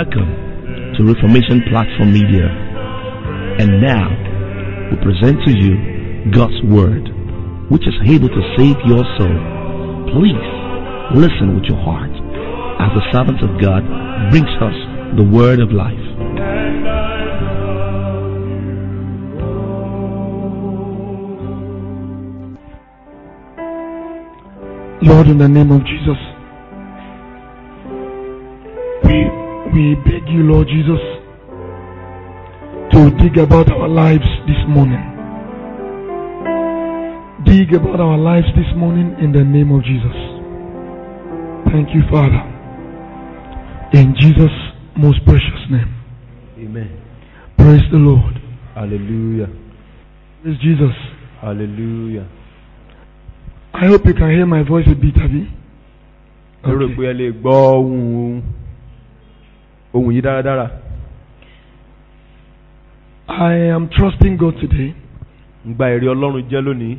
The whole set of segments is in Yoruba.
Welcome to Reformation Platform Media. And now, we present to you God's Word, which is able to save your soul. Please listen with your heart as the servant of God brings us the Word of life. Lord, in the name of Jesus, we, we beg you, Lord Jesus, to dig about our lives this morning. Dig about our lives this morning in the name of Jesus. Thank you, Father. In Jesus' most precious name. Amen. Praise the Lord. Hallelujah. Praise Jesus. Hallelujah. I hope you can hear my voice a bit, Abby. Mo rò pé ẹ lè gbọ́ ohun ohun yìí dáradára. I am trusting God today, Ń gba èrè Ọlọ́run jẹ́ lónìí.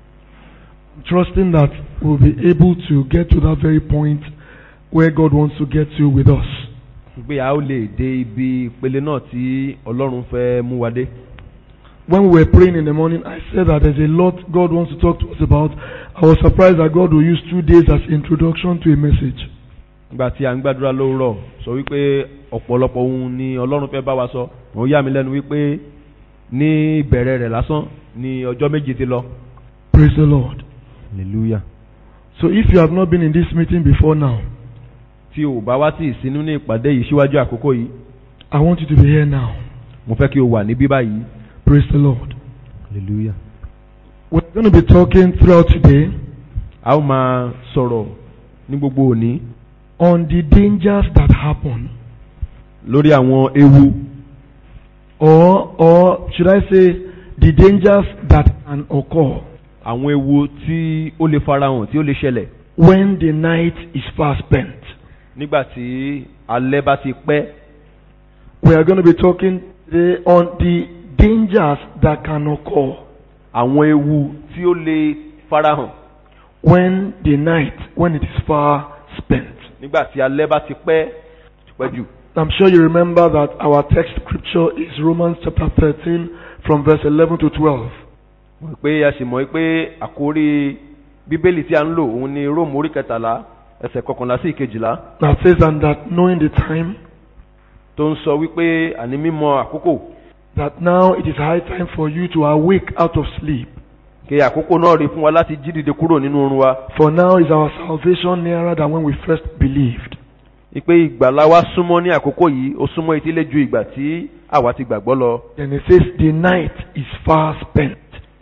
trusting that we'll be able to get to that very point where God wants to get to with us. Pé a ó lè dé ibi ìpele náà tí Ọlọ́run fẹ́ mú wa dé. When we were praying in the morning, I said that there's a lot God wants to talk to us about. I was surprised that God will use two days as introduction to a message. Nígbà tí a ń gbàdúrà lówùrọ̀ sọ wípé ọ̀pọ̀lọpọ̀ ohun ni Ọlọ́run fẹ́ bá wa sọ. Mo yà mí lẹ́nu wípé ní ìbẹ̀rẹ̀ rẹ̀ lásán ni ọjọ́ méje ti lọ. Praise the Lord. Hallelujah. So if you have not been in this meeting before now, Tí o bá wá sí ìsinú ní ìpàdé yìí síwájú àkókò yìí, I want you to be here now. mo fẹ́ kí o wà níbí báyìí. Praise the Lord. Hallelujah. We're going to be talking throughout today A ó máa sọ̀rọ̀ ní gbogbo òní on the dangers that happen, lórí àwọn ewu or or should I say, the dangers that can occur àwọn ewu tí ó lè farahàn tí ó lè ṣẹlẹ̀ when the night is far spent. nígbà tí alẹ́ bá ti pẹ́. We are going to be talking today on the dangers that can occur àwọn ewu tí ó lè farahàn when the night, when it is far spent. nígbà tí alẹ́ bá ti pẹ́ ti pẹ́ jù. I'm sure you remember that our text scripture is Romans chapter 13 from verse 11 to 12. wọ́n pé a sì mọ̀ pé àkórí bíbélì tí a ń lò òun ni róòmù orí kẹtàlá ẹsẹ̀ kọkànlá sí ìkejìlá That says, and that knowing the time, tó ń sọ wípé àní mímọ̀ àkókò that now it is high time for you to awake out of sleep. kí àkókò náà rí fún wa láti jí dìde kúrò nínú oorun wa. For now is our salvation nearer than when we first believed. ipe ìgbàlá wa súnmọ́ ní àkókò yìí ó súnmọ́ etílé ju ìgbà tí àwa ti gbàgbọ́ lọ. Then it says, the night is far spent,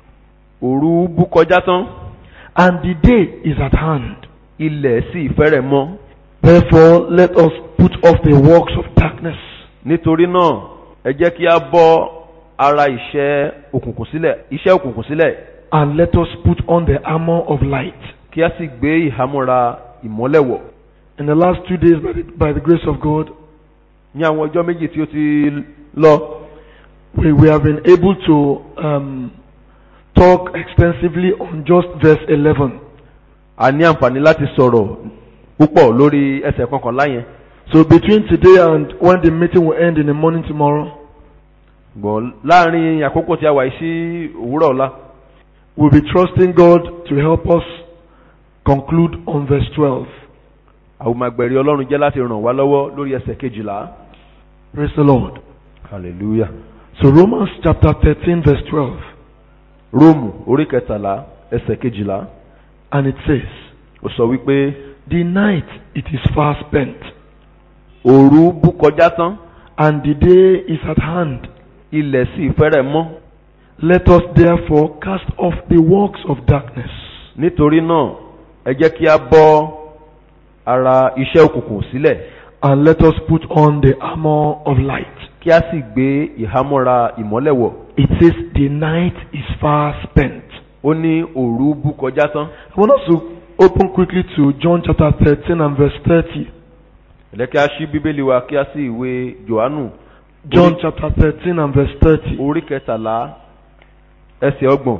òru bú kọjá tán and the day is at hand. ilẹ̀ sì fẹ́rẹ̀ mọ́. Therefore, let us put off the works of darkness nítorí náà ẹ jẹ́ kí a bọ́ ara iṣẹ́ òkùnkùn sílẹ̀ iṣẹ́ òkùnkùn sílẹ̀ and let us put on the armor of light. kí a sì gbé ìhámọ́ra ìmọ́lẹ̀ wọ̀. In the last two days, by the, by the grace of God, ní àwọn ọjọ́ méjì tí ó ti lọ we, we have been able to um, talk extensively on just verse 11. a ní àǹfààní láti sọ̀rọ̀ púpọ̀ lórí ẹsẹ̀ kọkànlá yẹn. So between today and when the meeting will end in the morning tomorrow, gbọ̀n láàrin àkókò tí a wà yìí sí òwúrọ̀ ọ̀la we'll be trusting God to help us conclude on verse 12. àwọn àgbẹ̀rẹ̀ ọlọ́run jẹ́ láti ràn wá lọ́wọ́ lórí ẹsẹ̀ kejìlá. Praise the Lord. hallelujah. So Romans chapter 13 verse 12. róòmù orí kẹtàlá ẹsẹ̀ kejìlá And it says, ó sọ wípé The night it is far spent, òru bú kọjá tán and the day is at hand. ilẹ̀ sì fẹ́rẹ̀ mọ́. Let us therefore cast off the works of darkness nítorí náà ẹ jẹ́ kí a bọ́ ara iṣẹ́ òkùnkùn sílẹ̀ and let us put on the armor of light. kí a sì gbé ìhámọ́ra ìmọ́lẹ̀ wọ̀. It says the night is far spent. ó ní òru bú kọjá tán. I want us to open quickly to John chapter 13 and verse 30. ẹ jẹ́ kí a ṣí bíbélì wa kí a sì ìwé johannu John chapter 13 and verse 30. orí kẹtàlá ẹsẹ̀ ọgbọ̀n.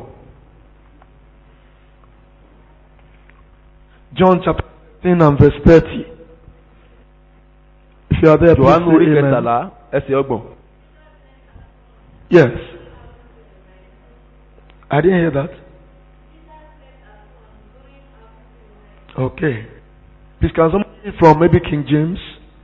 John chapter 13 and verse 30. If you are there, please johannu orí say amen. kẹtàlá ẹsẹ̀ ọgbọ̀n. Yes. I didn't hear that. Okay. Please, can somebody from maybe King James?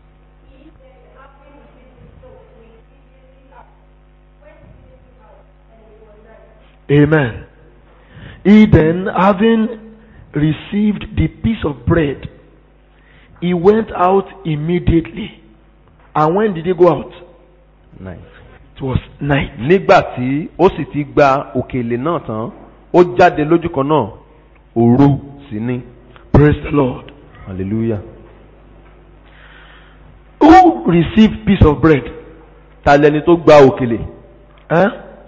Amen. He then, having received the piece of bread, he went out immediately. And when did he go out? It was night. nígbà tí ó sì ti gba òkèlè náà tán ó jáde lójú kan náà òru sì ni. Praise the Lord. hallelujah. Who received piece of bread? ta lẹni tó gba òkèlè. Huh?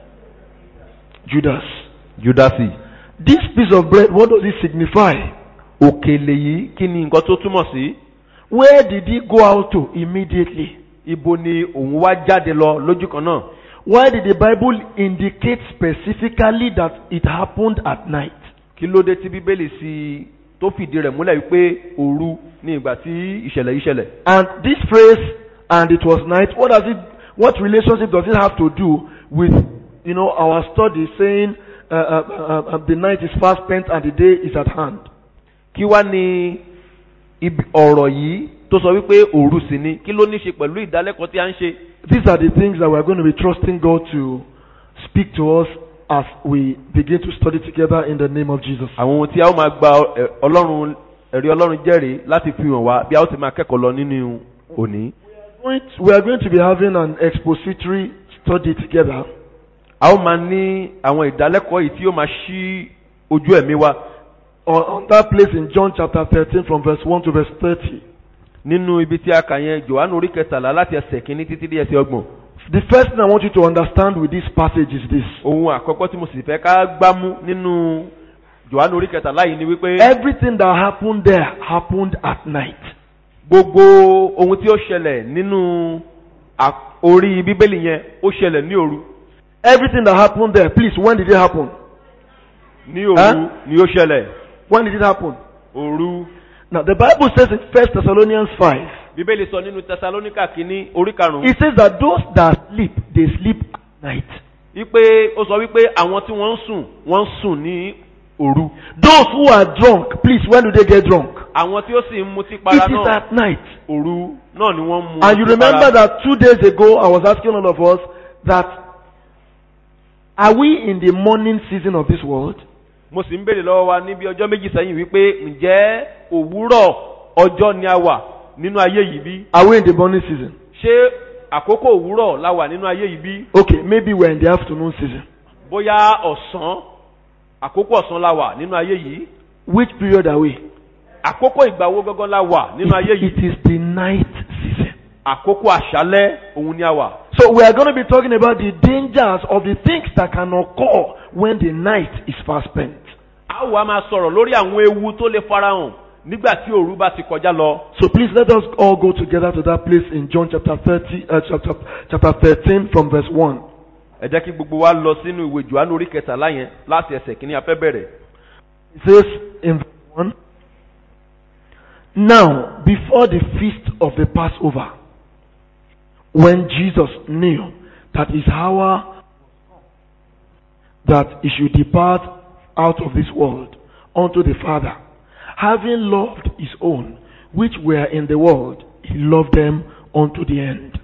Judas. judasi. This piece of bread, what does it signify? òkèlè yìí kí ni nǹkan tó túmọ̀ sí. Where did he go out to immediately? ibo ni òun wá jáde lọ lójú kan náà. Why did the Bible indicate specifically that it happened at night? kí ló dé tí bíbélì sí tó fìdí rẹ̀ múlẹ̀ wípé òru ní ìgbà tí ìṣẹ̀lẹ̀ yìí ṣẹlẹ̀. And this phrase, and it was night, what does it, what relationship does it have to do with, you know, our study saying uh, uh, uh, uh, the night is fast spent and the day is at hand? kí wá ní ibi ọ̀rọ̀ yìí tó sọ wípé òru sì ni kí ló ní ṣe pẹ̀lú ìdálẹ́kọ̀ọ́ tí a ń ṣe. These are the things that we're going to be trusting God to speak to us as we begin to study together in the name of Jesus. àwọn ohun tí a ó máa gba ẹ, ọlọ́run ẹ̀rí ọlọ́run jẹ́rìí láti fi hàn wá bí a ó ti máa kẹ́kọ̀ọ́ lọ nínú òní. Going to- We are going to be having an expository study together. a ó máa ní àwọn ìdálẹ́kọ̀ọ́ yìí tí yóò máa ṣí ojú ẹ̀mí wa On, on that place in John chapter 13 from verse 1 to verse 30. nínú ibi tí a kà yẹn johannu orí kẹtàlá láti ẹsẹ̀ kínní títí dé ẹsẹ̀ ọgbọ̀n. The first thing I want you to understand with this passage is this. ohun àkọ́kọ́ tí mo sì fẹ́ ká gbámú nínú johannu orí kẹtàlá yìí ni wípé Everything that happened there happened at night. gbogbo ohun tí ó ṣẹlẹ̀ nínú à- orí bíbélì yẹn ó ṣẹlẹ̀ ní òru Everything that happened there, please, when did it happen? ní òru Huh? ni ó ṣẹlẹ̀ When did it happen? òru. Now, the Bible says in 1 Thessalonians 5, bíbélì sọ nínú tẹsalóníkà kínní orí karùnún it says that those that sleep, they sleep at night. wípé ó sọ wípé àwọn tí wọ́n ń sùn wọ́n ń sùn ní òru Those who are drunk, please, when do they get drunk? àwọn tí ó sì ń mutí It para is náà at night. òru náà ni wọ́n ń mu And you ọtí remember para. that two days ago, I was asking all of us that are we in the morning season of this world? mo sì ń béèrè lọ́wọ́ wa níbi ọjọ́ méjì sẹ́yìn wípé ǹjẹ́ òwúrọ̀ ọjọ́ ni a wà nínú ayé yìí bí Are we in the morning season? ṣé àkókò òwúrọ̀ la wà nínú ayé yìí bí Okay, maybe we're in the afternoon season. bóyá ọ̀sán àkókò ọ̀sán la wà nínú ayé yìí Which period are we? àkókò ìgbà wo gangan la wà nínú ayé It, it yìí is the night season. àkókò àṣálẹ́ òun ni a wà. So we are going to be talking about the dangers of the things that can occur when the night is fast spent. a wà máa sọ̀rọ̀ lórí àwọn ewu tó lè farahàn nígbà tí òru bá ti kọjá lọ. So please let us all go together to that place in John chapter 30, uh, chapter, chapter 13 from verse 1. ẹ jẹ́ kí gbogbo wa lọ sínú ìwé johannu orí kẹtàlá yẹn láti ẹsẹ̀ kìíní afẹ́ bẹ̀rẹ̀. It says in verse 1, Now, before the feast of the Passover, when Jesus knew that his hour that he should depart out of this world unto the Father, having loved his own which were in the world, he loved them unto the end.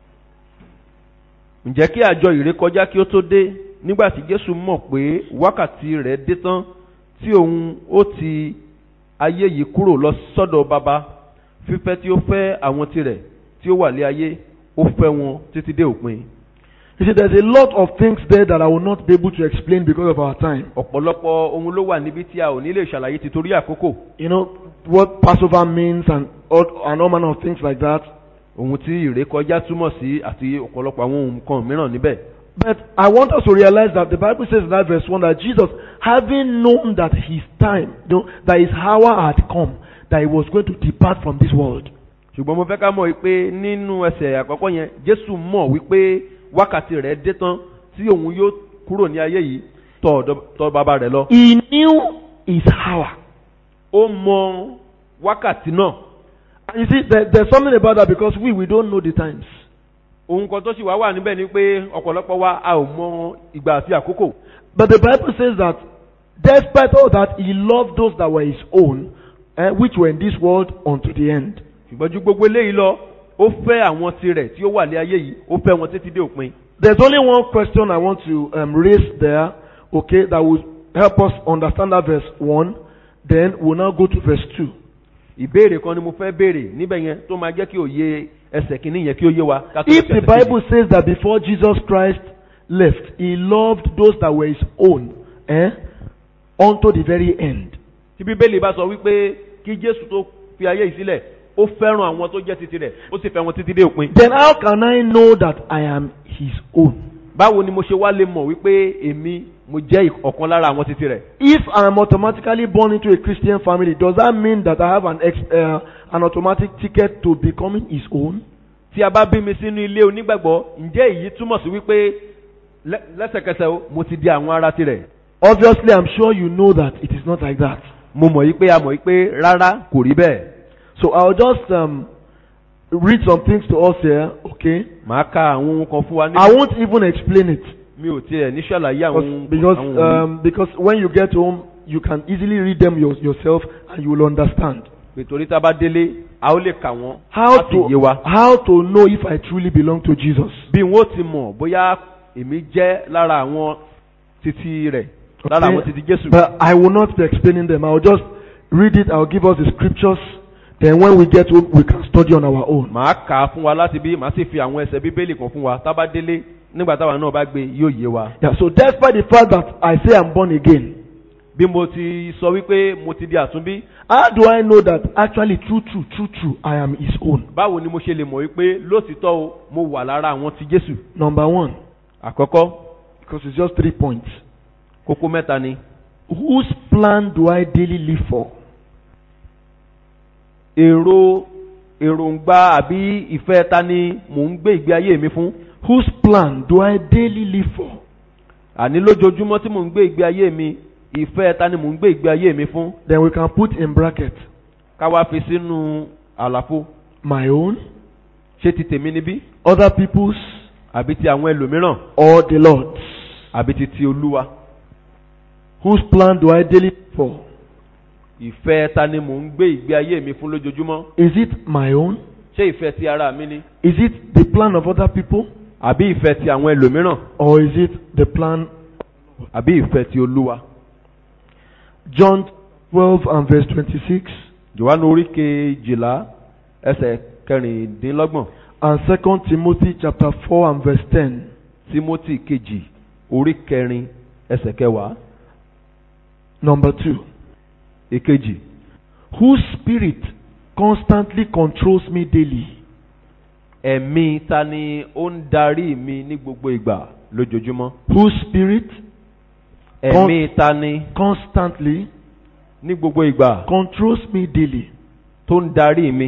ǹjẹ́ kí àjọ ìrékọjá kí ó tó dé nígbà tí jésù mọ̀ pé wákàtí rẹ̀ dé tán tí òun ó ti ayé yìí kúrò lọ sọ́dọ̀ baba fífẹ́ tí ó fẹ́ àwọn tirẹ̀ tí ó wà lé ayé ó fẹ́ wọn títí dé òpin. You see, there's a lot of things there that I will not be able to explain because of our time. ọ̀pọ̀lọpọ̀ ohun ló wà níbi tí a ò ní lè ṣàlàyé ti torí àkókò. You know, what Passover means and all, and all manner of things like that. ohun tí ìrékọjá túmọ̀ sí àti ọ̀pọ̀lọpọ̀ àwọn ohun kan mìíràn níbẹ̀. But I want us to realize that the Bible says in that verse 1 that Jesus, having known that his time, you know, that his hour had come, that he was going to depart from this world. ṣùgbọ́n mo fẹ́ ká mọ̀ wípé nínú ẹsẹ̀ àkọ́kọ́ yẹn jésù mọ̀ wípé wákàtí rẹ̀ dé tán tí òun yóò kúrò ní ayé yìí tọ̀ ọ̀dọ̀ tọ̀ bàbá rẹ̀ lọ. He knew his hour. ó mọ wákàtí náà You see, there, there's something about that because we, we don't know the times. ohun kan tó sì wá wà níbẹ̀ ni pé ọ̀pọ̀lọpọ̀ wa a ò mọ ìgbà àti àkókò But the Bible says that despite all that, he loved those that were his own, eh, which were in this world unto the end. ṣùgbọ́n ju gbogbo eléyìí lọ ó fẹ́ àwọn tirẹ̀ tí ó wà ní ayé yìí ó fẹ́ wọn títí dé òpin There's only one question I want to um, raise there, okay, that will help us understand that verse 1. Then we'll now go to verse 2. ìbéèrè kan ni mo fẹ́ béèrè níbẹ̀ yẹn tó máa jẹ́ kí òye ẹsẹ̀ kìíní yẹn kí ó yé wa. ká tó If lọ sí the ẹsẹ̀ kejì. Bible says that before Jesus Christ left, he loved those that were his own, eh, unto the very end. tí bíbélì bá sọ wípé kí jésù tó fi ayé yìí sílẹ̀ ó fẹ́ràn àwọn tó jẹ́ títí rẹ̀ ó sì fẹ́ wọn títí dé òpin. Then how can I know that I am his own? báwo ni mo ṣe wá lè mọ̀ wípé èmi mo jẹ́ ọ̀kan lára àwọn títí rẹ̀. If I am automatically born into a Christian family, does that mean that I have an ex, uh, an automatic ticket to becoming his own? tí a bá bí mi sínú ilé onígbàgbọ́ ǹjẹ́ èyí túmọ̀ sí wípé lẹ́- lẹ́sẹ̀kẹsẹ̀ o, mo ti di àwọn ará tirẹ̀. Obviously, I'm sure you know that it is not like that. mo mọ̀ yí pé a mọ̀ yí pé rárá kò rí bẹ́ẹ̀. So I'll just um, read some things to us here, okay? màá ka àwọn ohun kan fún wa I níbi won't even explain it mi ò tiẹ̀ ní ṣàlàyé àwọn ohun because because, àwọn ohun um, because when you get home, you can easily read them your, yourself and you will understand. mi. nítorí tá a bá délé a ó lè kà wọ́n How láti yé to wa. how to know if I truly belong to Jesus? bí n ó ti mọ̀ bóyá èmi jẹ́ lára àwọn títí rẹ̀ lára àwọn títí Jésù. But I will not be explaining them. I will just read it. I will give us the scriptures. Then when we get home, we can study on our own. màá kà á fún wa láti bí màá sì fi àwọn ẹsẹ̀ bíbélì kan fún wa tá a bá délé nígbà táwa náà bá gbé yóò yé wa. Yeah. So despite the fact that I say I'm born again, bí mo ti sọ wípé mo ti di àtúnbí how do I know that actually, true, true, true, true, I am His own? báwo ni mo ṣe lè mọ̀ wípé lótìtọ́ o mo wà lára àwọn ti Jésù. Number one, àkọ́kọ́ because it's just three points. kókó mẹ́ta ni Whose plan do I daily live for? èrò èròǹgbà àbí ìfẹ́ ta ni mò ń gbé ìgbé ayé mi fún. Whose plan do I daily live for? àní lójoojúmọ́ tí mò ń gbé ìgbé ayé mi ìfẹ́ ta ni mò ń gbé ìgbé ayé mi fún. Then we can put in bracket ká wá fi sínú àlàfo my own, ṣé ti tèmi níbí other people's, àbí ti àwọn ẹlòmíràn or the Lord's. àbí ti ti olúwa. Whose plan do I daily live for? ìfẹ́ ta ni mò ń gbé ìgbé ayé mi fún lójoojúmọ́. Is it my own? ṣé ìfẹ́ ti ara mi ni Is it the plan of other people? àbí ìfẹ́ ti àwọn ẹlòmíràn Or is it the plan? àbí ìfẹ́ ti olúwa. John 12 and verse 26 Jòhánù orí kejìlá ẹsẹ̀ kẹrìndínlọ́gbọ̀n and 2 Timothy chapter 4 and verse 10. Tímótì kejì orí kẹrin ẹsẹ̀ kẹwàá Number 2. èkejì Whose spirit constantly controls me daily? ẹ̀mí ta ni ó ń darí mi ní gbogbo ìgbà lójoojúmọ́ Whose spirit ẹ̀mí ta ni constantly ní gbogbo ìgbà controls me daily? tó ń darí mi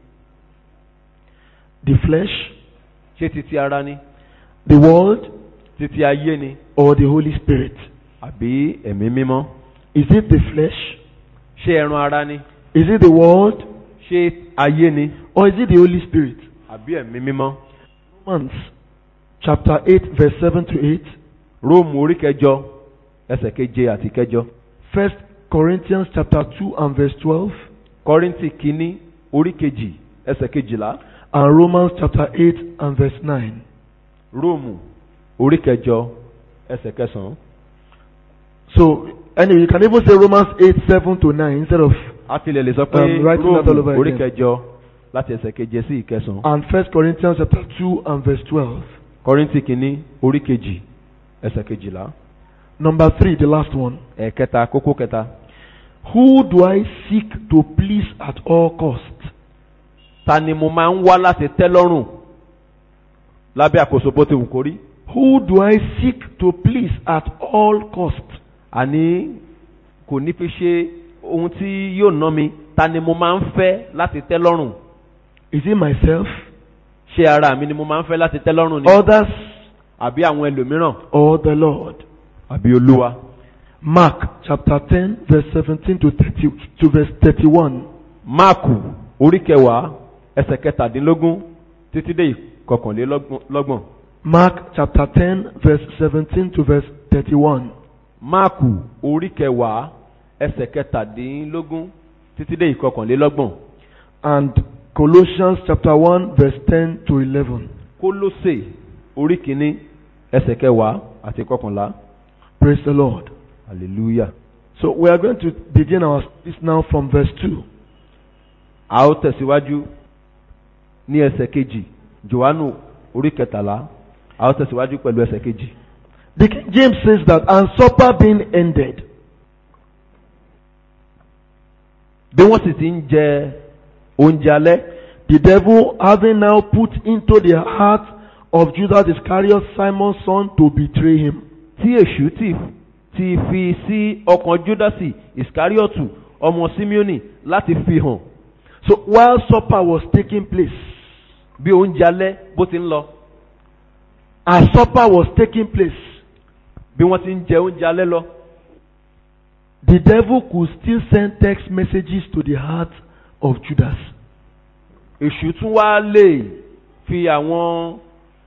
The flesh, ṣé titi ara ni the world, titi ayé ni or the Holy Spirit? àbí ẹ̀mí mímọ́ Is it the flesh? ṣé ẹran ara ni Is it the world? ṣé ayé ni Or is it the Holy Spirit? àbí ẹ̀mí mímọ́ Romans chapter 8 verse 7 to 8. róòmù orí kẹjọ ẹsẹ̀ keje àti kẹjọ First Corinthians chapter 2 and verse 12. kọ́ríntì kínní orí kejì ẹsẹ̀ kejìlá And Romans chapter 8 and verse 9. róòmù orí kẹjọ ẹsẹ̀ kẹsàn-án So, anyway, you can even say Romans 8 7 to 9 instead of. a tilẹ̀ lè sọ pé Um, writing that all over róòmù orí again. kẹjọ láti ẹsẹ̀ keje sí ìkẹsàn-án And First Corinthians chapter 2 and verse 12. kọ́ríntì kínní orí kejì ẹsẹ̀ kejìlá Number 3, the last one. ẹ̀kẹta kókó kẹta Who do I seek to please at all costs? ta ni mo máa ń wá láti tẹ́ lọ́rùn lábẹ́ àkóso bó ti wù kó rí Who do I seek to please at all costs? àní kò ní fi ṣe ohun tí yóò ná mi ta ni mo máa ń fẹ́ láti tẹ́ lọ́rùn Is it myself, ṣé ara mi ni mo máa ń fẹ́ láti tẹ́ lọ́rùn ni others, àbí àwọn ẹlòmíràn or the Lord? àbí olúwa. Mark chapter 10, verse 17 to, 30, to verse 31. máàkù orí kẹwàá ẹsẹ̀ kẹtàdínlógún títí dé ìkọkànlélọ́gbọ̀n. Mark chapter 10, verse 17 to verse 31. máàkù orí kẹwàá ẹsẹ̀ kẹtàdínlógún títí dé ìkọkànlélọ́gbọ̀n. And Colossians chapter 1, verse 10 to 11. kólósè orí kìíní ẹsẹ̀ kẹwàá àti kọkànlá. Praise the Lord. hallelujah. So we are going to begin our studies now from verse 2. a ó tẹ̀síwájú ní ẹsẹ̀ kejì johannu orí kẹtàlá a ó tẹ̀síwájú pẹ̀lú ẹsẹ̀ kejì. The King James says that, and supper being ended, bí wọ́n sì ti ń jẹ oúnjẹ alẹ́ the devil having now put into the heart of Judas Iscariot, Simon's son, to betray him. tí èṣù ti ti fi sí ọkàn júdásì ìsíkáríọ̀tù ọmọ símíọ́nì láti fi hàn So while supper was taking place, bí oúnjẹ alẹ́ bó ti ń lọ as supper was taking place, bí wọ́n ti ń jẹ oúnjẹ alẹ́ lọ the devil could still send text messages to the heart of Judas. èṣù tún wá lè fi àwọn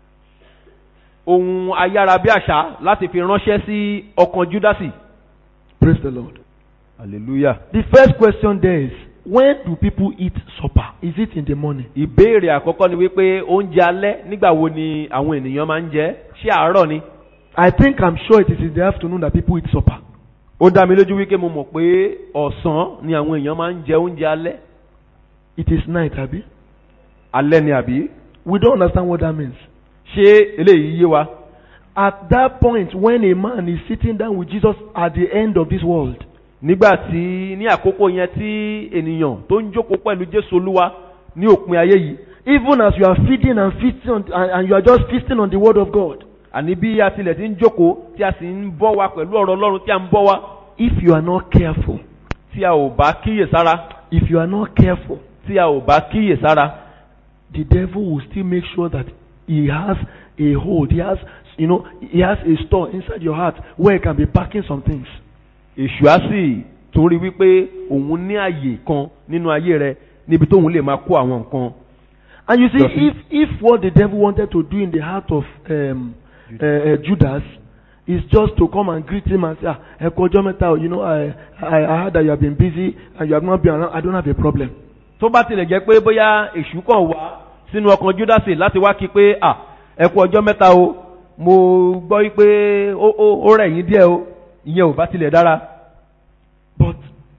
ohun ayárabíàṣá láti fi ránṣẹ́ sí ọkàn júdásì. Praise the Lord. hallelujah. The first question there is when do people eat supper? Is it in the morning? ìbéèrè àkọ́kọ́ ni wípé oúnjẹ alẹ́ nígbà wo ni àwọn ènìyàn máa ń jẹ ṣé àárọ̀ ni. I think I'm sure it is in the afternoon that people eat supper. ó dá mi lójú wípé mo mọ̀ pé ọ̀sán ni àwọn èèyàn máa ń jẹ oúnjẹ alẹ́. It is night, Abby. alẹ́ ni àbí. We don't understand what that means. ṣé eléyìí yé wa. At that point, when a man is sitting down with Jesus at the end of this world, nígbà tí ní àkókò yẹn tí ènìyàn tó ń jókòó pẹ̀lú jésù olúwa ní òpin ayé yìí even as you are feeding and feasting on, and, and you are just feasting on the word of God, àní bí a tilẹ̀ ti ń jókòó tí a sì ń bọ́ wa pẹ̀lú ọ̀rọ̀ ọlọ́run tí a ń bọ́ wa if you are not careful, tí a ò bá kíyè sára if you are not careful, tí a ò bá kíyè sára the devil will still make sure that he has a hold, he has, you know, he has a store inside your heart where he can be packing some things. èṣù á sì tún rí wípé òun ní àyè kan nínú ayé rẹ níbi tóun lè máa kó àwọn nǹkan And you see, Does he? if if what the devil wanted to do in the heart of um, uh, uh, Judas is just to come and greet him and say, ah, ẹ kú ọjọ́ mẹ́ta o, you know, I, I, I heard that you have been busy and you have not been around. I don't have a problem. tó bá tilẹ̀ jẹ́ pé bóyá èṣù kàn wá sínú ọkàn júdásì láti wá kí pé à ẹ kú ọjọ́ mẹ́ta o mo gbọ́ wípé ó ó ó rẹ̀ yín díẹ̀ o ìyẹn ò bá tilẹ̀ dára But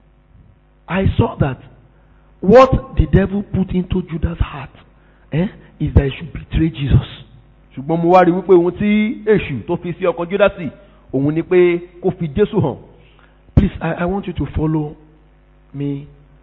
I saw that what the devil put into Judas' heart eh, is that he should betray Jesus. ṣùgbọ́n mo wá rí wípé ohun tí èṣù tó fi sí ọkàn júdásì òun ni pé kó fi jésù hàn Please, I, I want you to follow me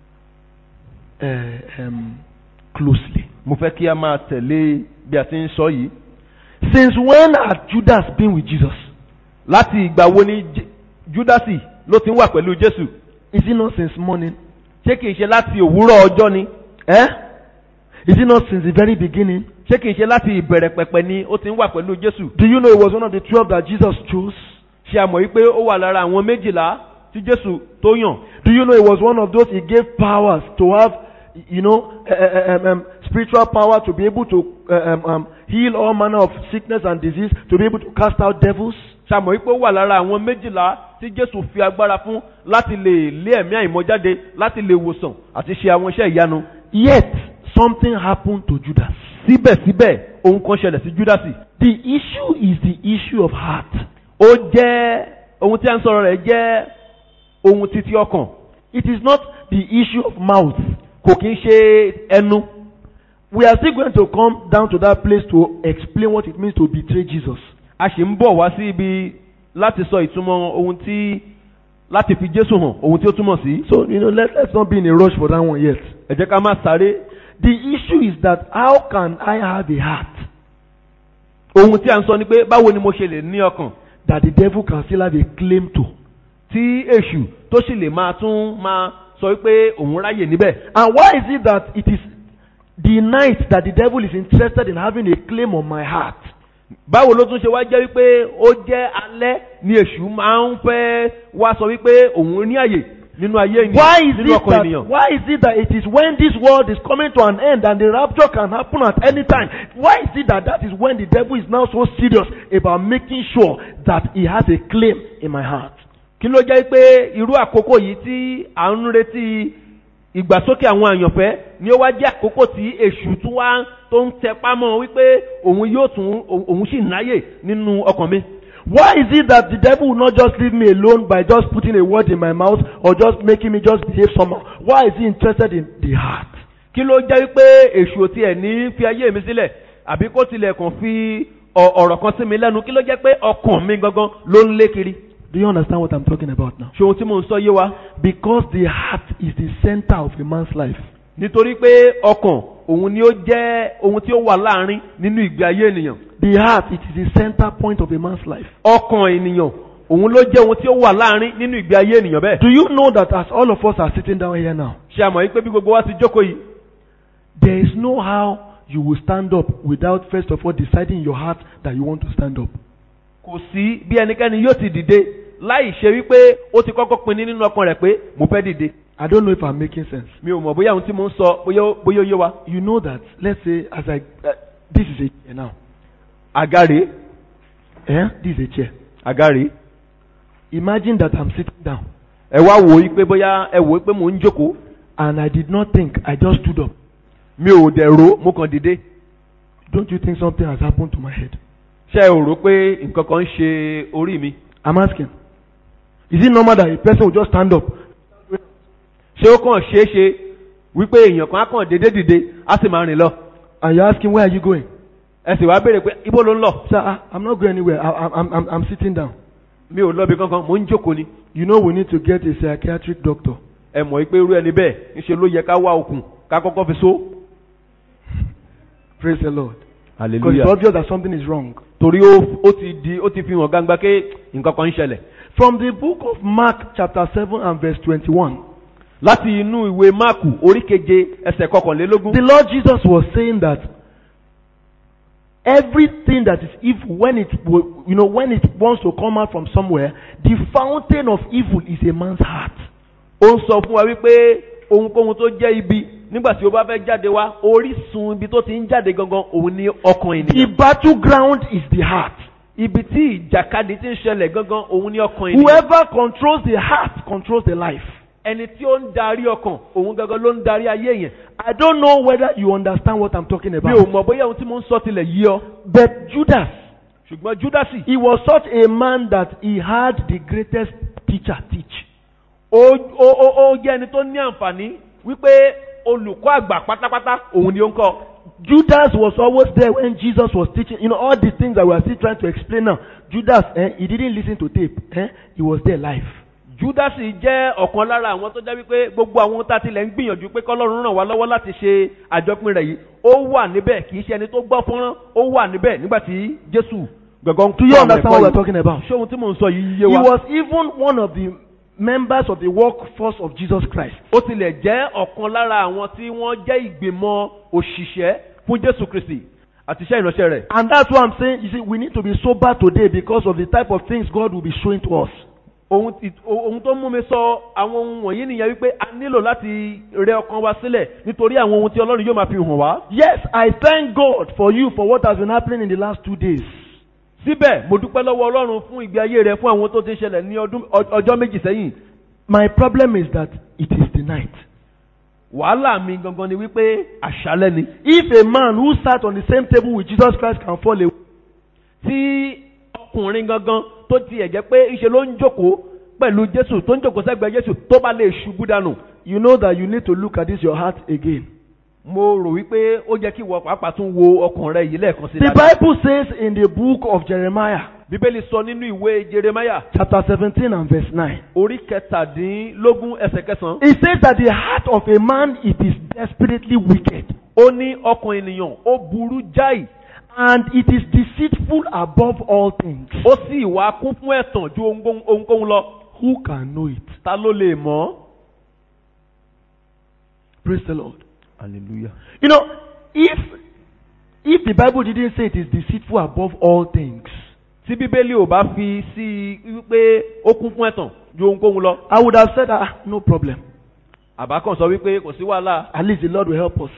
uh, um, closely. mo fẹ́ kí a máa tẹ̀lé bí a ti ń sọ yìí Since when had Judas been with Jesus? láti ìgbà wo ni J- júdásì ló ti ń wà pẹ̀lú jésù Is it not since morning? ṣé kìí ṣe láti òwúrọ̀ ọjọ́ ni Eh? Is it not since the very beginning? ṣé kìí ṣe láti ìbẹ̀rẹ̀ pẹ̀pẹ̀ ni ó ti ń wà pẹ̀lú jésù Do you know it was one of the twelve that Jesus chose? ṣe àmọ̀ wípé ó wà lára àwọn méjìlá tí jésù tó yàn Do you know it was one of those he gave powers to have, you know, uh, uh, um, um, spiritual power to be able to uh, um, um, heal all manner of sickness and disease, to be able to cast out devils? ṣàmọ̀ wípé ó wà lára àwọn méjìlá tí jésù fi agbára fún láti lè lé ẹ̀mí àìmọ́ jáde láti lè wòsàn àti ṣe àwọn iṣẹ́ ìyanu Yet, something happened to Judas. síbẹ̀síbẹ̀ ohun kan ṣẹlẹ̀ sí júdásì The issue is the issue of heart. ó jẹ́ ohun tí a ń sọ̀rọ̀ rẹ̀ jẹ́ ohun títí ọkàn It is not the issue of mouth. kò kí ń ṣe ẹnu We are still going to come down to that place to explain what it means to betray Jesus. a sì ń bọ̀ wá sí ibi láti sọ ìtumọ̀ ohun tí láti fi jésù hàn ohun tí ó túmọ̀ sí So, you know, let, let's not be in a rush for that one yet. ẹ jẹ́ ká má sáré The issue is that how can I have a heart ohun tí a ń sọ ni pé báwo ni mo ṣe lè ní ọkàn that the devil can still have a claim to? tí èṣù tó sì lè máa tún máa sọ wípé òun ráyè níbẹ̀ And why is it that it is the night that the devil is interested in having a claim on my heart? báwo ló tún ṣe wá jẹ́ wípé ó jẹ́ alẹ́ ni èṣù máa ń fẹ́ wá sọ wípé òun ní àyè nínú ayé Why ènìyàn is nínú it ọkàn that ènìyàn. why is it that it is when this world is coming to an end and the rapture can happen at any time? Why is it that that is when the devil is now so serious about making sure that he has a claim in my heart? kí ló jẹ́ pé irú àkókò yìí tí à ń retí ìgbàsókè àwọn àyànfẹ́ ni ó wá jẹ́ àkókò tí èṣù tún wá tó ń tẹpá mọ́ wípé òun yóò tún òun sì náyè nínú ọkàn mi. Why is it that the devil will not just leave me alone by just putting a word in my mouth or just making me just behave somehow? Why is he interested in the heart? kí ló jẹ́ wípé èṣù ò tiẹ̀ ní fi ayé mi sílẹ̀ àbí kó tilẹ̀ kàn fi ọ- ọ̀rọ̀ kan sí mi lẹ́nu kí ló jẹ́ pé ọkàn mi gangan ló ń lé kiri. Do you understand what I'm talking about now? ṣé ohun tí mò ń sọ yé wa. Because the heart is the center of a man's life. nítorí pé ọkàn òun ni ó jẹ́ ohun tí ó wà láàrin nínú ìgbé ayé ènìyàn. The heart, it is the center point of a man's life. ọkàn ènìyàn òun ló jẹ́ ohun tí ó wà láàrin nínú ìgbé ayé ènìyàn bẹ́ẹ̀. Do you know that as all of us are sitting down here now, ṣe àmọ̀ yìí pé bí gbogbo wa ti jókòó yìí there is no how you will stand up without first of all deciding in your heart that you want to stand up. kò sí bí ẹnikẹ́ni yóò ti dìde láì ṣe wípé ó ti kọ́kọ́ pinnu nínú ọkàn rẹ̀ pé mo fẹ́ dìde. I don't know if I'm making sense. mi ò mọ̀ bóyá ohun tí mo ń sọ bóyá ó- bóyá ó yé wa. You know that, let's say, as I, uh, this is a chair now. àgàrè Eh? This is a chair. àgàrè Imagine that I'm sitting down ẹ wá wò ó pé bóyá ẹ wò ó pé mò ń jókòó and I did not think, I just stood up. mi ò dẹ̀ ro mo kàn dìde. Don't you think something has happened to my head? ṣé ẹ ò rò pé nǹkan kan ń ṣe orí mi. I'm asking. Is it normal that a person will just stand up? ṣé ó kàn ṣeé ṣe wípé èèyàn kan á kàn dédé dìde á sì máa rìn lọ. And you're asking, where are you going? ẹ sì wá béèrè pé ibo ló ń lọ. Sir, I, I'm not going anywhere. I, I, I'm, I'm, I'm sitting down. mi ò lọ́bi kankan mò ń jókòó ni. You know we need to get a psychiatric doctor. ẹ mọ̀ pé irú ẹni bẹ́ẹ̀ ńṣe ló yẹ ká wá okùn ká kọ́kọ́ fi so. Praise the Lord. Because hallelujah. it's obvious that something is wrong. torí ó ó ti di ó ti fi hàn gbangba pé nǹkan kan ń ṣẹlẹ̀. From the book of Mark, chapter 7 and verse 21, láti inú ìwé máàkù orí keje ẹsẹ̀ kọkànlélógún. the Lord Jesus was saying that everything that is evil, when it, wo- you know, when it wants to come out from somewhere, the fountain of evil is a man's heart. ó ń sọ fún wa wípé ohunkóhun tó jẹ́ ibi nígbà tí ó bá fẹ́ jáde wá orísun ibi tó ti ń jáde gangan òun ni ọkàn The ènìyàn. battleground is the heart. ibi tí ìjàkadì ti ń ṣẹlẹ̀ gangan òun ni ọkàn ènìyàn. Whoever controls the heart controls the life. ẹni tí ó ń darí ọkàn òun gangan ló ń darí ayé yẹn. I don't know whether you understand what I'm talking mi ò about. mọ̀ bóyá ohun tí mo ń sọ tilẹ̀ yí ọ. But Judas, ṣùgbọ́n júdásì he was such a man that he had the greatest teacher teach. ó ó ó ó jẹ́ ẹni tó ní àǹfààní wípé olùkọ́ àgbà pátápátá òun ni ó ń kọ́. Judas was always there when Jesus was teaching. You know, all these things that we are still trying to explain now. Judas, eh, he didn't listen to tape. Eh? He was there live. júdásì jẹ́ ọ̀kan lára àwọn tó jẹ́ wípé gbogbo àwọn tá a tilẹ̀ ń gbìyànjú pé kọ́lọ́run ràn wá lọ́wọ́ láti ṣe àjọpín rẹ̀ yìí ó wà níbẹ̀ kì í ṣe ẹni tó gbọ́ fọ́nrán ó wà níbẹ̀ nígbà tí jésù gbẹ̀gàn Do you understand what we are talking about? ṣé ohun tí mò ń sọ yìí yé He wa. was even one of the members of the workforce of Jesus Christ. ó tilẹ̀ jẹ́ ọ̀kan lára àwọn tí wọ́n jẹ́ ìgbìmọ̀ òṣìṣẹ́ fún jésù kristi àti iṣẹ́ ìránṣẹ́ rẹ̀. And that's why I'm saying, you see, we need to be sober today because of the type of things God will be showing to us. ohun tí- ohun tó mú mi sọ àwọn ohun wọ̀nyí nìyẹn wípé a nílò láti rẹ ọkàn wa sílẹ̀ nítorí àwọn ohun tí ọlọ́run yóò máa fi hàn wá. Yes, I thank God for you for what has been happening in the last two days. síbẹ̀ mo dúpẹ́ lọ́wọ́ ọlọ́run fún ìgbé ayé rẹ fún àwọn tó ti ń ṣẹlẹ̀ ní ọdún ọ- ọjọ́ méjì sẹ́yìn. My problem is that it is the night. wàhálà mi gangan ni wípé àṣálẹ́ ni. If a man who sat on the same table with Jesus Christ can fall away, tí ọkùnrin gangan tó tiẹ̀ jẹ́ pé ìṣe ló ń jókòó pẹ̀lú jésù tó ń jókòó sẹ́gbẹ̀ẹ́ jésù tó bá lè ṣubú dànù. you know that you need to look at this your heart again. mo rò wípé ó jẹ́ kí ìwọ pàápàá tún wo ọkàn rẹ yìí lẹ́ẹ̀kan sí The dáadáa. Bible says in the book of Jeremiah, bíbélì sọ nínú ìwé jeremaya chapter 17 and verse 9, orí kẹtàdínlógún ẹsẹ̀ kẹsàn-án. it says that the heart of a man it is desperately wicked, ó ní ọkàn ènìyàn ó burú jáì and it is deceitful above all things. ó sì wá kún fún ẹ̀tàn ju ohunkóhun ohunkóhun lọ. Who can know it? ta ló lè mọ̀? Praise the Lord. hallelujah. You know, if if the Bible didn't say it is deceitful above all things, tí bíbélì ò bá fi sí i wípé ó kún fún ẹ̀tàn ju ohunkóhun lọ. I would have said, ah, no problem. àbá kan sọ wípé kò sí wàhálà At least the Lord will help us.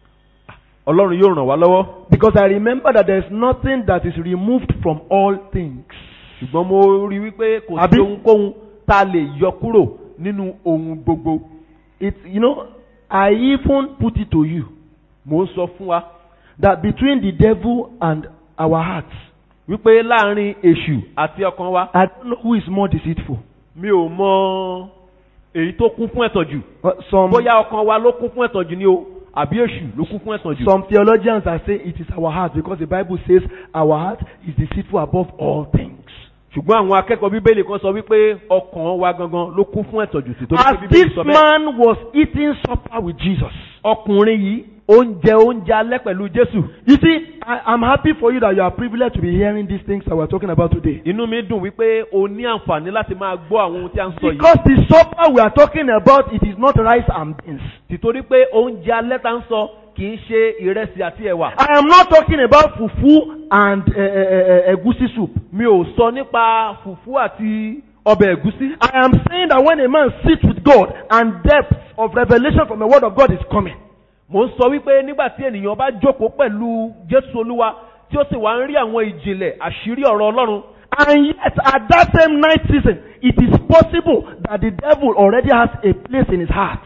ọlọ́run yóò ràn wá lọ́wọ́. Because I remember that there's nothing that is removed from all things. ṣùgbọ́n mo rí wípé kò Àbí? sí ohunkóhun tá a lè yọ kúrò nínú ohun gbogbo. It's, you know, I even put it to you mò ń sọ fún wa that between the devil and our hearts, wípé láàrin èṣù àti ọkàn wa I don't know who is more deceitful. mi ò mọ èyí tó kún fún ẹ̀tàn jù. Uh, Some, bóyá ọkàn wa ló kún fún ẹ̀tàn jù ni o àbí èṣù ló kún fún ẹ̀tàn jù. some theologians are saying it is our heart because the Bible says our heart is deceitful above all things. ṣùgbọ́n àwọn akẹ́kọ̀ọ́ bíbélì kan sọ wípé ọkàn wa gangan ló kún fún ẹ̀tàn jù sí. torí pé As Bíbélì this sọ bẹ́ẹ̀. man was eating supper with Jesus. ọkùnrin yìí oúnjẹ oúnjẹ alẹ́ pẹ̀lú jésù. You see, I, I'm happy for you that you are privileged to be hearing these things that we're talking about today. inú mi dùn wípé o ní àǹfààní láti máa gbọ́ àwọn ohun tí a ń sọ yìí. Because the supper we are talking about, it is not rice and beans. tìtorí pé oúnjẹ alẹ́ tá ń sọ kì í ṣe ìrẹsì àti ẹ̀wà. I am not talking about fufu and uh, uh, uh, egusi soup. mi ò sọ nípa fùfú àti ọbẹ̀ ẹ̀gúsí. I am saying that when a man sits with God and depth of revelation from the word of God is coming, mo ń sọ wípé nígbà tí ènìyàn bá jókòó pẹ̀lú jésù olúwa tí ó sì wá ń rí àwọn ìjìnlẹ̀ àṣírí ọ̀rọ̀ ọlọ́run. and yet at that same night season, it is possible that the devil already has a place in his heart.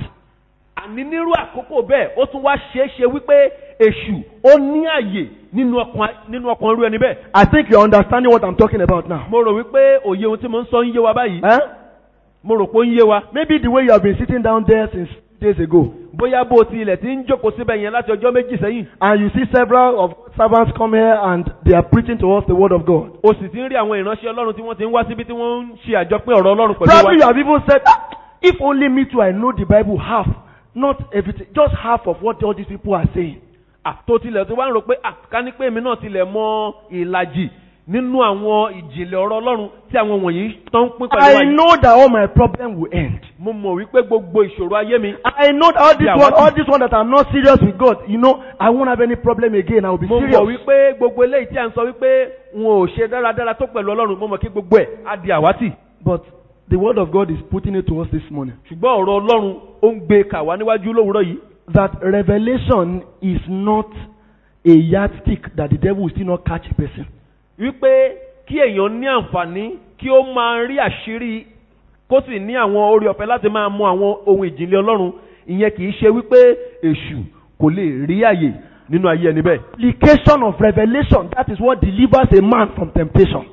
àní nírú àkókò bẹ́ẹ̀ ó tún wá ṣeé ṣe wípé èṣù ó ní àyè nínú ọkàn nínú ọkàn irú ẹni bẹ́ẹ̀. I think you're understanding what I'm talking about now. mo rò wípé òye ohun tí mo ń sọ ń yé wa báyìí. Eh? mo rò pé ó ń yé wa. Maybe the way you have been sitting down there since days ago, bóyá bó ti ilẹ̀ ti ń jókòó síbẹ̀ yẹn láti ọjọ́ méjì sẹ́yìn. and you see several of God's servants come here and they are preaching to us the word of God. o sì ti ń rí àwọn ìránṣẹ́ ọlọ́run tí wọ́n ti ń wá síbi tí wọ́n ń ṣe àjọpín ọ̀rọ̀ ọlọ́run pẹ̀lú Probably you wa. have even said, "Ah, if only me too, I know the Bible half, not everything, just half of what all these people are saying. àtò tilẹ̀ tí wọ́n ń rò pé ká ní pé èmi náà tilẹ̀ mọ ìlàjì nínú àwọn ìjìnlẹ̀ ọ̀rọ̀ ọlọ́run tí àwọn wọ̀nyí tó ń pín pẹ̀lú wa I yìí. know that all my problem will end. mo mọ̀ wípé gbogbo ìṣòro ayé mi. I know that all this Yeah, one, what all is- this one that I'm not serious with God, you know, I won't have any problem again. I will be mo mọ̀ serious. wípé gbogbo eléyìí tí a ń sọ wípé wọn ò ṣe dáradára tó pẹ̀lú ọlọ́run mo mọ̀ kí gbogbo ẹ̀ á di àwátì. But the word of God is putting it to us this morning ṣùgbọ́n ọ̀rọ̀ ọlọ́run ó ń gbé kà wá níwájú lówùúrọ̀ yìí. that revelation is not a yardstick that the devil will still not catch a person. wípé kí èèyàn ní àǹfààní kí ó máa rí àṣírí kó sì ní àwọn orí ọ̀fẹ́ láti máa mọ àwọn ohun ìjìnlẹ̀ ọlọ́run ìyẹn kì í ṣe wípé èṣù kò lè rí àyè nínú ayé ẹni bẹ́ẹ̀. Application of revelation, that is what delivers a man from temptation.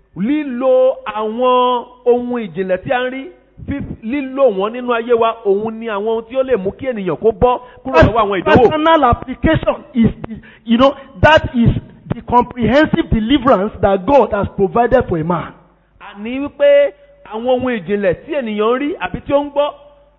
lílo àwọn ohun ìjìnlẹ̀ tí a ń rí fí- lílo wọn nínú ayé wa òun ni àwọn ohun tí ó lè mú kí ènìyàn kó bọ́ kúrò lọ́wọ́ àwọn ìdánwò. Personal application is, the, you know, that is the comprehensive deliverance that God has provided for a man. àní wípé àwọn ohun ìjìnlẹ̀ tí ènìyàn ń rí àbí tí ó ń gbọ́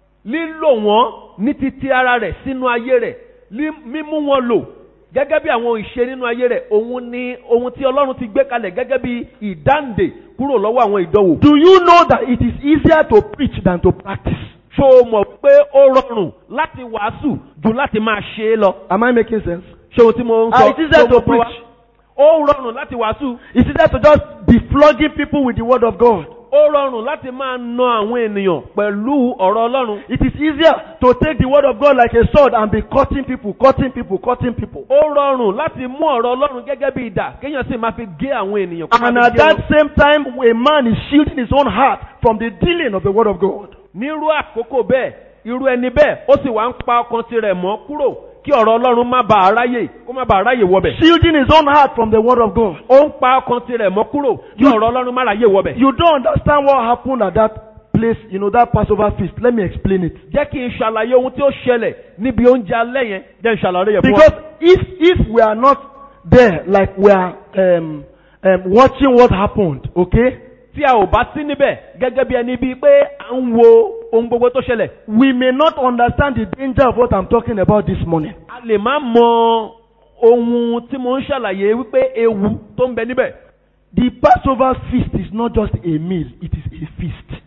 lílò wọ́n ní títí ara rẹ̀ sínú ayé rẹ̀ lí- mímú wọn lò gẹ́gẹ́ bí àwọn ìṣe nínú ayé rẹ̀ òun ni ohun tí ọlọ́run ti gbé kalẹ̀ gẹ́gẹ́ bí ìdáǹdè kúrò lọ́wọ́ àwọn ìdánwò. Do you know that it is easier to preach than to practice? ṣó o mọ̀ pé ó rọrùn láti wàásù ju láti máa ṣe é lọ. Am I making sense? ṣé ohun tí mo ń Ah, sọ it is easier ṣé o to mọ̀ pé wá? preach. ó rọrùn láti wàásù. It's easier to just be flogging people with the word of God. ó rọrùn láti máa na àwọn ènìyàn pẹ̀lú ọ̀rọ̀ ọlọ́run. It is easier to take the word of God like a sword and be cutting people, cutting people, cutting people. ó rọrùn láti mú ọ̀rọ̀ ọlọ́run gẹ́gẹ́ bí idà kéèyàn sì máa fi gé àwọn ènìyàn. kó máa And fi at gé that wọn. same time, a man is shielding his own heart from the dealing of the word of God. nírú àkókò bẹ́ẹ̀ irú ẹni bẹ́ẹ̀ ó sì wá ń pa ọkàn tirẹ̀ mọ́ kúrò kí ọ̀rọ̀ ọlọ́run má bàa ráyè kó má bàa ráyè wọbẹ̀. Shielding his own heart from the word of God. ó ń pa ọkàn tirẹ̀ mọ́ kúrò kí You- ọ̀rọ̀ ọlọ́run má ráyè wọbẹ̀. You don't understand what happened at that place, you know, that Passover feast. Let me explain it. jẹ́ kí n ṣàlàyé ohun tí ó ṣẹlẹ̀ níbi oúnjẹ alẹ́ yẹn jẹ́ n ṣàlàyé yẹn fún ọ. Because if if we are not there, like we are um, um, watching what happened, okay, tí a ò bá sí níbẹ̀ gẹ́gẹ́ bí ẹni bíi pé à ń wo ohun gbogbo tó ṣẹlẹ̀ we may not understand the danger of what I'm talking about this morning. a lè má mọ ohun tí mo ń ṣàlàyé wípé ewu tó ń bẹ níbẹ̀. The Passover feast is not just a meal; it is a feast.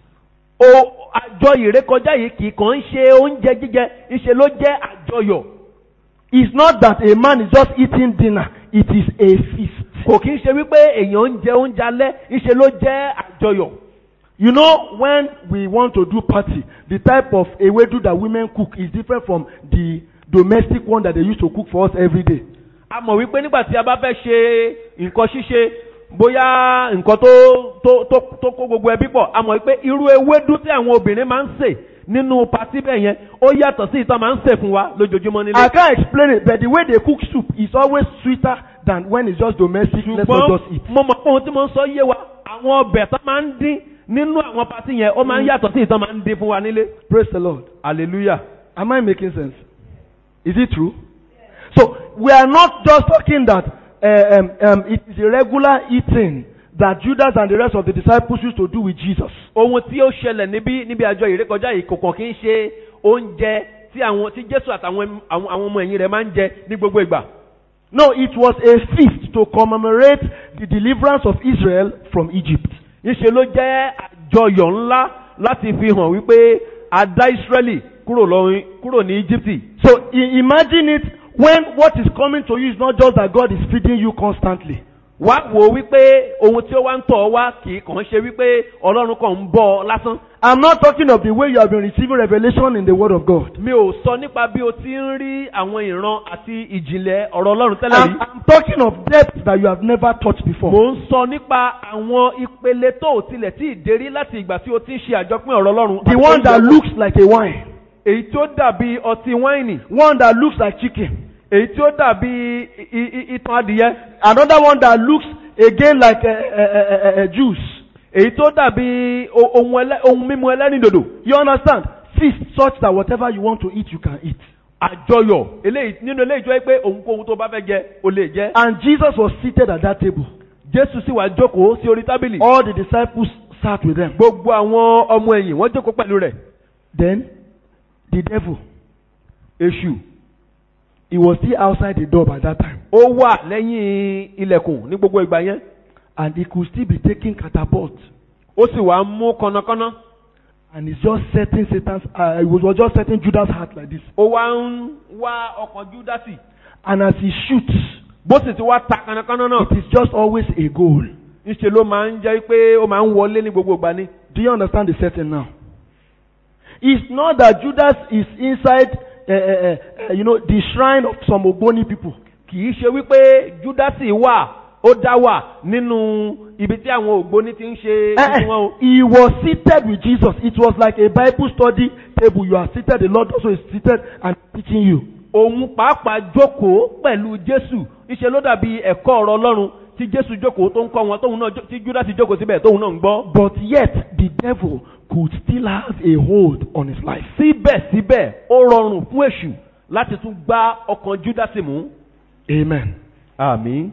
o àjọ ìrékọjá yìí kì í kàn ń ṣe oúnjẹ jíjẹ ìṣe ló jẹ́ àjọyọ̀ It's not that a man is just eating dinner; it is a feast. kò kí ń ṣe wípé èèyàn ń jẹ oúnjẹ alẹ́ ìṣe ló jẹ́ àjọyọ̀ You know, when we want to do party, the type of ewedu that women cook is different from the domestic one that they used to cook for us every day. a mọ̀ wípé nígbà tí a bá fẹ́ ṣe nǹkan ṣíṣe bóyá nǹkan tó tó tó tó kó gbogbo ẹbí pọ̀ a mọ̀ wípé irú ewédú tí àwọn obìnrin máa ń sè nínú patí bẹ́ẹ̀ yẹn ó yàtọ̀ sí ìtàn máa ń sè fún wa lójoojúmọ́ nílé. I can't explain it, but the way they cook soup is always sweeter than when it's just domestic. Let's not just eat. ṣùgbọ́n mo mọ̀ pé ohun tí mo ń sọ yé wa àwọn ọbẹ̀ tó máa ń dín nínú àwọn patí yẹn ó máa ń yàtọ̀ sí ìtàn máa ń dín fún wa nílé. Praise the Lord. hallelujah. Am I making sense? Is it true? So we are not just talking that uh, um, um, it is a regular eating that Judas and the rest of the disciples used to do with Jesus. ohun tí ó ṣẹlẹ̀ níbí níbi àjọ ìrékọjá yìí kò kàn kí ń ṣe oúnjẹ tí àwọn tí jésù àtàwọn ẹm- àwọn àwọn ọmọ ẹ̀yìn rẹ̀ máa ń jẹ ní gbogbo ìgbà. No, it was a feast to commemorate the deliverance of Israel from Egypt. níṣe ló jẹ́ àjọyọ̀ ńlá láti fi hàn wípé a dá ìsírẹ́lì kúrò lọ́rin kúrò ní íjíbítì. So i- imagine it when what is coming to you is not just that God is feeding you constantly. wá wò ó wípé ohun tí ó wá ń tọ̀ ọ́ wá kì í kàn ṣe wípé ọlọ́run kàn ń bọ̀ ọ́ lásán. I'm not talking of the way you have been receiving revelation in the Word of God. mi ò sọ nípa bí o ti ń rí àwọn ìran àti ìjìnlẹ̀ ọ̀rọ̀ ọlọ́run tẹ́lẹ̀ rí. I'm, I'm talking of depths that you have never touched before. Mo ń sọ nípa àwọn ìpele tó ò tilẹ̀ tí ì dérí láti ìgbà tí o ti ń ṣe àjọpín ọ̀rọ̀ Ọlọ́run. The one that looks like a wine. Èyí tí ó dàbí ọtí wáìnì. One that looks like chicken. Èyí tí ó dàbí i- i- i- ìtàn adìyẹ. Another one that looks again like a, a, a, a, a juice. Èyí tó dàbí o- ohun ẹlẹ́- ohun mímu ẹlẹ́rìndòdò. You understand? Feast such that whatever you want to eat, you can eat. Àjọyọ̀ eléyìí nínú eléyìí tó yẹ pé ohunkóhun tó bá fẹ́ jẹ o lè jẹ. And Jesus was seated at that table. Jésù sì wá jókòó sí orí tábìlì. All the disciples sat with them. Gbogbo àwọn ọmọ ẹ̀yìn wọ́n jókòó pẹ̀lú rẹ̀. Then the devil, Èṣù he was still outside the door by that time. ó wà lẹ́yìn ilẹ̀kùn ní gbogbo ìgbà yẹn. And he could still be taking catapult. Ó sì wá mú kọ́nàkọ́nà. And he's just setting Satan's, uh, he was was just setting Judas' heart like this. ó wá ń wá ọkàn júdásì And as he shoots, bó sì ti wá ta kánnakánná náà it is just always a goal. ńṣe ló máa ń jẹ́ pé ó máa ń wọlé ní gbogbo ìgbà ni. Do you understand the setting now? It's not that Judas is inside, uh, uh, uh, you know, the shrine of some Ogboni people. kì í ṣe wípé júdásì wà ó dá wà nínú ibi tí àwọn ògbóni ti ń ṣe Eh, títí wọn o. he was seated with Jesus. It was like a Bible study table. You are seated, the Lord also is seated and teaching you. òun pàápàá jókòó pẹ̀lú jésù ńṣe ló dàbí ẹ̀kọ́ ọ̀rọ̀ ọlọ́run tí jésù jókòó tó ń kọ́ wọn tóun náà jó- tí júdásì jókòó síbẹ̀ tóun náà ń gbọ́. But yet, the devil could still have a hold on his life. síbẹ̀síbẹ̀ ó rọrùn fún èṣù láti tún gbá ọkàn júdásì mú. Amen. àmín.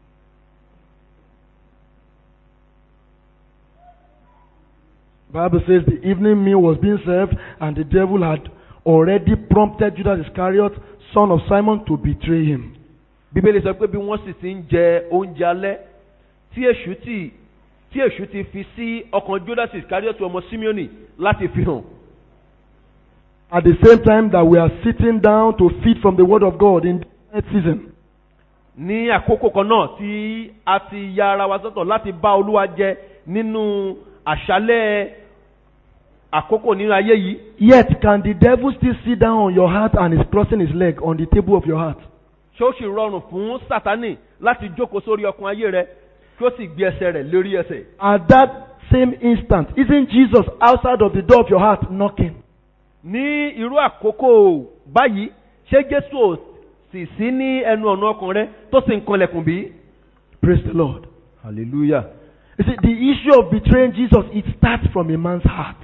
Bible says the evening meal was being served, and the devil had already prompted Judas Iscariot, son of Simon, to betray him. bíbélì sọ pé bí wọ́n sì ti ń jẹ oúnjẹ alẹ́ tí èṣù ti tí èṣù ti fi sí ọkàn judas iscariot ọmọ simeoni láti fi hàn At the same time that we are sitting down to feed from the word of God in the season, ní àkókò kan náà tí a ti ya ara wa sọ́tọ̀ láti bá olúwa jẹ nínú àṣálẹ́ àkókò nínú ayé yìí yet can the devil still sit down on your heart and is crossing his leg on the table of your heart? ṣé ó sì rọrùn fún sátani láti jókòó sórí ọkàn ayé rẹ kí ó sì gbé ẹsẹ̀ rẹ̀ lórí ẹsẹ̀ At that same instant, isn't Jesus outside of the door of your heart knocking? ní irú àkókò báyìí ṣé jésù ò sì sí ní ẹnu ọ̀nà ọkàn rẹ tó sì ń kanlẹ̀kùn bí. Praise the Lord. hallelujah. You see, the issue of betraying Jesus, it starts from a man's heart.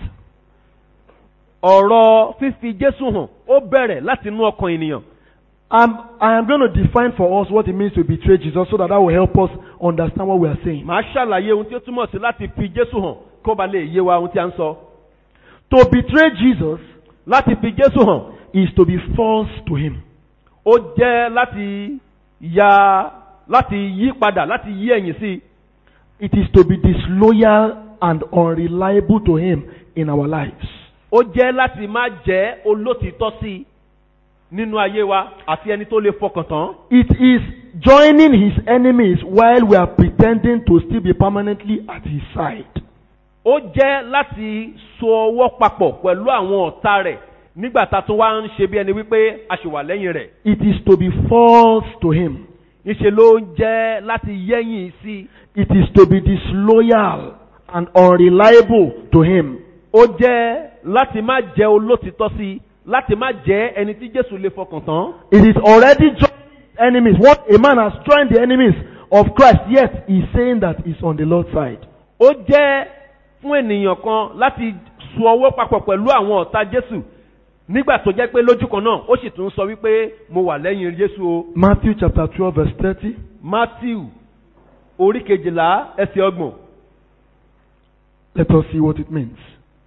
ọ̀rọ̀ fífi jésù hàn ó bẹ̀rẹ̀ láti inú ọkàn ènìyàn. Um, I am going to define for us what it means to betray Jesus so that that will help us understand what we are saying. màá ṣàlàyé ohun tí ó túmọ̀ sí láti fi jésù hàn kó ba lè yé wa ohun tí a ń sọ. To betray Jesus láti fi jésù hàn is to be false to him. ó jẹ́ láti ya láti yí padà láti yí ẹ̀yìn sí i. It is to be disloyal and unreliable to him in our lives. ó jẹ́ láti má jẹ́ olótìítọ́ sí i nínú ayé wa àti ẹni tó lè fọkàn tán. It is joining his enemies while we are pretending to still be permanently at his side. ó jẹ́ láti so ọwọ́ papọ̀ pẹ̀lú àwọn ọ̀tá rẹ̀ nígbà tá a tún wá ń ṣe bí ẹni wípé a ṣì wà lẹ́yìn rẹ̀ It is to be false to him. níṣe ló ń jẹ́ láti yẹ́yìn sí i It is to be disloyal and unreliable to him. ó jẹ́ láti má jẹ́ olótìtọ́ sí i láti má jẹ́ ẹni tí Jésù lè fọkàn tán It is already joined enemies. What a man has joined the enemies of Christ, yet he's saying that he's on the Lord's side. ó jẹ́ fún ènìyàn kan láti so ọwọ́ papọ̀ pẹ̀lú àwọn ọ̀tá Jésù nígbà tó jẹ́ pé lójú kan náà ó sì tún sọ wípé mo wà lẹ́yìn Jésù o Matthew chapter 12, verse 30. Matthew orí kejìlá ẹsẹ̀ ọgbọ̀n Let us see what it means.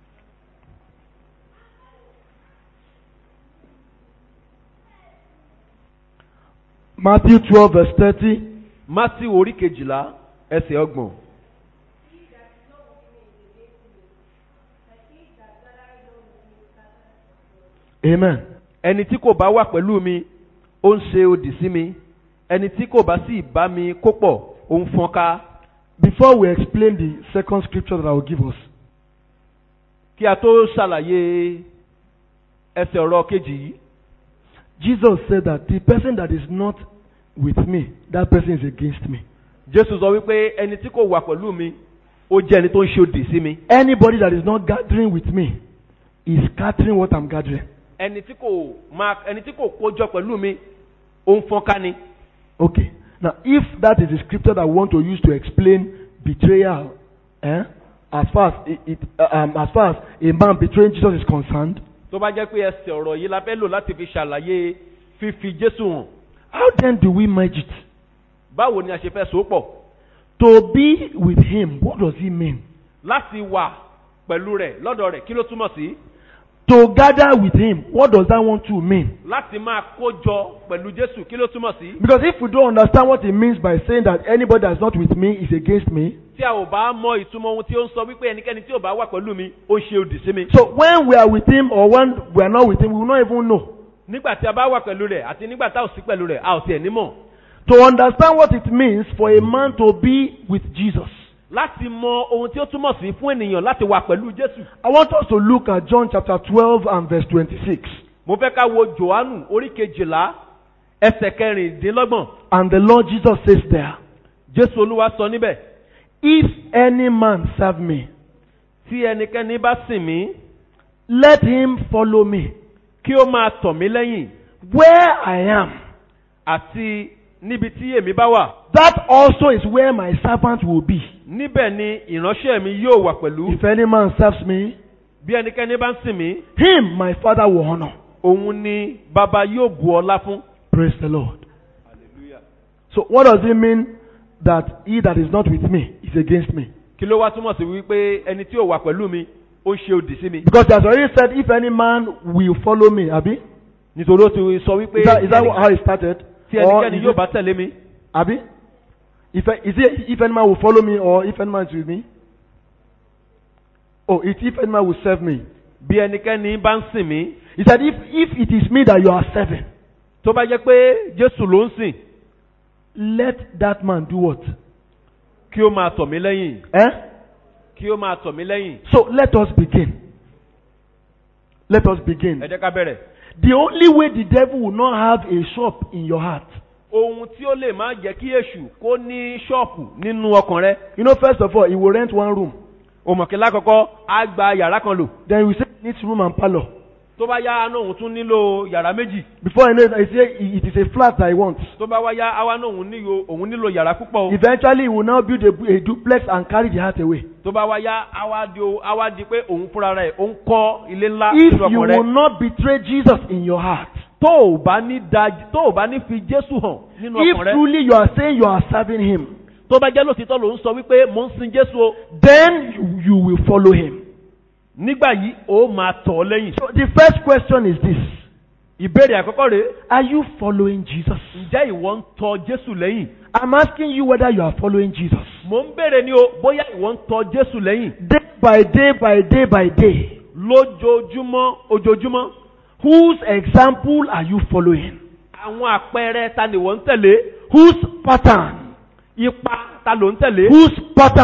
Matthew 12, verse 30. Matthew orí kejìlá ẹsẹ̀ ọgbọ̀n Amen. ẹni tí kò bá wà pẹ̀lú mi ó ń ṣe òdì sí mi ẹni tí kò bá sì bá mi kó pọ̀ ó ń fọ́n ká Before we explain the second scripture that I will give us, kí a tó ṣàlàyé ẹsẹ̀ ọ̀rọ̀ kejì yìí Jesus said that the person that is not with me, that person is against me. Jésù sọ wípé ẹni tí kò wà pẹ̀lú mi ó jẹ́ ẹni tó ń ṣe òdì sí mi Anybody that is not gathering with me is scattering what I'm gathering. ẹni tí kò máa ẹni tí kò kójọ pẹ̀lú mi ó ń fọ́n ká ni Okay. Now, if that is the scripture that we want to use to explain betrayal, eh, as far as it, it, uh, um, as far as a man betraying Jesus is concerned, tó bá jẹ́ pé ẹsẹ̀ ọ̀rọ̀ yìí la fẹ́ lò láti fi ṣàlàyé fífi Jésù hàn how then do we merge it? báwo ni a ṣe fẹ́ so pọ̀ To be with him, what does it mean? láti wà pẹ̀lú rẹ̀ lọ́dọ̀ rẹ̀ kí ló túmọ̀ sí To gather with him, what does that want to mean? láti máa kójọ pẹ̀lú Jésù kí ló túmọ̀ sí Because if we don't understand what it means by saying that anybody that's not with me is against me, tí a ò bá mọ ìtumọ̀ ohun tí ó ń sọ wípé ẹnikẹ́ni tí ò bá wà pẹ̀lú mi ó ń ṣe òdì sí mi so when we are with him or when we are not with him, we will not even know. nígbà tí a bá wà pẹ̀lú rẹ̀ àti nígbà tá ò sí pẹ̀lú rẹ̀ a ò tiẹ̀ nímọ̀ To understand what it means for a man to be with Jesus, láti mọ ohun tí ó túmọ̀ sí fún ènìyàn láti wà pẹ̀lú Jésù I want us to look at John chapter 12 and verse 26. mo fẹ́ ká wo Jòhánù orí kejìlá ẹsẹ̀ kẹrìndínlọ́gbọ̀n And the Lord Jesus says there, Jésù Olúwa sọ níbẹ̀ If any man serve me, tí ẹnikẹ́ni bá sìn mí let him follow me. kí ó máa tọ̀ mí lẹ́yìn Where I am, àti níbi tí èmi bá wà that also is where my servant will be. níbẹ̀ ni ìránṣẹ́ mi yóò wà pẹ̀lú If any man serves me, bí ẹnikẹ́ni bá ń sìn mí him my father will honor. òun ni bàbá yóò bu ọlá fún. Praise the Lord. So, what does it mean that he that is not with me is against me? kí ló wá túmọ̀ sí wípé ẹni tí ò wà pẹ̀lú mi ó ń ṣe òdì sí mi. Because he has already said, if any man will follow me, Abi? nítorí ó ti sọ wípé Is that, is that how it started? tí Or ẹnikẹ́ni is yóò it- bá tẹ̀lé mi Abi? If, is it if any man will follow me or if any man is with me? Oh, it's if any man will serve me. bí ẹnikẹ́ni bá ń sìn mí He said, if, if it is me that you are serving, tó bá jẹ́ pé Jésù ló ń sìn let that man do what? kí ó máa tọ̀ mí lẹ́yìn Eh? kí ó máa tọ̀ mí lẹ́yìn So let us begin. Let us begin. ẹ jẹ́ ká bẹ̀rẹ̀. The only way the devil will not have a shop in your heart. ohun tí ó lè má jẹ́ kí èṣù kó ní ṣọ́ọ̀pù nínú ọkàn rẹ You know, first of all, he will rent one room. òmọ̀kí lákọ̀ọ́kọ́ á gba yàrá kan lò Then he will say he needs room and parlor. tó bá yá náà òun tún nílò yàrá méjì Before you know it, he say it is a flat that he wants. tó bá wá yá àwa náà òun nílò òun nílò yàrá púpọ̀ o Eventually, he will now build a, a duplex and carry the heart away. tó bá wá yá àwa di o àwa di pé òun fúnra rẹ̀ òun kọ́ ilé ńlá If nínú you ọkàn rẹ will not betray Jesus in your heart, tó o bá ní da tó o bá ní fi Jésù hàn nínú if ọkàn rẹ truly you are saying you are serving him, tó bá jẹ́ lòtítọ́ ló ń sọ wípé mò ń sin Jésù o then you, you will follow him. nígbà yìí ó máa tọ̀ ọ́ lẹ́yìn So the first question is this ìbéèrè àkọ́kọ́ rèé Are you following Jesus? ǹjẹ́ ìwọ ń tọ̀ Jésù lẹ́yìn I'm asking you whether you are following Jesus. mò ń béèrè ni o bóyá ìwọ ń tọ̀ Jésù lẹ́yìn Day by day by day by day. lójoojúmọ́ ojoojúmọ́ Whose example are you following? àwọn àpẹẹrẹ ta ni wọ́n ń tẹ̀lé Whose pattern? ipa ta ló ń tẹ̀lé Whose pattern?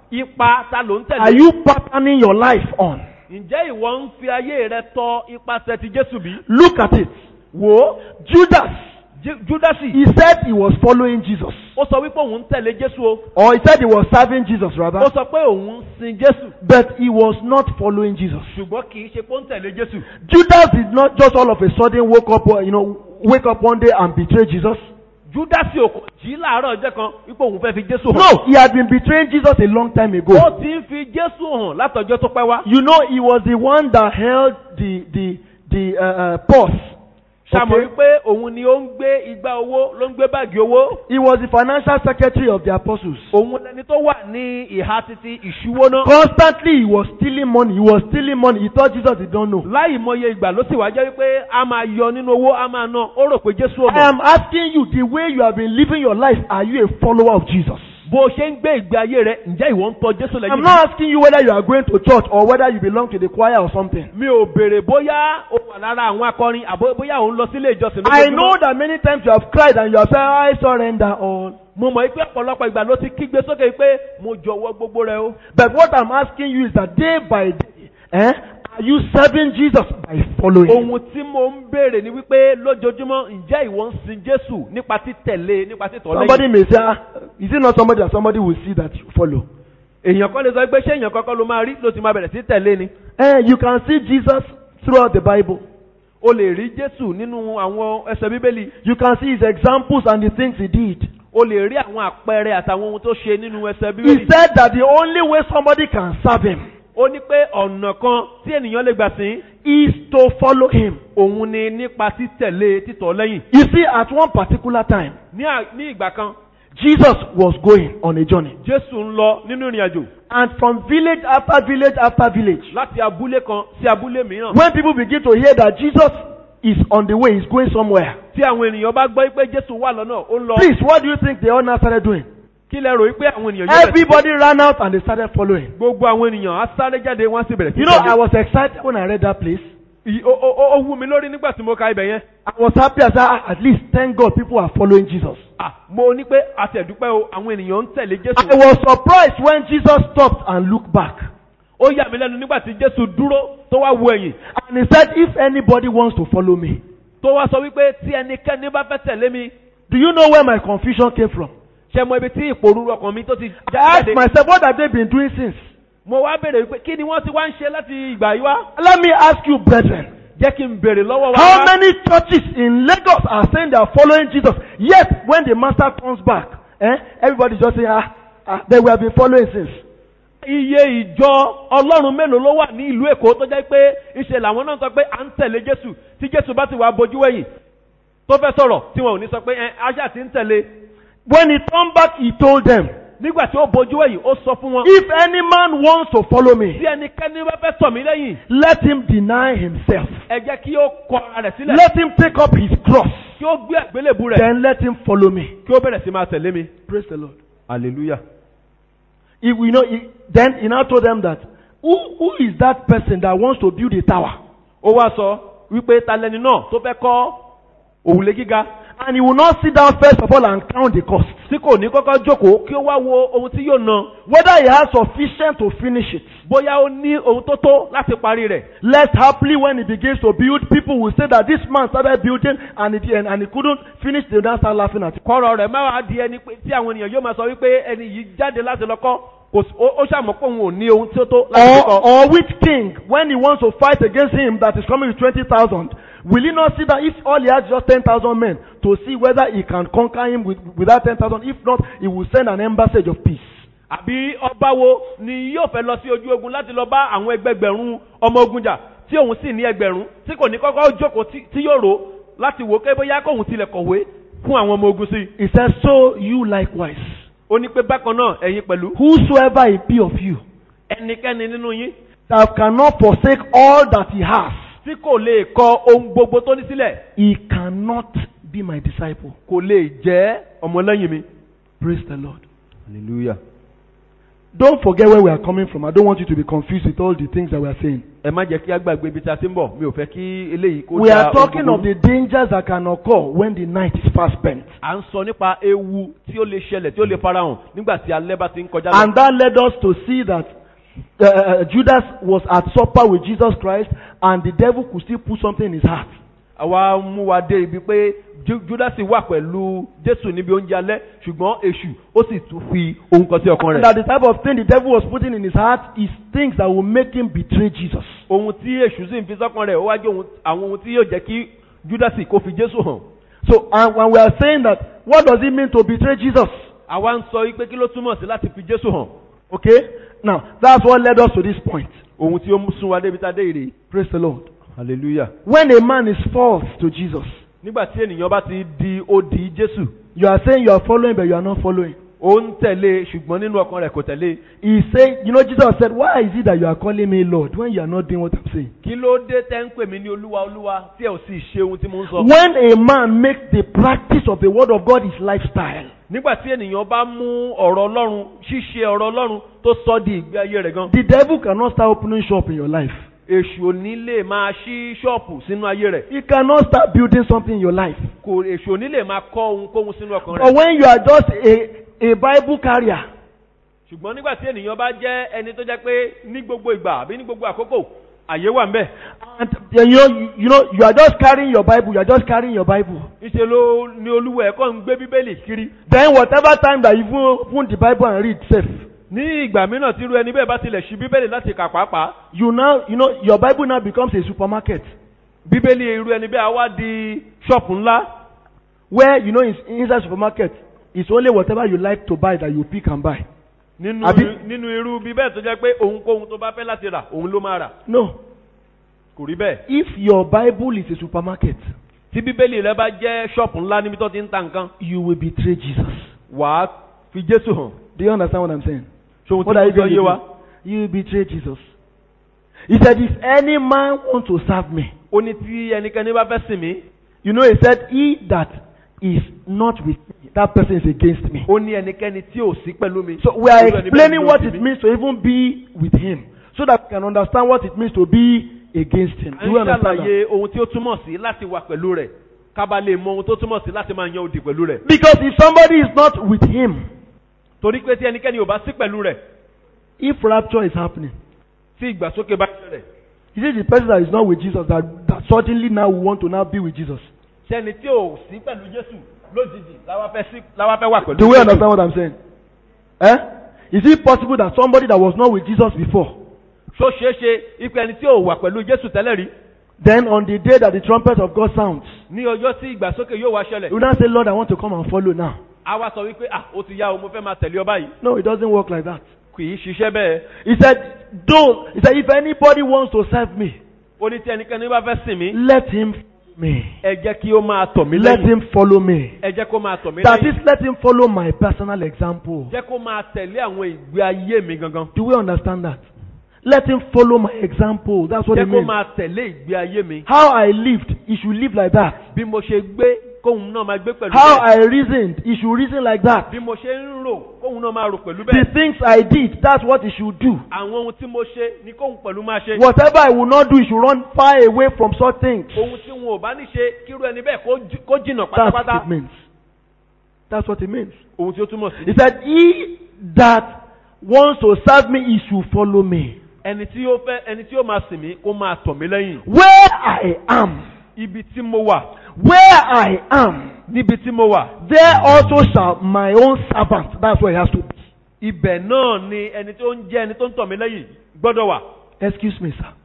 ipa ta ló ń are tẹ̀lé. you patterning your life on? ǹjẹ́ ìwọ ń fi ayé rẹ tọ ipasẹ̀ ti Jésù bí? Look at it. wò ó Judas, Ju- Júdásì he said he was following Jesus. ó sọ wípé òun ń tẹ̀lé Jésù o. Or he said he was serving Jesus rather. ó sọ pé òun ń sin Jésù. But he was not following Jesus. ṣùgbọ́n kì í ṣe pé ó ń tẹ̀lé Jésù. Judas did not just all of a sudden wake up, uh, you know, wake up one day and betray Jesus. Júdásì ò kò jí láàárọ̀ ọjọ́ kan wípé òun fẹ́ fi Jésù hàn. No, he had been betraying Jesus a long time ago. ó ti ń fi Jésù hàn látọjọ́ tó pẹ́ wá. You know, he was the one that held the the the uh, uh, purse. ṣàmọ̀ Okay? wípé òun ni ó ń gbé igbá owó ló ń gbé báàgì owó. He was the financial secretary of the apostles. òun lẹni tó wà ní ìhà títí ìṣúwó náà. Constantly, he was stealing money. He was stealing money. He thought Jesus did not know. láì mọye ìgbà ló sì wá jẹ́ wípé a máa yọ nínú owó a máa ná ó rò pé Jésù ò I mọ̀. am asking you, the way you have been living your life, are you a follower of Jesus? bó o ṣe ń gbé ìgbé ayé rẹ ǹjẹ́ ìwọ ń tọ Jésù I'm lẹ́yìn bí? not asking you whether you are going to church or whether you belong to the choir or something. mi ò béèrè bóyá o wà lára àwọn akọrin àbó bóyá o ń lọ sílé ìjọsìn I know that many times you have cried and you have said, I surrender all. mo mọ̀ pé ọ̀pọ̀lọpọ̀ ìgbà ló ti kígbe sókè pé mo jọ̀wọ́ gbogbo rẹ o. But what I'm asking you is that day by day, eh, are you serving Jesus by following him? ohun tí mo ń béèrè ni wípé lójoojúmọ́ ǹjẹ́ ìwọ ń sin Jésù nípa títẹ̀lé nípa títọ̀ Somebody lẹ́yìn. may say, ah, is it not somebody that somebody will see that you follow? èèyàn kan lè sọ pé ṣé èèyàn kankan ló máa rí ló ti máa bẹ̀rẹ̀ sí tẹ̀lé ni. Eh, you can see Jesus throughout the Bible. o lè rí Jésù nínú àwọn ẹsẹ̀ bíbélì. You can see his examples and the things he did. o lè rí àwọn àpẹẹrẹ àtàwọn ohun tó ṣe nínú ẹsẹ̀ He bíbélì. said that the only way somebody can serve him ó ní pé ọ̀nà kan tí ènìyàn lè gbà sìn is to follow him. òun ni nípa títẹ̀lé títọ̀ lẹ́yìn. You see, at one particular time, ní à- ní ìgbà kan Jesus was going on a journey. Jésù ń lọ nínú ìrìn àjò And from village after village after village, láti abúlé kan sí abúlé mìíràn. when people begin to hear that Jesus is on the way, he's going somewhere. tí àwọn ènìyàn bá gbọ́ pé Jésù wà lọ́nà ó ń lọ. Please, what do you think they all now started doing? kí lẹ rò wípé àwọn ènìyàn yóò bẹ̀rẹ̀ sí- Everybody ran out and they started following. gbogbo àwọn ènìyàn á sáré jáde wọ́n sì bẹ̀rẹ̀ sí You know, I tẹ̀lé. was excited when I read that place. Ì- ó- ó ó- ó wú mi lórí nígbà tí mo ka ibẹ̀ yẹn. I was happy as I, at least, thank God, people are following Jesus. Ah, mo ní pé àtẹ̀dúpẹ́ o àwọn ènìyàn ń tẹ̀lé I Jésù. was surprised when Jesus stopped and looked back. ó yà mí lẹ́nu nígbà tí Jésù dúró tó wá wo ẹ̀yìn And he said, If anybody wants to follow me, tó wá sọ wípé tí ẹnikẹ́ni bá fẹ́ tẹ̀lé mi do you know where my confusion came from? ṣe mọ ibi tí ìpòrúurú ọkàn mi tó ti I asked jáde. myself, What have they been doing since? mo wá béèrè wípé kí ni wọ́n ti wá ń ṣe láti ìgbà yìí wá. Let me ask you, brethren. jẹ́ kí n béèrè lọ́wọ́ wa. How many churches in Lagos are saying they are following Jesus? Yet, when the master comes back, eh, everybody just say, ah, ah, they we have been following since. iye ìjọ ọlọ́run mélòó ló wà ní ìlú èkó tó jẹ́ pé ìṣe làwọn náà sọ pé à ń tẹ̀lé jésù tí jésù bá ti wà bojú wẹ̀yìn tó fẹ́ sọ̀rọ̀ tí wọn ò ní sọ pé ẹ ajá ti ń tẹ̀lé When he turned back, he told them, nígbà tí ó bojú wẹ̀yìn ó sọ fún wọn If any man wants to follow tí me, ẹnikẹ́ni bá fẹ́ tọ̀ mí lẹ́yìn let him deny himself. ẹ jẹ́ kí ó kọ ara rẹ̀ sílẹ̀ Let him take up his cross. kí ó gbé àgbélébù rẹ̀ Then let him follow me. kí ó bẹ̀rẹ̀ sí máa tẹ̀lé mi Praise the Lord. hallelujah. He, you know, he, then he now told them that, who, who is that person that wants to build a tower? ó wá sọ wípé talẹ́ni náà tó fẹ́ kọ́ òrùlé gíga And he will not sit down first of all and count the cost. tí kò ní kọ́kọ́ jókòó kí ó wá wo ohun tí yóò ná Whether he has sufficient to finish it. bóyá ó ní ohun tó tó láti parí rẹ̀ Lest happily when he begins to build, people will say that this man started building and he, and, and he couldn't finish, they will now start laughing at him. kọ́rọ̀ rẹ̀ máa wá di ẹni pé tí àwọn ènìyàn yóò máa sọ wípé ẹni yìí jáde láti lọ kọ́ kò sí- ó ó ṣàmọ̀ pé òun ò ní ohun tí ó tó láti fi Or, kọ́. or which king, when he wants to fight against him that is coming with 20,000, will he not see that if all he has is just 10,000 men to see whether he can conquer him with, without 10,000? If not, he will send an embassy of peace. àbí ọba wo ni yóò fẹ́ lọ sí ojú ogun láti lọ bá àwọn ẹgbẹgbẹ̀rún ọmọ ogun jà tí òun sì ní ẹgbẹ̀rún tí kò ní kọ́kọ́ jókòó tí tí yóò rò láti wò pé bóyá kóun tilẹ̀ kọ̀wé fún àwọn ọmọ ogun sí i. He says, So you likewise, ó ní pé bákan náà ẹ̀yin pẹ̀lú whosoever it be of you, ẹnikẹ́ni nínú yín that cannot forsake all that he has, tí kò lè kọ ohun gbogbo tó ní sílẹ̀ he cannot be my disciple. kò lè jẹ́ ọmọlẹ́yìn mi. Praise the Lord. hallelujah. Don't forget where we are coming from. I don't want you to be confused with all the things that we are saying. ẹ má jẹ́ kí á gbàgbé ibi tí a ti ń bọ̀ mi ò fẹ́ kí eléyìí kó We da are talking ohun of gbogbo. the dangers that can occur when the night is fast spent. à ń sọ nípa ewu tí ó lè ṣẹlẹ̀ tí ó lè farahàn nígbà tí alẹ́ bá ti ń kọjá lọ. And that led us to see that uh, Judas was at supper with Jesus Christ and the devil could still put something in his heart. àwa mú wa dé ibi pé Ju- júdásì wà pẹ̀lú jésù níbi oúnjẹ alẹ́ ṣùgbọ́n èṣù ó sì tún fi ohun kan sí ọkàn And rẹ̀. that the type of thing the devil was putting in his heart is things that will make him betray Jesus. ohun tí èṣù sì ń fi sọ́kàn rẹ̀ ó wá jẹ́ ohun- àwọn ohun tí yóò jẹ́ kí júdásì kó fi jésù hàn. So, and when we are saying that, what does it mean to betray Jesus? àwa ń sọ wípé kí ló túmọ̀ sí láti fi jésù hàn. Okay? Now, that's what led us to this point. ohun tí ó mú sún wa débi tá a dé ìrè. Praise the Lord. hallelujah. When a man is false to Jesus, nígbà tí ènìyàn bá ti di odi jésù you are saying you are following, but you are not following. ó ń tẹ̀lé ṣùgbọ́n nínú ọkàn rẹ̀ kò tẹ̀lé. He said, you know, Jesus said, Why is it that you are calling me Lord when you are not doing what I'm saying? kí ló dé tẹ́ ń pè mí ní olúwa olúwa tí ẹ ò sì ṣe ohun tí mo ń sọ. When a man makes the practice of the word of God his lifestyle, nígbà tí ènìyàn bá mú ọ̀rọ̀ ọlọ́run ṣíṣe ọ̀rọ̀ ọlọ́run tó sọ di ìgbé ayé rẹ̀ gan. the devil cannot start opening shop in your life. èṣù ò ní lè máa ṣí ṣọ́ọ̀pù sínú ayé rẹ̀. He cannot start building something in your life. kò èṣù ò ní lè máa kọ́ ohunkóhun sínú ọkàn But rẹ̀. when you are just a, a Bible carrier, ṣùgbọ́n nígbà tí ènìyàn bá jẹ́ ẹni tó jẹ́ pé ní gbogbo ìgbà àbí ní gbogbo àkókò àyè wà ń bẹ̀. and then you know, you, you know, you are just carrying your Bible, you are just carrying your Bible. níṣẹ́ ló ní olúwa ẹ̀kọ́ ń gbé bíbélì kiri. Then whatever time that you even open the Bible and read safe, ní ìgbà mìíràn tí irú ẹni bẹ́ẹ̀ bá tilẹ̀ ṣí bíbélì láti kà pàápàá you now, you know, your Bible now becomes a supermarket bíbélì irú ẹni bẹ́ẹ̀ á wá di ṣọ́ọ̀pù ńlá where, you know, in, inside supermarket, it's only whatever you like to buy that you pick and buy. nínú Àbí? nínú irú bí bẹ́ẹ̀ tó jẹ́ pé ohunkóhun tó bá fẹ́ láti rà òun ló máa rà No. kò rí bẹ́ẹ̀. If your Bible is a supermarket, tí bíbélì rẹ bá jẹ́ ṣọ́ọ̀pù ńlá níbi tó ti ń ta nǹkan you will betray Jesus. wàá fi jésù hàn Do you understand what I'm saying? ṣòwò tí What are mo you sọ going to yé wa. do? You will betray Jesus. He said, if any man want to serve me, ó ní tí ẹnikẹ́ni bá fẹ́ sìn mí you know, he said, he that is not with me, that person is against me. ó ní ẹnikẹ́ni tí ò sí pẹ̀lú mi. So we are irú ẹni bẹ́ẹ̀ explaining ni ó what ti it mí. means to even be with him, so that we can understand what it means to be against him. à Do ń you understand that? ṣàlàyé ohun tí ó túmọ̀ sí láti wà pẹ̀lú rẹ̀ kábà lè mọ ohun tó túmọ̀ sí láti máa yan òdì pẹ̀lú rẹ̀. Because if somebody is not with him, torí pé tí ẹnikẹ́ni ò bá sí pẹ̀lú rẹ̀ if rapture is happening, tí ìgbàsókè bá ṣẹlẹ̀ is it the person that is not with Jesus that, that suddenly now will want to now be with Jesus? sẹ́ni tí ò sí pẹ̀lú jésù lójijì láwa fẹ́ sí láwa fẹ́ wà pẹ̀lú Do we Jésù. understand what I'm saying? Eh? Is it possible that somebody that was not with Jesus before, ṣó ṣeé ṣe ipe ẹni tí ò wà pẹ̀lú jésù tẹ́lẹ̀ rí then on the day that the trumpet of God sounds, ní ọjọ́ tí ìgbàsókè yóò wá ṣẹlẹ̀ you now say, Lord, I want to come and follow now? a wá sọ wípé ah ó ti yá o mo fẹ́ máa tẹ̀lé ọ báyìí No, it doesn't work like that. kì í ṣiṣẹ́ bẹ́ẹ̀ He said, though, he said, if anybody wants to serve me, ó ní tí ẹnikẹ́ni bá fẹ́ sìn mí let him follow me. ẹ jẹ́ kí ó máa tọ̀ mí Let lẹ́yìn him follow me. ẹ jẹ́ kó máa tọ̀ mí That lẹ́yìn is, let him follow my personal example. jẹ́ kó máa tẹ̀lé àwọn ìgbé ayé mi gangan Do we understand that? Let him follow my example. That's what jẹ́ it kó means. máa tẹ̀lé ìgbé ayé mi How I lived, he should live like that. bí mo ṣe gbé kóhun náà máa gbé pẹ̀lú How bẹ́ẹ̀ I reasoned, he should reason like that. bí mo ṣe ń rò kóhun náà máa rò pẹ̀lú The bẹ́ẹ̀ things I did, that's what he should do. àwọn ohun tí mo ṣe ni kóhun pẹ̀lú máa ṣe Whatever I will not do, he should run far away from such things. ohun tí wọn ò bá ní ṣe kírú ẹni bẹ́ẹ̀ kó jí- kó jìnnà That's what pátápátá it means. That's what it means. ohun tí ó túmọ̀ sí He said, He that wants to serve me, he should follow me. ẹni tí ó fẹ́ ẹni tí ó máa sìn mí kó máa tọ̀ mí lẹ́yìn Where I am, ibi tí mo wà where I am, níbi tí mo wà there also shall my own servant. That's where he has to be. ibẹ̀ náà ni ẹni tó ń jẹ́ ẹni tó ń tọ̀ mí lẹ́yìn gbọ́dọ̀ wà Excuse me, sir.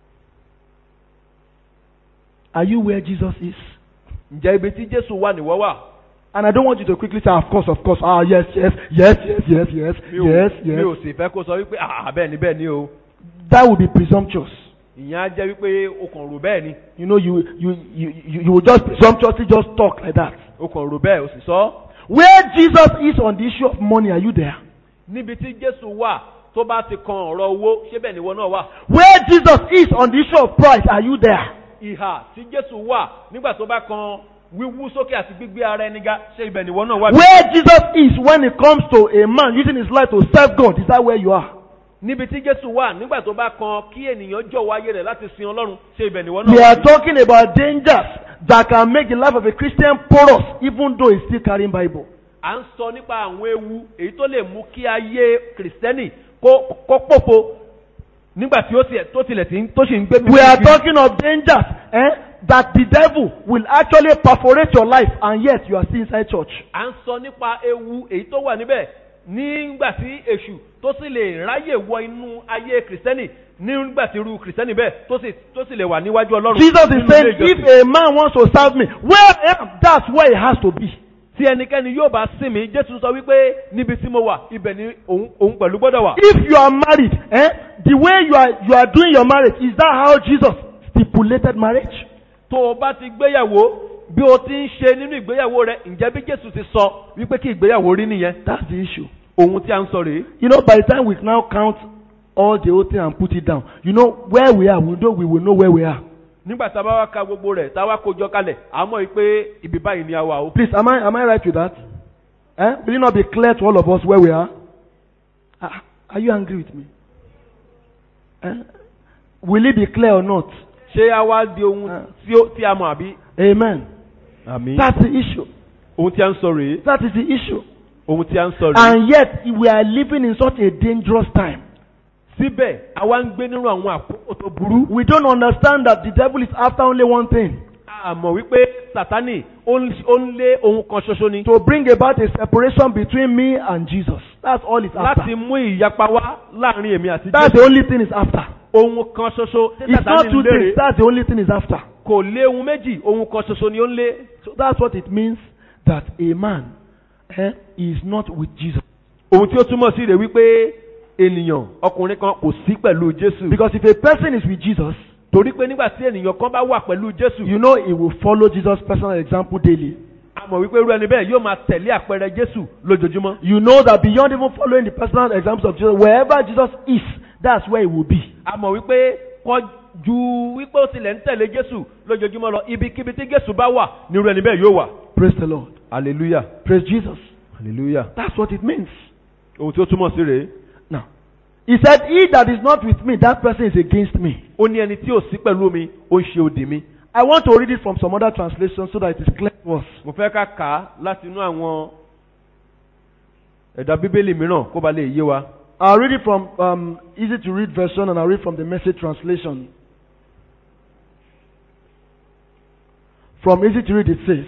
Are you where Jesus is? ǹjẹ́ ibi tí jésù wà níwọ́ wà And I don't want you to quickly say, of course, of course. Ah, yes, yes, yes, yes, yes, yes, mi ò yes, mi ò yes. sì fẹ́ kó sọ wípé ah bẹ́ẹ̀ ni bẹ́ẹ̀ ni o That would be presumptuous. ìyẹn á jẹ́ wípé o kàn rò bẹ́ẹ̀ ni You know, you, you, you, you, you will just presumptuously just talk like that. o kàn rò bẹ́ẹ̀ o sì sọ Where Jesus is on the issue of money, are you there? níbi tí jésù wà tó bá ti kan ọ̀rọ̀ owó ṣé bẹ́ẹ̀ ni ìwọ náà wà Where Jesus is on the issue of price, are you there? ìhà tí jésù wà nígbà tó bá kan wíwú sókè àti gbígbé ara ẹni ga ṣé ibẹ̀ ni ìwọ náà wà bí? Where Jesus is when it comes to a man using his life to serve God, is that where you are? níbi tí jésù wà nígbà tó bá kan kí ènìyàn jọ̀wọ́ ayé rẹ̀ láti sin ọlọ́run ṣe ibẹ̀ níwọ náà We wà are sí. talking about dangers that can make the life of a Christian porous, even though he's still carrying Bible. à ń sọ nípa àwọn ewu èyí tó lè mú kí ayé kìrìsìtẹ́nì kó kó pòfo nígbà tí ó tiẹ̀ tó tilẹ̀ tí ń- tó sì ń gbé We are kiri. talking of dangers eh, that the devil will actually perforate your life, and yet you are still inside church. à ń sọ nípa ewu èyí tó wà níbẹ̀ nígbà tí èṣù tó sì lè ráyè wọ inú ayé kìrìsìtẹ́nì nígbà tí irú kìrìsìtẹ́nì bẹ́ẹ̀ tó sì tó sì lè wà níwájú ọlọ́run. Jesus is nínú saying, ilé ìjọsìn. if a man wants to serve me, where I am, that's where he has to be. tí ẹnikẹ́ni yóò bá sìn mí jésù sọ wípé níbi tí mo wà ibẹ̀ ni òun òun pẹ̀lú gbọ́dọ̀ wà. If you are married, eh, the way you are you are doing your marriage, is that how Jesus stipulated marriage? tó o bá ti gbéyàwó bí o ti ń ṣe nínú ìgbéyàwó rẹ ǹjẹ́ bí jésù ti sọ wípé kí ìgbéyàwó rí nìyẹn That's the issue. ohun tí a ń sọ rèé. You know, by the time we now count all the whole thing and put it down, you know where we are. We know we will know where we are. nígbà tá a bá wá ka gbogbo rẹ̀ tá a wá kójọ kalẹ̀ à mọ̀ wípé ibi báyìí ni a wà o. Please, am I am I right with that? Eh? Will it not be clear to all of us where we are? Ah, are you angry with me? Eh? Will it be clear or not? ṣé a wá di ohun Ah. tí ó- tí a mọ̀ àbí. Amen. àmì. That's the issue. ohun tí a ń sọ rèé. That is the issue. ohun tí a ń sọ rèé. And yet, we are living in such a dangerous time. síbẹ̀ àwa ń gbé nínú àwọn àkókò tó burú. We don't understand that the devil is after only one thing a mọ̀ wípé sátánì ó ń ó ń lé ohun kan ṣoṣo ni. to bring about a separation between me and Jesus. That's all it's láti after. mú ìyapa wá láàrin èmi àti That's jésù. the only thing it's after. ohun kan ṣoṣo tí It's not sátánì two ń lérè things. That's the only thing it's after. kò lé ohun méjì ohun kan ṣoṣo ni ó ń lé. So that's what it means that a man eh, is not with Jesus. ohun tí ó túmọ̀ sí rẹ̀ wípé ènìyàn ọkùnrin kan kò sí pẹ̀lú jésù. Because if a person is with Jesus, torí pé nígbà tí ènìyàn kan bá wà pẹ̀lú jésù. you know he will follow Jesus' personal example daily. a mọ̀ wípé irú ẹni bẹ́ẹ̀ yóò máa tẹ̀lé àpẹẹrẹ jésù lójoojúmọ́. You know that beyond even following the personal examples of Jesus, wherever Jesus is, that's where he will be. a mọ̀ wípé kọ́ ju wípé ó tilẹ̀ ń tẹ̀lé jésù lójoojúmọ́ lọ ibikíbi tí jésù bá wà ní irú ẹni bẹ́ẹ̀ yóò wà. Praise the Lord. hallelujah Praise Jesus. hallelujah. That's what it means. ohun tí ó túmọ̀ sí rèé. Now, he said, He that is not with me, that person is against me. ó ní ẹni tí ò sí pẹ̀lú mi ó ń ṣe òdì mi. I want to read it from some other translations so that it is clear to us. mo fẹ́ ká kà á láti inú àwọn ẹ̀dá bíbélì mìíràn kó ba lè yé wa. I'll read it from um, easy to read version and I'll read from the message translation. From easy to read, it says,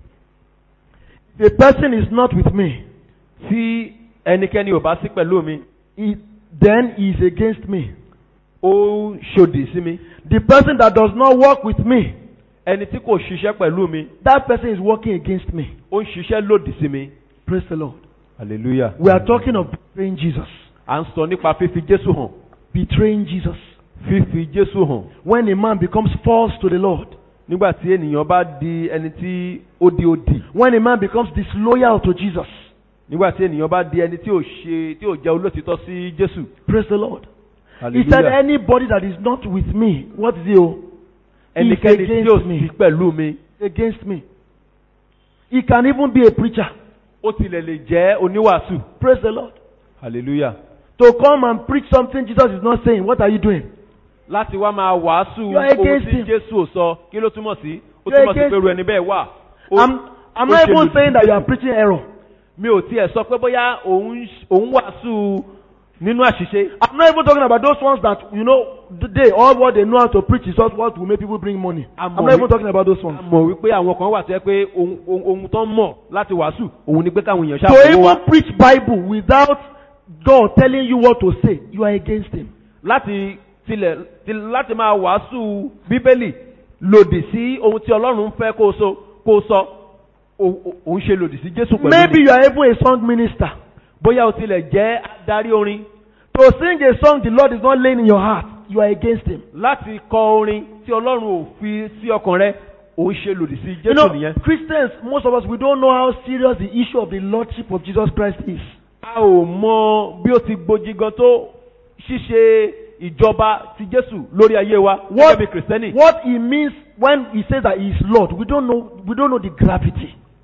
If a person is not with me, tí ẹnikẹ́ni ò bá sí pẹ̀lú mi he, then he is against me. ó ń ṣòdì sí mi. The person that does not work with me, ẹni tí kò ṣiṣẹ́ pẹ̀lú mi that person is working against me. ó ń ṣiṣẹ́ lòdì sí mi. Praise the Lord. hallelujah. We are talking of betraying Jesus. à ń sọ nípa fífi jésù hàn. Betraying Jesus. fífi jésù hàn. When a man becomes false to the Lord, nígbà tí ènìyàn bá di ẹni tí ó di òdì. when a man becomes disloyal to Jesus. nígbà tí ènìyàn bá di ẹni tí ò ṣe tí ò jẹ́ olótìtọ́ sí jésù. Praise the Lord. He said, hallelujah. anybody that is not with me, what is he? oh? ẹnikẹ́ni tí ò against me. sí pẹ̀lú mi. Against me. He can even be a preacher. ó tilẹ̀ lè jẹ́ oníwàásù. Praise the Lord. hallelujah. To come and preach something Jesus is not saying, what are you doing? láti wá máa wàásù You are ohun against tí him. jésù ò sọ kí ló túmọ̀ sí. ó You are túmọ̀ sí against pé irú ẹni bẹ́ẹ̀ wà. Ó- I'm, I'm ó not ṣe even lòdì saying sí that you are Jésù. preaching error. mi ò tiẹ̀ sọ pé bóyá òun òun wàásù nínú àṣìṣe. I'm not even talking about those ones that, you know, they, all what they know how to preach is just what will make people bring money. I'm I'm not even talking about those a ones. mọ̀ wípé àwọn kan wà tó yẹ pé ohun ohun- ohun tó ń mọ̀ láti wàásù òun ni pé káwọn èèyàn To ṣàfihàn wa. even preach Bible without God telling you what to say, you are against Him. láti tilẹ̀ ti- láti máa wàásù bíbélì lòdì sí ohun tí ọlọ́run fẹ́ kó o so kó o sọ o- o- òun ṣe lòdì sí jésù pẹ̀lú Maybe ni. you are even a song minister. bóyá o tilẹ̀ jẹ́ adarí orin To sing a song the Lord is not laying in your heart, you are against Him. láti kọ orin tí ọlọ́run ò fi sí ọkàn rẹ òun ṣe lòdì sí You jésù know, nìyẹn. Christians, most of us, we don't know how serious the issue of the Lordship of Jesus Christ is. a ò mọ bí ó ti gbòjì gan tó ṣíṣe ìjọba ti jésù lórí ayé wa gẹ́gẹ́ What, bí kìrìsìtẹ́nì. what He means when He says that He is Lord, we don't know, we don't know the gravity.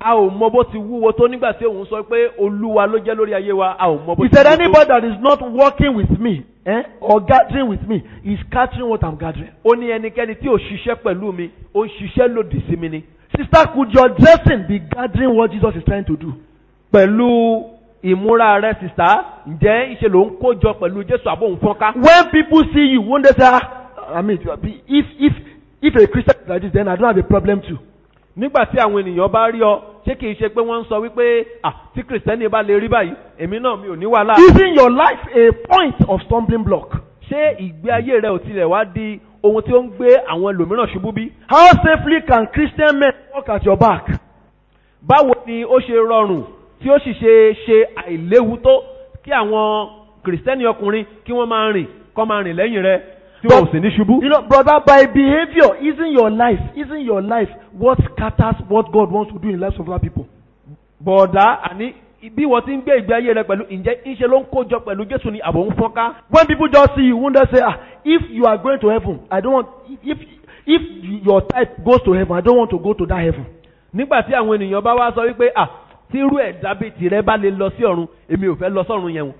a ò mọ bó ti wúwo tó nígbà tí òun sọ pé olúwa ló jẹ́ lórí ayé wa a ò mọ bó He ti said, wúwo tó. anybody that is not working with me eh, or gathering with me is scattering what I'm gathering. ó ní ẹnikẹ́ni tí ò ṣiṣẹ́ pẹ̀lú mi ó ń ṣiṣẹ́ lòdì sí mi ni. Sister, could your dressing be gathering what Jesus is trying to do? pẹ̀lú ìmúra rẹ sìsá ǹjẹ́ ìṣe ló ń kójọ pẹ̀lú jésù àbóhùn fọ́nká. When people see you, won't they say, ah, I mean, if, if, if a Christian is like this, then I don't have a problem too. nígbà tí àwọn ènìyàn bá rí ọ ṣé kìí ṣe pé wọ́n ń sọ wípé ah tí kìrìsìtẹ́nì bá lè rí báyìí èmi náà mi ò ní wàhálà. Isn't your life a point of stumbling block? ṣé ìgbé ayé rẹ ò tilẹ̀ wá di ohun tí ó ń gbé àwọn ẹlòmíràn ṣubú bí? How safely can Christian men walk at your back? báwo ni ó ṣe rọrùn tí ó sì ṣe ṣe àìléwu tó kí àwọn kìrìsìtẹ́nì ọkùnrin kí wọ́n máa rìn kọ́ máa rìn lẹ́yìn rẹ tí wọn ò sì ní ṣubú. You know, brother, by behavior, isn't your life, isn't your life what scatters what God wants to do in the lives of other people? bọ̀dá àní bí wọ́n ti ń gbé ìgbé ayé rẹ pẹ̀lú ǹjẹ́ ńṣe ló ń kójọ pẹ̀lú jésù ni àbò ń fọ́nká. When people just see you, won't they say, ah, if you are going to heaven, I don't want, if, if your type goes to heaven, I don't want to go to that heaven. nígbà tí àwọn ènìyàn bá wá sọ wípé à tí irú ẹ̀dá bíi tìrẹ bá lè lọ sí ọ̀run èmi ò fẹ́ lọ sọ́run yẹn o.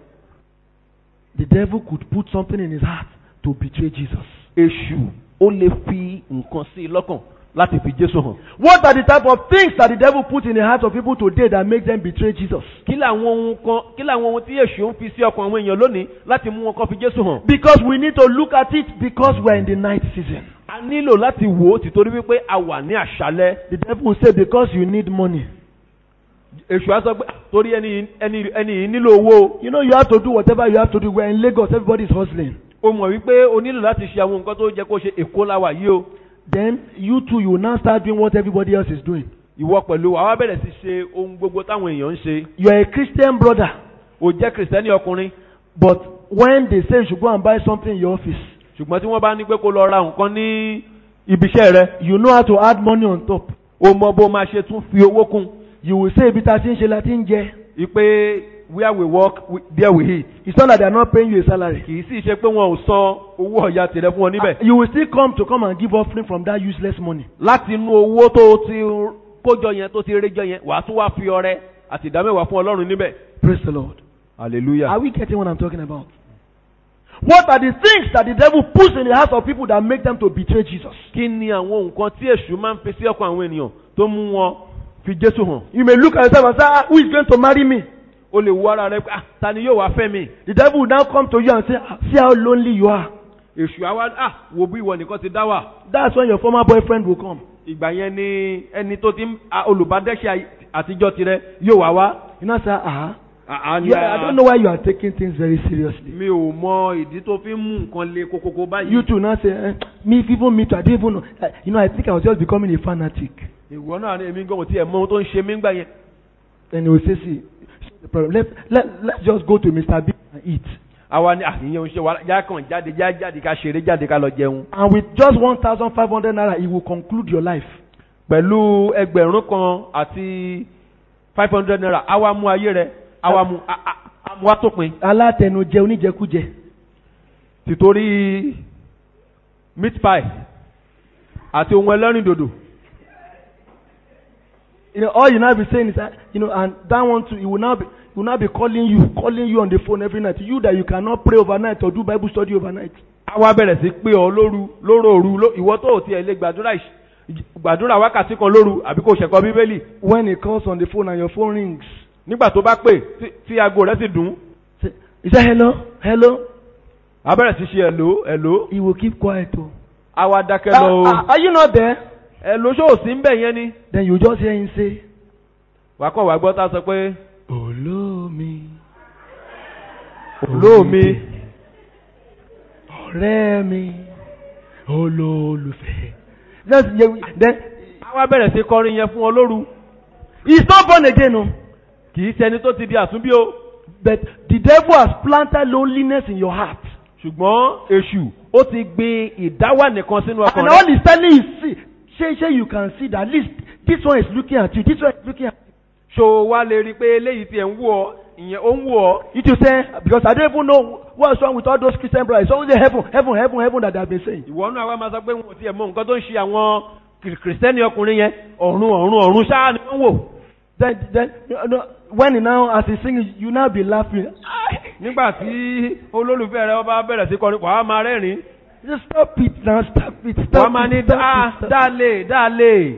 The devil could put something in his heart to betray Jesus. èṣù ó lè fi nǹkan sí i lọ́kàn láti fi jésù hàn. What are the type of things that the devil put in the heart of people today that make them betray Jesus? kí làwọn ohun kan kí làwọn ohun tí èṣù ń fi sí ọkàn àwọn èèyàn lónìí láti mú wọn kọ́ fi jésù hàn. Because we need to look at it because we're in the night season. a nílò láti wò ó tìtorí wípé a wà ní àṣálẹ́. The devil will say, because you need money. èṣù á sọ pé "Ah, torí ẹni ẹni ẹni yìí nílò owó You know, you have to do whatever you have to do. We're in Lagos, everybody is hustling. o mọ̀ wípé o nílò láti ṣe àwọn nǹkan tó jẹ́ kó ṣe èkó láwà yìí o. Then you too, you will now start doing what everybody else is doing. ìwọ pẹ̀lú àwa bẹ̀rẹ̀ sí ṣe ohun gbogbo táwọn èèyàn ń ṣe. You are a Christian brother, o jẹ́ kìrìsìtẹ́nì ọkùnrin but when they say you should go and buy something in your office, ṣùgbọ́n tí wọ́n bá ní pé kó lọ ra nǹkan ní ibiṣẹ́ rẹ you know how to add money on top. o mọ bó máa ṣe tún fi owó kún You will say, ibi ta ti ń ṣe la ti ń jẹ. ipe where we work we- there we eat It's not that they are not paying you a salary. kì í sì ṣe pé wọn ò san owó ọ̀yà tìrẹ fún wọn níbẹ̀ You will still come to come and give offering from that useless money. láti inú owó tó ti kójọ yẹn tó ti réjọ yẹn wàá tún wá fi ọrẹ àti ìdámẹ́wàá fún ọlọ́run níbẹ̀ Praise the Lord. hallelujah. Are we getting what I'm talking about? What are the things that the devil puts in the hearts of people that make them to betray Jesus? kí ni àwọn nǹkan tí èṣù máa ń fi sí ọkàn àwọn ènìyàn tó mú wọn fi jésù hàn You may look at yourself and say, ah, who is going to marry me? o lè wo ara rẹ pé ah ta ni yóò wá fẹ́ mi The devil will now come to you and say, ah, see how lonely you are. èṣù àwa ah wo bí ìwọ nìkan ti dá wà That's when your former boyfriend will come. ìgbà yẹn ni ẹni tó ti ń ah, olùbádẹ́ṣẹ̀ àtijọ́ tirẹ̀ yóò wá wá. You know, say, ah, Ah, ah, you, I don't know why you are taking things very seriously. mi ò mọ ìdí tó fi ń mú nǹkan le kókókó báyìí. You too now say, eh, me, if even me too, I don't even know. Eh, You know, I think I was just becoming a fanatic. ìwọ náà ni èmi gan tí ẹ mọ ohun tó ń ṣe mí gbà yẹn. And he will say, see, the problem. Let, let, let's just go to Mr. B and eat. àwa ni àyẹ̀wò ṣe wà já kàn jáde já jáde ká ṣeré jáde ká lọ jẹun. And with just 1,500 naira, he will conclude your life. pẹ̀lú ẹgbẹ̀rún kan àti five hundred naira àwa mú ayé rẹ̀ àwa mú a- a- a mú wá tópin. Alátẹnujẹ oníjẹkújẹ. tìtorí meat pie àti ohun ẹlẹ́rìndòdò. You know, all you now be saying is that, you know, and that one too, he will now be, he will now be calling you, calling you on the phone every night. You that you cannot pray overnight or do Bible study overnight. àwa bẹ̀rẹ̀ sí pé ọ lóru lóròòru ló- ìwọ tó ò tiẹ̀ lè gbàdúrà ìṣ- gbàdúrà wákàtí kan lóru àbí kò ṣẹ̀kọ́ bíbélì When he calls on the phone and your phone rings, nígbà tó bá pè tí- tí aago rẹ̀ sì dùn say, he say hello, hello. á bẹ̀rẹ̀ sí ṣe ẹ̀lò ẹ̀lò He will keep quiet. Oh. àwa dákẹ́ Ah, lọ ah, are you not there? ẹ̀lò ṣó ò sí ń bẹ̀ yẹn ni Then you just hear him say, wà á kàn wá gbọ́ tá a sọ pé Olómi, olómi ọ̀rẹ́ mi, olólùfẹ́. Just, yeah, then, àwa bẹ̀rẹ̀ sí kọrin yẹn fún ọ lóru he's not born again. Oh. kì í ṣẹni tó ti di àtúnbí o But the devil has planted loneliness in your heart. ṣùgbọ́n èṣù ó ti gbin ìdáwà nìkan sínú ọkàn And rẹ̀ all he's telling you, see, say, say you can see that at least this one is looking at you, this one is looking at you. ṣó wá lè rí i pé eléyìí tiẹ̀ ń wù ọ́ ìyẹn ó ń wù ọ́ You to say, because I don't even know what's wrong with all those Christian brothers. It's always heaven, heaven, heaven, heaven that they have been saying. ìwọ náà wá máa sọ pé wọn ò tiẹ̀ mọ nǹkan tó ń ṣe àwọn kìrì- kìrìsìtẹ́nì ọkùnrin yẹn ọ̀run ọ̀run ọ̀run ṣáá ni wọ́n wò then, then you know, when he now, as he sings, you now be laughing. nígbà tí olólùfẹ́ rẹ bá bẹ̀rẹ̀ sí kọrin wàá máa rẹ́rìn Just stop it now, stop it, wàá stop máa ní it, stop dáa it, stop it. dáàlè dáàlè.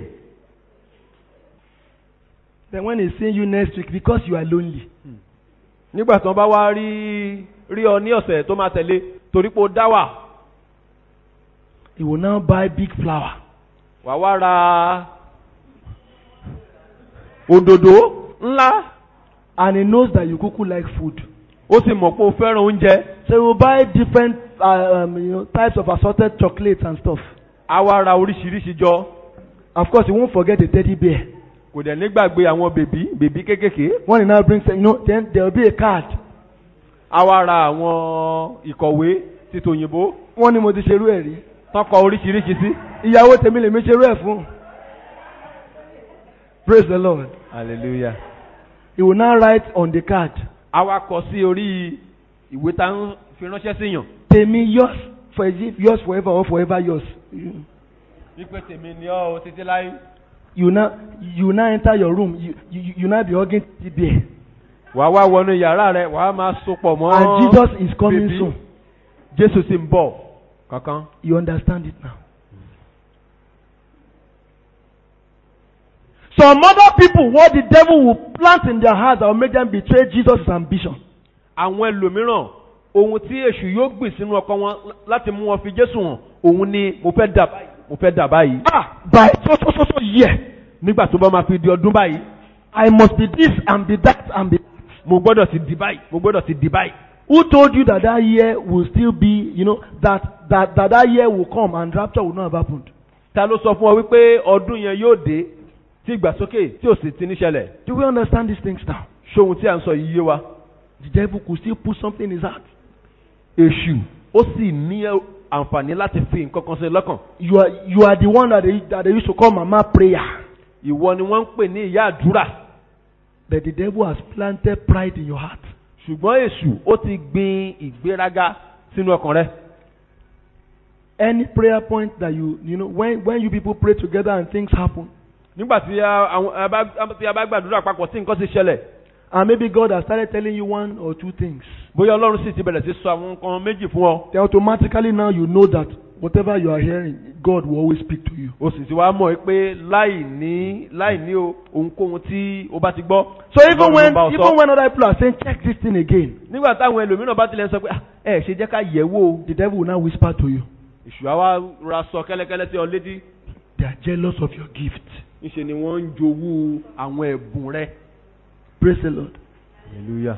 Then when he sing you next week, because you are lonely, nígbà tí wọ́n bá wá rí rí ọ ní ọ̀sẹ̀ tó máa tẹ̀lé torí pé ó dá wà he will now buy big flower. wàá wá ra òdòdó ńlá And he knows that you kuku like food. ó sì mọ̀ pé o fẹ́ràn oúnjẹ So he will buy different uh, um, you know, types of assorted chocolates and stuff. á wá ra oríṣiríṣi jọ Of course, he won't forget the teddy bear. kò dẹ̀ nígbàgbé àwọn bèbí bèbí kéékèèké When he now brings, you know, then there will be a card. á wá ra àwọn ìkọ̀wé títò òyìnbó Wọ́n ní mo ti ṣerú ẹ̀ rí. tán kọ oríṣiríṣi sí. Ìyàwó tèmi lèmi ṣerú ẹ̀ fún. Praise the Lord. hallelujah. He will now write on the card. á wá kọ sí orí ìwé tá ń fi ránṣẹ́ sí yàn. Tèmi yours for as if yours forever or forever yours. You, wípé tèmi ni ọ́ o títí láyé. you now you now enter your room. You you, you now be hugging teddy bear. wàá wá wọnú yàrá rẹ wàá máa sopọ̀ mọ́. And Jesus is coming bèbí. soon. jésù sì ń bọ̀ kankan. You understand it now. Some other people, what the devil will plant in their hearts that will make them betray Jesus' ambition. àwọn ẹlòmíràn ohun tí èṣù yóò gbìn sínú ọkọ wọn láti mú wọn fi jésù hàn òun ni mo fẹ́ dà báyìí mo fẹ́ dà báyìí. Ah, by so so so so year, nígbà tó bá máa fi di ọdún báyìí I must be this and be that and be. mo gbọ́dọ̀ ti di báyìí mo gbọ́dọ̀ ti di báyìí. Who told you that that year will still be, you know, that that that, that year will come and rapture will not have happened? ta ló sọ fún ọ wípé ọdún yẹn yóò dé tí ìgbàsókè tí ò sì ti ní ṣẹlẹ̀ Do we understand these things now? ṣóhun tí à ń sọ yìí yé wa. The devil could still put something in his heart. èṣù ó sì ní àǹfààní láti fi nǹkan kan sí lọ́kàn. You are you are the one that they that they used to call mama prayer. ìwọ ni wọ́n ń pè ní ìyá àdúrà But the devil has planted pride in your heart. ṣùgbọ́n èṣù ó ti gbin ìgbéraga sínú ọkàn rẹ. Any prayer point that you you know when when you people pray together and things happen, nígbà tí a àwọn- a bá tí a bá gbàdúrà papọ̀ tí nǹkan ti ṣẹlẹ̀ and maybe God has started telling you one or two things, bóyá ọlọ́run sì ti bẹ̀rẹ̀ sí sọ àwọn nǹkan méjì fún ọ then automatically now you know that whatever you are hearing, God will always speak to you. o sì ti wá mọ̀ pé láì ní láì ní o- ohunkóhun tí o bá ti gbọ́. So even Ọlọ́run when ló bá ọ sọ. even when other people are saying check this thing again, nígbà táwọn ẹlòmíràn bá tilẹ̀ ń sọ pé "Ah, ẹ ṣe jẹ́ ká yẹ̀ wò o the devil will now whisper to you, èṣù àwa ra sọ kẹ́lẹ́kẹ́lẹ́ sí ọ létí they are jealous of your gift. níṣe ni wọ́n ń jowú àwọn ẹ̀bùn rẹ. Praise the Lord. hallelujah.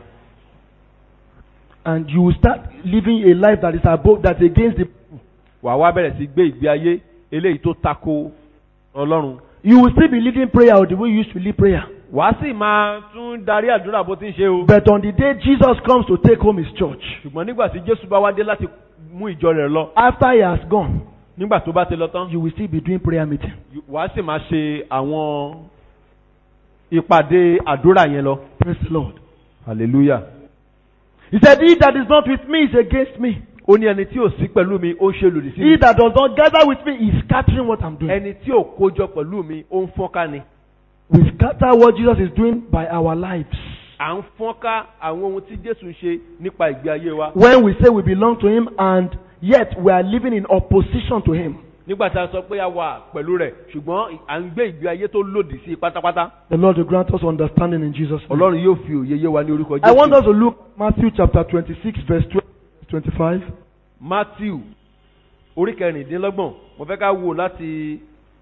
And you will start living a life that is above that against the wà wá bẹ̀rẹ̀ sí gbé ìgbé ayé eléyìí tó tako ọlọ́run. you will still be leading prayer the way you used to lead prayer. wàá sì máa tún darí àdúrà bó ti ń ṣe o. But on the day Jesus comes to take home his church, ṣùgbọ́n nígbà tí jésù bá wá dé láti mú ìjọ rẹ̀ lọ after he has gone, nígbà tó bá ti lọ tán you will still be doing prayer meeting. wàá sì máa ṣe àwọn ìpàdé àdúrà yẹn lọ. Praise the Lord. hallelujah. He said, He that is not with me is against me. ó ní ẹni tí ò sí pẹ̀lú mi ó ń ṣe lòdì sí mi. He that does not gather with me is scattering what I'm doing. ẹni tí ò kójọ pẹ̀lú mi ó ń fọ́nká ni. We scatter what Jesus is doing by our lives. à ń fọ́nká àwọn ohun tí jésù ń ṣe nípa ìgbé ayé wa. When we say we belong to Him and yet we are living in opposition to Him, nígbà tá a sọ pé a wà pẹ̀lú rẹ̀ ṣùgbọ́n à ń gbé ìgbé ayé tó lòdì sí i pátápátá. the Lord will grant us understanding in Jesus' name. ọlọ́run yóò fi òye yé wa ní orúkọ I want jésù. us to look Matthew chapter 26, verse 12, 25. matthew orí kẹrìndínlọ́gbọ̀n mo fẹ́ ká wò láti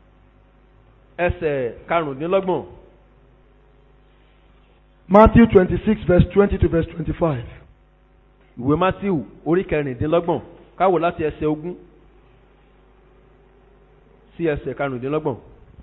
ẹsẹ̀ karùndínlọ́gbọ̀n Matthew 26, verse 20 to verse 25. ìwé matthew orí kẹrìndínlọ́gbọ̀n ká wò láti ẹsẹ̀ ogún sí ẹsẹ̀ karùndínlọ́gbọ̀n.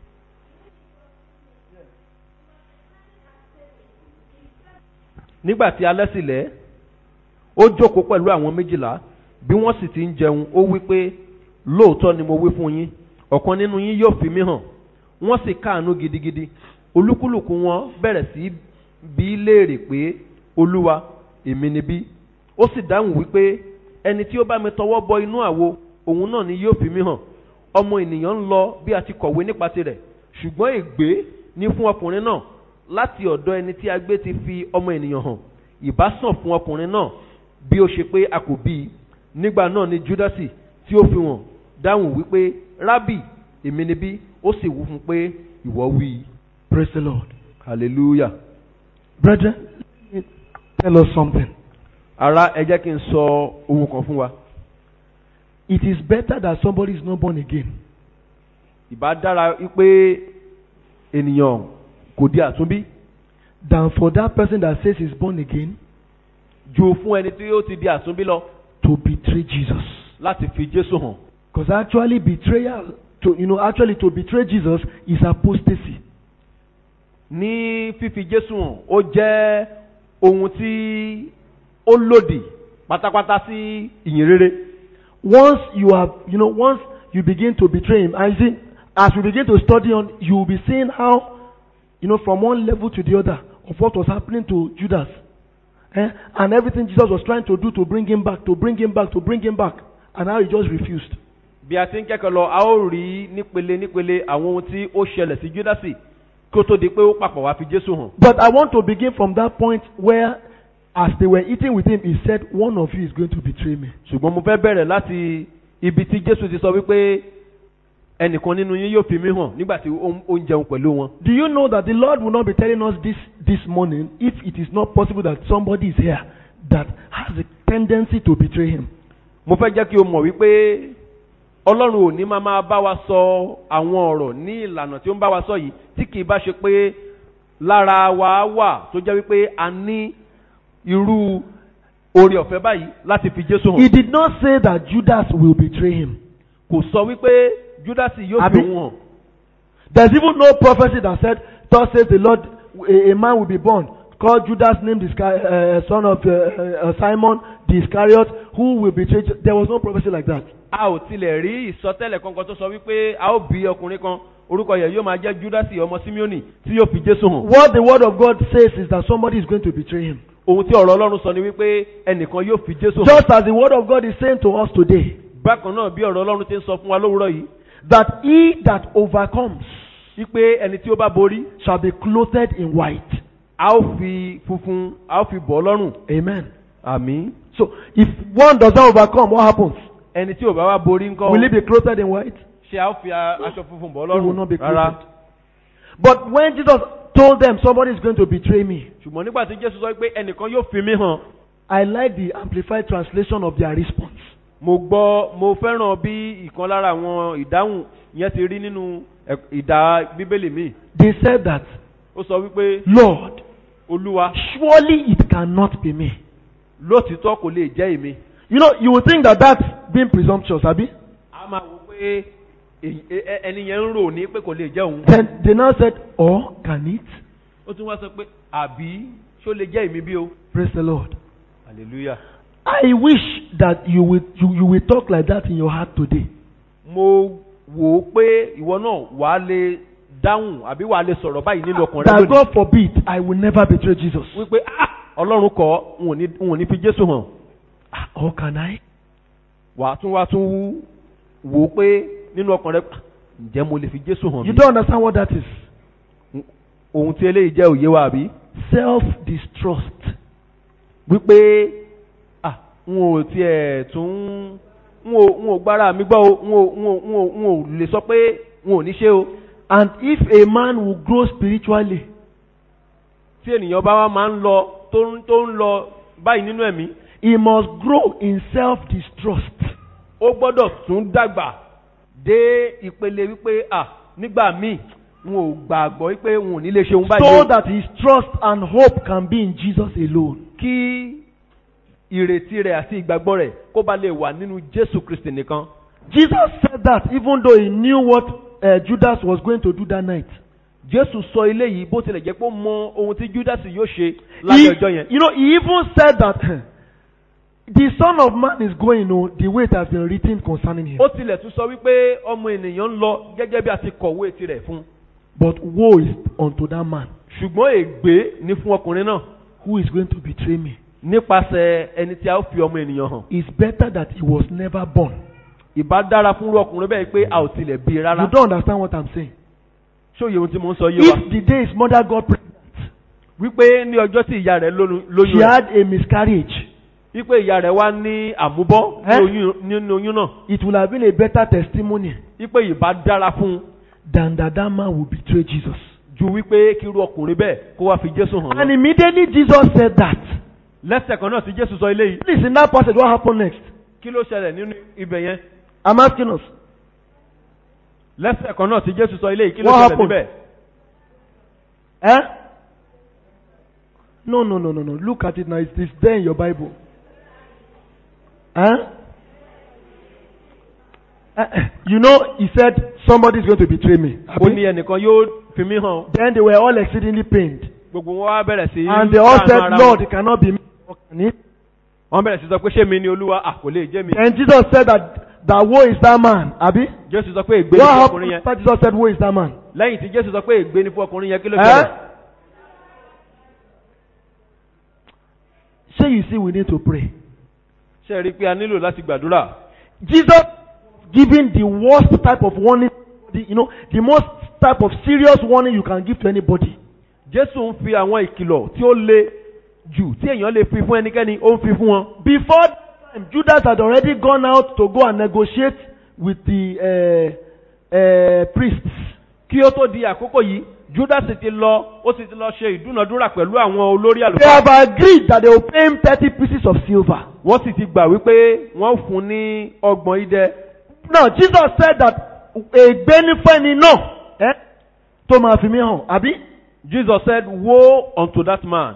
nígbà tí alẹ́ sì lẹ́ ó jókòó pẹ̀lú àwọn méjìlá bí wọ́n sì ti ń jẹun ó wí pé lóòótọ́ ni mo wí fún yín ọ̀kan nínú yín yóò fi mí hàn wọ́n sì káàánú gidigidi olúkúlùkù wọn bẹ̀rẹ̀ sí bí í léèrè pé olúwa èmi ni bí ó sì dáhùn wípé ẹni tí ó bá mi tọwọ́ bọ inú àwo òun náà ni yóò fi mí hàn ọmọ ènìyàn ń lọ bí a ti kọ̀wé nípa tirẹ̀ ṣùgbọ́n ègbé ni fún ọkùnrin náà láti ọ̀dọ̀ ẹni tí a gbé ti fi ọmọ ènìyàn hàn ìbá sàn fún ọkùnrin náà bí ó ṣe pé a kò bí i nígbà náà ni júdásì tí ó fi wọ́n dáhùn wípé rábì èmi ni bí ó sì wú fún pé ìwọ wí i. Praise the Lord. hallelujah. Brethren, let me tell us something. ara ẹ jẹ́ kí n sọ ohun kan fún wa. It is better that somebody is not born again ìbá dára wípé ènìyàn kò di àtúnbí than for that person that says he's born again ju fún ẹni tí ó ti di àtúnbí lọ to betray Jesus. láti fi jésù hàn. Because actually betrayal, to you know, actually to betray Jesus is apostasy. ní fífi jésù hàn ó jẹ́ ohun tí ó lòdì pátápátá sí ìyìn rere. Once you have, you know, once you begin to betray him, and you see, as we begin to study on, you will be seeing how, you know, from one level to the other of what was happening to Judas. Eh? And everything Jesus was trying to do to bring him back, to bring him back, to bring him back. And how he just refused. bí a ti ń kẹ́kọ̀ọ́ lọ a ó rí nípele nípele àwọn ohun tí ó ṣẹlẹ̀ sí júdásì kí ó tó di pé ó papọ̀ wá fi jésù hàn. But I want to begin from that point where, as they were eating with him, he said, One of you is going to betray me. ṣùgbọ́n mo fẹ́ bẹ̀rẹ̀ láti ibi tí jésù ti sọ wípé ẹnìkan nínú yín yóò fi mí hàn nígbà tí ó ń- ó ń jẹun pẹ̀lú wọn. Do you know that the Lord will not be telling us this this morning if it is not possible that somebody is here that has a tendency to betray him? mo fẹ́ jẹ́ kí o mọ̀ wípé ọlọ́run ò ní máa máa bá wa sọ àwọn ọ̀rọ̀ ní ìlànà tí ó ń bá wa sọ yìí tí kì í bá ṣe pé lára wa wà tó jẹ́ wípé a ní irú oore ọ̀fẹ́ báyìí láti fi jésù He hàn. did not say that Judas will betray him. kò sọ wípé júdásì yóò fi Àbí? òun hàn. There's even no prophecy that said, Thus says the Lord, a, a man will be born, called Judas, named Isca- uh, son of uh, uh, Simon the Iscariot, who will betray. Je- There was no prophecy like that. a ò tilẹ̀ rí ìsọtẹ́lẹ̀ kankan tó sọ wípé a ó bí ọkùnrin kan orúkọ yẹn yóò máa jẹ́ júdásì ọmọ simeoni tí yóò fi jésù hàn. What the word of God says is that somebody is going to betray him. ohun tí ọ̀rọ̀ ọlọ́run sọ ni wípé ẹnìkan yóò fi jésù hàn. Just as the word of God is saying to us today, bákan náà bí ọ̀rọ̀ ọlọ́run ti ń sọ fún wa lówùúrọ̀ yìí that he that overcomes wípé ẹni tí ó bá borí shall be clothed in white. a ó fi funfun a ó fi bọ̀ ọ́ lọ́rùn Amen. àmì So if one does not overcome, what happens? ẹni tí ò bá wá borí ńkọ́ Will he be clothed in white? ṣé a ó fi a- aṣọ funfun bọ̀ ọ́ He will lọ́rùn not be rárá clothed. But when Jesus told them somebody is going to betray me, ṣùgbọ́n nígbà tí jésù sọ pé ẹnìkan yóò fi mí hàn I like the amplified translation of their response. mo gbọ́ mo fẹ́ràn bí ìkan lára àwọn ìdáhùn yẹn ti rí nínú ẹ̀- ìdá bíbélì mi They said that, ó sọ wípé Lord, olúwa surely it cannot be me. lótìítọ́ kò lè jẹ́ èmi You know, you would think that that's being presumptuous, Abi. a máa wò pé èyí- ẹ- ẹ- ẹni yẹn ń rò ní pé kò lè jẹ́ òun Then they now said, or can it? ó tún wá sọ pé àbí ṣó lè jẹ́ èmi bí o Praise the Lord. hallelujah. I wish that you will, you, you will talk like that in your heart today. mo wò ó pé ìwọ náà wàá lè dáhùn àbí wàá lè sọ̀rọ̀ báyìí nínú ọkàn rẹ That lónìí God forbid, I will never betray Jesus. wípé "Ah, ọlọ́run kọ́ n ò ní n ò ní fi jésù hàn Ah, Or can I? wàá tún wá tún wú- wò ó pé nínú ọkàn rẹ "Ah, ǹjẹ́ mo lè fi jésù hàn You bí don't understand what that is. ohun tí eléyìí jẹ́ òye wa àbí Self-distrust. wípé ah n ò tiẹ̀ tún n ò n ò gbára mi gbọ́ o n ò n ò n ò n ò lè sọ pé n ò ní ṣe o And if a man will grow spiritually, tí ènìyàn bá wá máa ń lọ tó ń tó ń lọ báyìí nínú ẹ̀mí he must grow in self-distrust. ó gbọ́dọ̀ tún dàgbà dé ìpele wípé à nígbà míì n ò gbàgbọ́ wípé n ò ní lè ṣe ohun báyìí So o. that his trust and hope can be in Jesus alone. kí ìrètí rẹ̀ àti ìgbàgbọ́ rẹ̀ kó ba lè wà nínú jésù kristi nìkan. Jesus said that even though he knew what uh, Judas was going to do that night. jésù sọ ilé yìí bó tilẹ̀ jẹ́ pé ó mọ ohun tí júdásì yóò ṣe láyé ọjọ́ yẹn. you know, he even said that the Son of Man is going, oh, the way it has been written concerning him. ó tilẹ̀ tún sọ wípé ọmọ ènìyàn ń lọ gẹ́gẹ́ bí a ti kọ̀wé tirẹ̀ fún un. But woe is unto that man ṣùgbọ́n ègbé ni fún ọkùnrin náà who is going to betray me. nípasẹ̀ ẹni tí a ó fi ọmọ ènìyàn hàn. It's better that he was never born. ìbá dára fún irú ọkùnrin bẹ́ẹ̀ pé a ò tilẹ̀ bí i rárá. You don't understand what I'm saying. ṣó yẹ ohun tí mo ń sọ yé wa. If the day his mother got pregnant wípé ní ọjọ́ tí ìyá rẹ̀ lóyún she lóyún rẹ̀ had a miscarriage. wípé ìyá rẹ̀ wá ní àmúbọ́ ní Eh? oyún- nínú oyún náà It would have been a better testimony wípé ìbá dára fún un than that that man would betray Jesus. ju wípé kírú ọkùnrin bẹ́ẹ̀ kó wá fi Jésù hàn And lọ. immediately Jesus said that. lẹ́sẹ̀ kan náà tí Jésù sọ eléyìí Please, in that passage, what happened next? kí ló ṣẹlẹ̀ nínú ibẹ̀ yẹn I'm asking us. lẹ́sẹ̀ kan náà tí Jésù sọ eléyìí kí ló What ṣẹlẹ̀ happened? níbẹ̀ Eh? No, no, no, no, no. Look at it now. It's, it's there in your Bible. Huh? Eh, eh. You know, he said somebody is going to betray me. ó ní ẹnìkan yóò fi mí hàn Then they were all exceedingly pained. gbogbo wọn wá bẹ̀rẹ̀ sí And they all káàánú said, ara Lord, wọn. it cannot be me. Can it? wọ́n bẹ̀rẹ̀ sí sọ pé ṣé mi ni olúwa à kò lè jẹ́ mi And Jesus said that, that woe is that man. Abi? Jésù sọ pé ègbé ni What fún happened ọkùnrin yẹn after Jesus said, woe is that man? lẹ́yìn tí Jésù sọ pé ègbé ni fún ọkùnrin yẹn kí ló Eh? ṣẹlẹ̀ So you see, we need to pray. ṣe rí i pé a nílò láti gbàdúrà Jesus giving the worst type of warning, the, you know, the most type of serious warning you can give to anybody. Jésù ń fi àwọn ìkìlọ̀ tí ó le jù tí èèyàn lè fi fún ẹnikẹ́ni ó ń fi fún wọn Before that time, Judas had already gone out to go and negotiate with the uh, uh, priests. kí ó tó di àkókò yìí Judas ti lọ ó sì ti lọ ṣe ìdúnadúrà pẹ̀lú àwọn olórí They àlùfáà have agreed that they will pay him 30 pieces of silver. wọ́n sì ti gbà wípé wọ́n fún ní ọgbọ̀n idẹ Now, Jesus said that ègbé ní fẹ́ni náà eh, tó máa fi mí hàn, àbí? Jesus said woe unto that man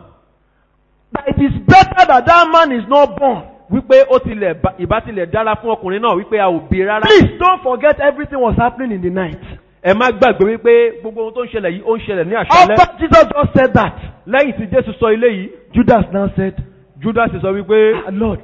That it is better that that man is not born. wípé ó tilẹ̀ bá- ìbá tilẹ̀ dára fún ọkùnrin náà wípé a ò bí rárá Please don't forget everything was happening in the night. ẹ má gbàgbé wípé gbogbo ohun tó ń ṣẹlẹ̀ yìí ó ń ṣẹlẹ̀ ní àṣálẹ́ After Jesus just said that, lẹ́yìn tí Jésù sọ ilé yìí Judas now said, Judas sọ wípé "Ah, Lord,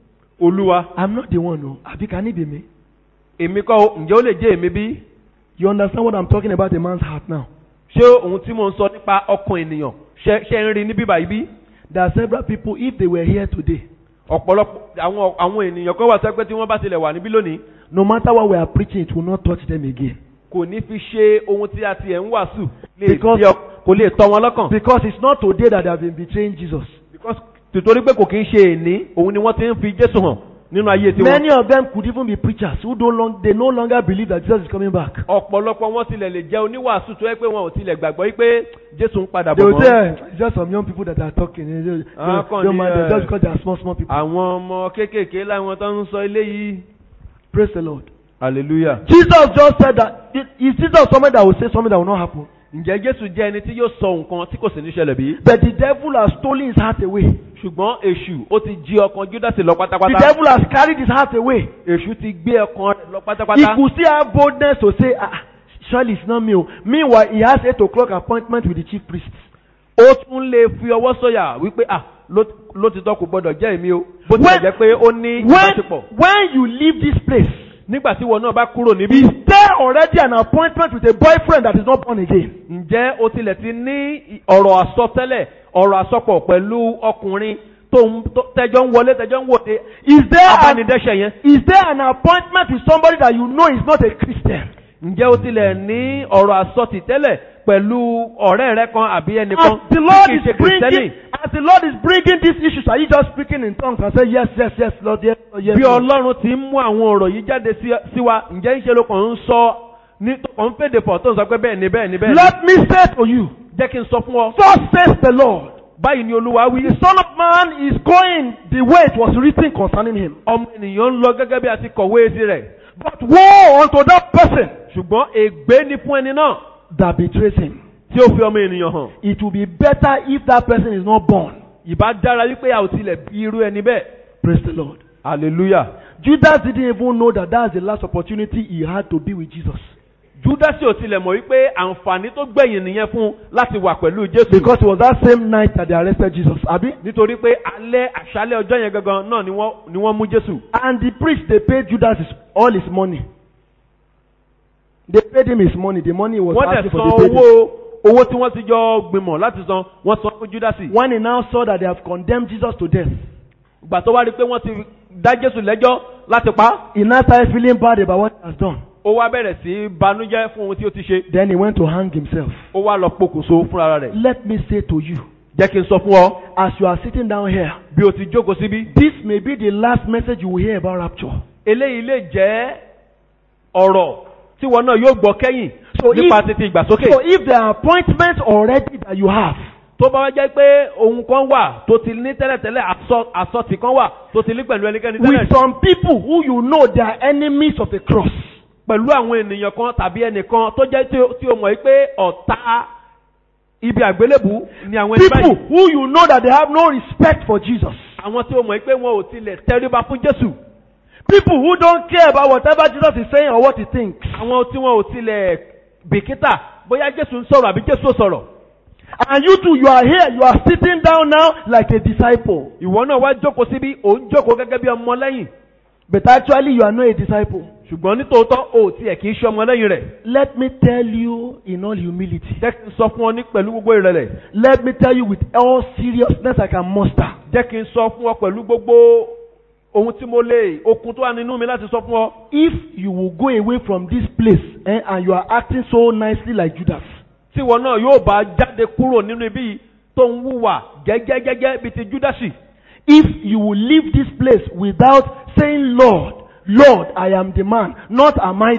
olúwa I'm not the one, no. Abi, can it be me? èmi kọ́ o, ǹjẹ́ ó lè jẹ́ èmi bí You understand what I'm talking about a man's heart now? ṣé ohun tí mò ń sọ nípa ọkàn ènìyàn ṣe ṣe ń rí ní bíbá yìí bí There are several people, if they were here today, ọ̀pọ̀lọpọ̀ àwọn àwọn ènìyàn kan wà sẹ́pẹ́ tí wọ́n bá tilẹ̀ wà níbí lónìí no matter what we are preaching, it will not touch them again. kò ní fi ṣe ohun tí a ti ẹ̀ ń wàásù lè Because- bí ọ- kò lè tọ́ wọn lọ́kàn Because it's not today that they have been betraying Jesus. because tìtorí pé kò kí ń ṣe èní òun ni wọ́n ti ń fi Jésù hàn nínú ayé tiwọn Many of them could even be preachers who don't long, they no longer believe that Jesus is coming back. ọ̀pọ̀lọpọ̀ wọn tilẹ̀ lè jẹ́ oníwàásù tó yẹ pé wọn ò tilẹ̀ gbàgbọ́ wípé Jésù ń padà They bọ̀ will say, mọ́ "Eh, it's just some young people that are talking. eh, Don't, Ah, don't, kàn don't ní, mind them, eh, just because they are small, small people. àwọn ọmọ kéékèèké láwọn tó ń sọ eléyìí Praise the Lord. hallelujah Jesus just said that. i- Is Jesus somebody that will say something that will not happen? ǹjẹ́ Jésù jẹ́ ẹni tí yóò sọ nǹkan tí kò sì ní ṣẹlẹ̀ bí But the devil has stolen his heart away. ṣùgbọ́n èṣù ó ti jí ọkàn Júdásì lọ The pátápátá devil has carried his heart away. èṣù ti gbé ọkàn rẹ̀ lọ He pátápátá could still have boldness to say, ah, surely it's not me. oh." Meanwhile, he has 8 o'clock appointment with the chief priests. ó tún lè fi ọwọ́ sọ̀yà wípé ah ló- lótìtọ́ kò gbọ́dọ̀ jẹ́ èmi o bó tilẹ̀ When- jẹ́ pé ó ní When, ìbáṣepọ̀ when you leave this place, nígbà tí wọn náà bá kúrò níbí is there already an appointment with a boyfriend that is not born again? ǹjẹ́ o tilẹ̀ ti ní ọ̀rọ̀ àsọtẹ́lẹ̀ ọ̀rọ̀ àsọpọ̀ pẹ̀lú ọkùnrin tó ń tó- tẹjọ́ ń wọlé tẹjọ́ ń wòde Is there, an, abánidẹ́ṣẹ̀ yẹn is there an appointment with somebody that you know is not a Christian? ǹjẹ́ o tilẹ̀ ní ọ̀rọ̀ àsọtì tẹ́lẹ̀ pẹ̀lú ọ̀rẹ́ rẹ kan àbí ẹnìkan As the tí Lord kìí is ṣe kìrìsìtẹ́nì bringing, as the Lord is bringing these issues, are you just speaking in tongues and say yes, yes, yes, Lord, yes, Lord, yes? bí Lord? ọlọ́run ti ń mú àwọn ọ̀rọ̀ yìí jáde sí sí wa ǹjẹ́ ń ṣe ló kàn ń sọ ní tó kàn ń fèdè pọ̀ tó ń sọ pé bẹ́ẹ̀ ni bẹ́ẹ̀ ni bẹ́ẹ̀ ni Let me say to you, jẹ́ kí n sọ fún ọ thus says the Lord, báyìí ni olúwa wí the Son of Man is going the way it was written concerning him. ọmọ ènìyàn ń lọ gẹ́gẹ́ bí a ti kọ̀wé sí rẹ̀ But woe unto that person ṣùgbọ́n ègbé ni fún ẹni náà that betrays him. tí ó fi ọmọ ènìyàn hàn It will be better if that person is not born. ìbá dára wípé a ò tilẹ̀ bí irú ẹni bẹ́ẹ̀ Praise the Lord. hallelujah Judas didn't even know that that's the last opportunity he had to be with Jesus. júdásì ò tilẹ̀ mọ̀ wípé àǹfààní tó gbẹ̀yìn nìyẹn fún un láti wà pẹ̀lú jésù Because it was that same night that they arrested Jesus. Abi? nítorí pé alẹ́ àṣálẹ́ ọjọ́ yẹn gangan náà ni wọ́n ni wọ́n mú jésù And the priest, they paid Judas his, all his money. They paid him his money, the money he was wọ́n dẹ̀ asking for. san They paid owó him. owó tí wọ́n ti jọ gbìmọ̀ láti san wọ́n san fún júdásì When he now saw that they have condemned Jesus to death, ìgbà tó wá rí i pé wọ́n ti dá jésù lẹ́jọ́ láti pa á, he now started feeling bad about what he has done. ó wá bẹ̀rẹ̀ sí í banújẹ́ fún ohun tí ó ti ṣe Then he went to hang himself. ó wá lọ pokùnso fúnra rẹ̀ Let me say to you, jẹ́ kí n sọ fún ọ as you are sitting down here, bí o ti jókòó síbí this may be the last message you will hear about rapture. eléyìí lè jẹ́ ọ̀rọ̀ tí wọn náà yóò gbọ́ kẹ́yìn So nípa if- títí ìgbàsókè So if there are appointments already that you have, tó bá wá jẹ́ pé ohun kan wà tó ti ní tẹ́lẹ̀tẹ́lẹ̀ àsọ- àsọtì kan wà tó ti ní pẹ̀lú ẹnikẹ́ni with tẹ́lẹ̀ some people who you know they are enemies of the cross, pẹ̀lú àwọn ènìyàn kan tàbí ẹnìkan tó jẹ́ tí o- tí o mọ̀ yìí pé ọ̀tá ibi àgbélébù ni àwọn ẹni people báyìí who you know that they have no respect for Jesus, àwọn tí o mọ̀ yìí pé wọn ò tilẹ̀ tẹríba fún Jésù people who don't care about whatever Jesus is saying or what he thinks, àwọn tí wọn ò tilẹ̀ bìkítà bóyá Jésù ń sọ̀rọ̀ àbí Jésù ò sọ̀rọ̀ and you too, you are here, you are sitting down now like a disciple, ìwọ náà wá jókòó síbí ò ń jókòó gẹ́gẹ́ bí ọmọ lẹ́yìn but actually you are not a disciple. ṣùgbọ́n nítòótọ́ ò tiẹ̀ kì í ṣe ọmọ lẹ́yìn rẹ̀ Let me tell you in all humility. jẹ́ kí n sọ fún ọ ní pẹ̀lú gbogbo ìrẹ̀lẹ̀ Let me tell you with all seriousness I can muster. jẹ́ kí n sọ fún ọ pẹ̀lú gbogbo ohun tí mo lè okun tó wà nínú mi láti sọ fún ọ If you will go away from this place eh, and you are acting so nicely like Judas, tí wọn náà yóò bá jáde kúrò nínú ibi yìí tó ń wùwà gẹ́gẹ́gẹ́gẹ́ bíi ti Júdásì if you will leave this place without saying, Lord, Lord, I am the man, not am I.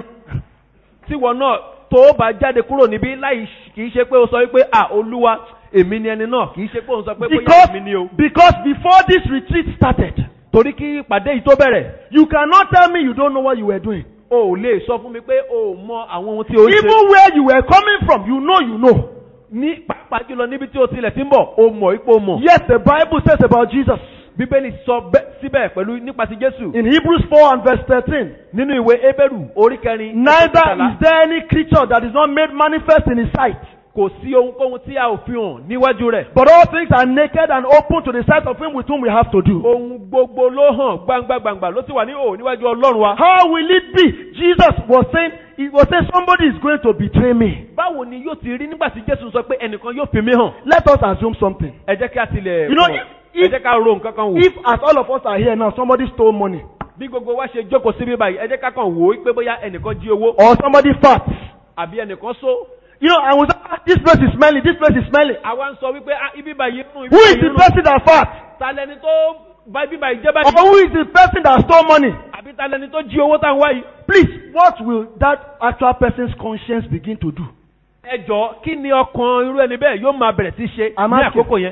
tí wọn náà tó bá jáde kúrò níbí láì kì í ṣe pé ó sọ wípé à olúwa èmi ni ẹni náà kì í ṣe pé òun sọ pé bóyá Because, èmi ni o because before this retreat started, torí kí ìpàdé yìí tó bẹ̀rẹ̀ you cannot tell me you don't know what you were doing. o ò lè sọ fún mi pé o ò mọ àwọn ohun tí o ń ṣe Even where you were coming from, you know you know. ní pàápàá jùlọ níbi tí o tilẹ̀ ti ń bọ̀ o mọ̀ ipò mọ̀ Yes, the Bible says about Jesus bíbélì sọ bẹ́- síbẹ̀ pẹ̀lú nípa ti Jésù in Hebrews 4 and verse 13. nínú ìwé Hébérù orí kẹrin ẹsẹ̀ Neither kẹtàlá. is there any creature that is not made manifest in his sight. kò sí ohunkóhun tí a ò fi hàn níwájú rẹ̀. But all things are naked and open to the sight of him with whom we have to do. ohun gbogbo ló hàn gbangba gbangba ló sì wà ní òò níwájú ọlọ́run wa. How will it be? Jesus was saying, he was saying somebody is going to betray me. báwo ni yóò ti rí nígbà tí jésù sọ pé ẹnìkan yóò fi mí hàn. Let us assume something. ẹ jẹ́ kí a tilẹ̀ You know, mọ̀. if- ẹ jẹ́ ká ro nǹkan kan wò. If as all of us are here now, somebody stole money bí gbogbo wa ṣe jókòó síbí báyìí ẹ jẹ́ ká kàn wò ó pé bóyá ẹnìkan jí owó or somebody fat, àbí ẹnìkan só. you know, and we say, ah, this place is smelly, this place is smelly. àwa ń sọ wípé ah ibi báyìí rùn ibi Who is báyìí the rùn. person that fat? ta lẹni tó bá ibi báyìí jẹ́ Or báyìí. who is the person that stole money? àbí ta lẹni tó jí owó tá à ń wá yìí. Please, what will that actual person's conscience begin to do? ẹ jọ kí ni ọkàn irú ẹni bẹ́ẹ̀ yóò máa bẹ̀rẹ̀ sí ṣe I'm ní asking. àkókò yẹn.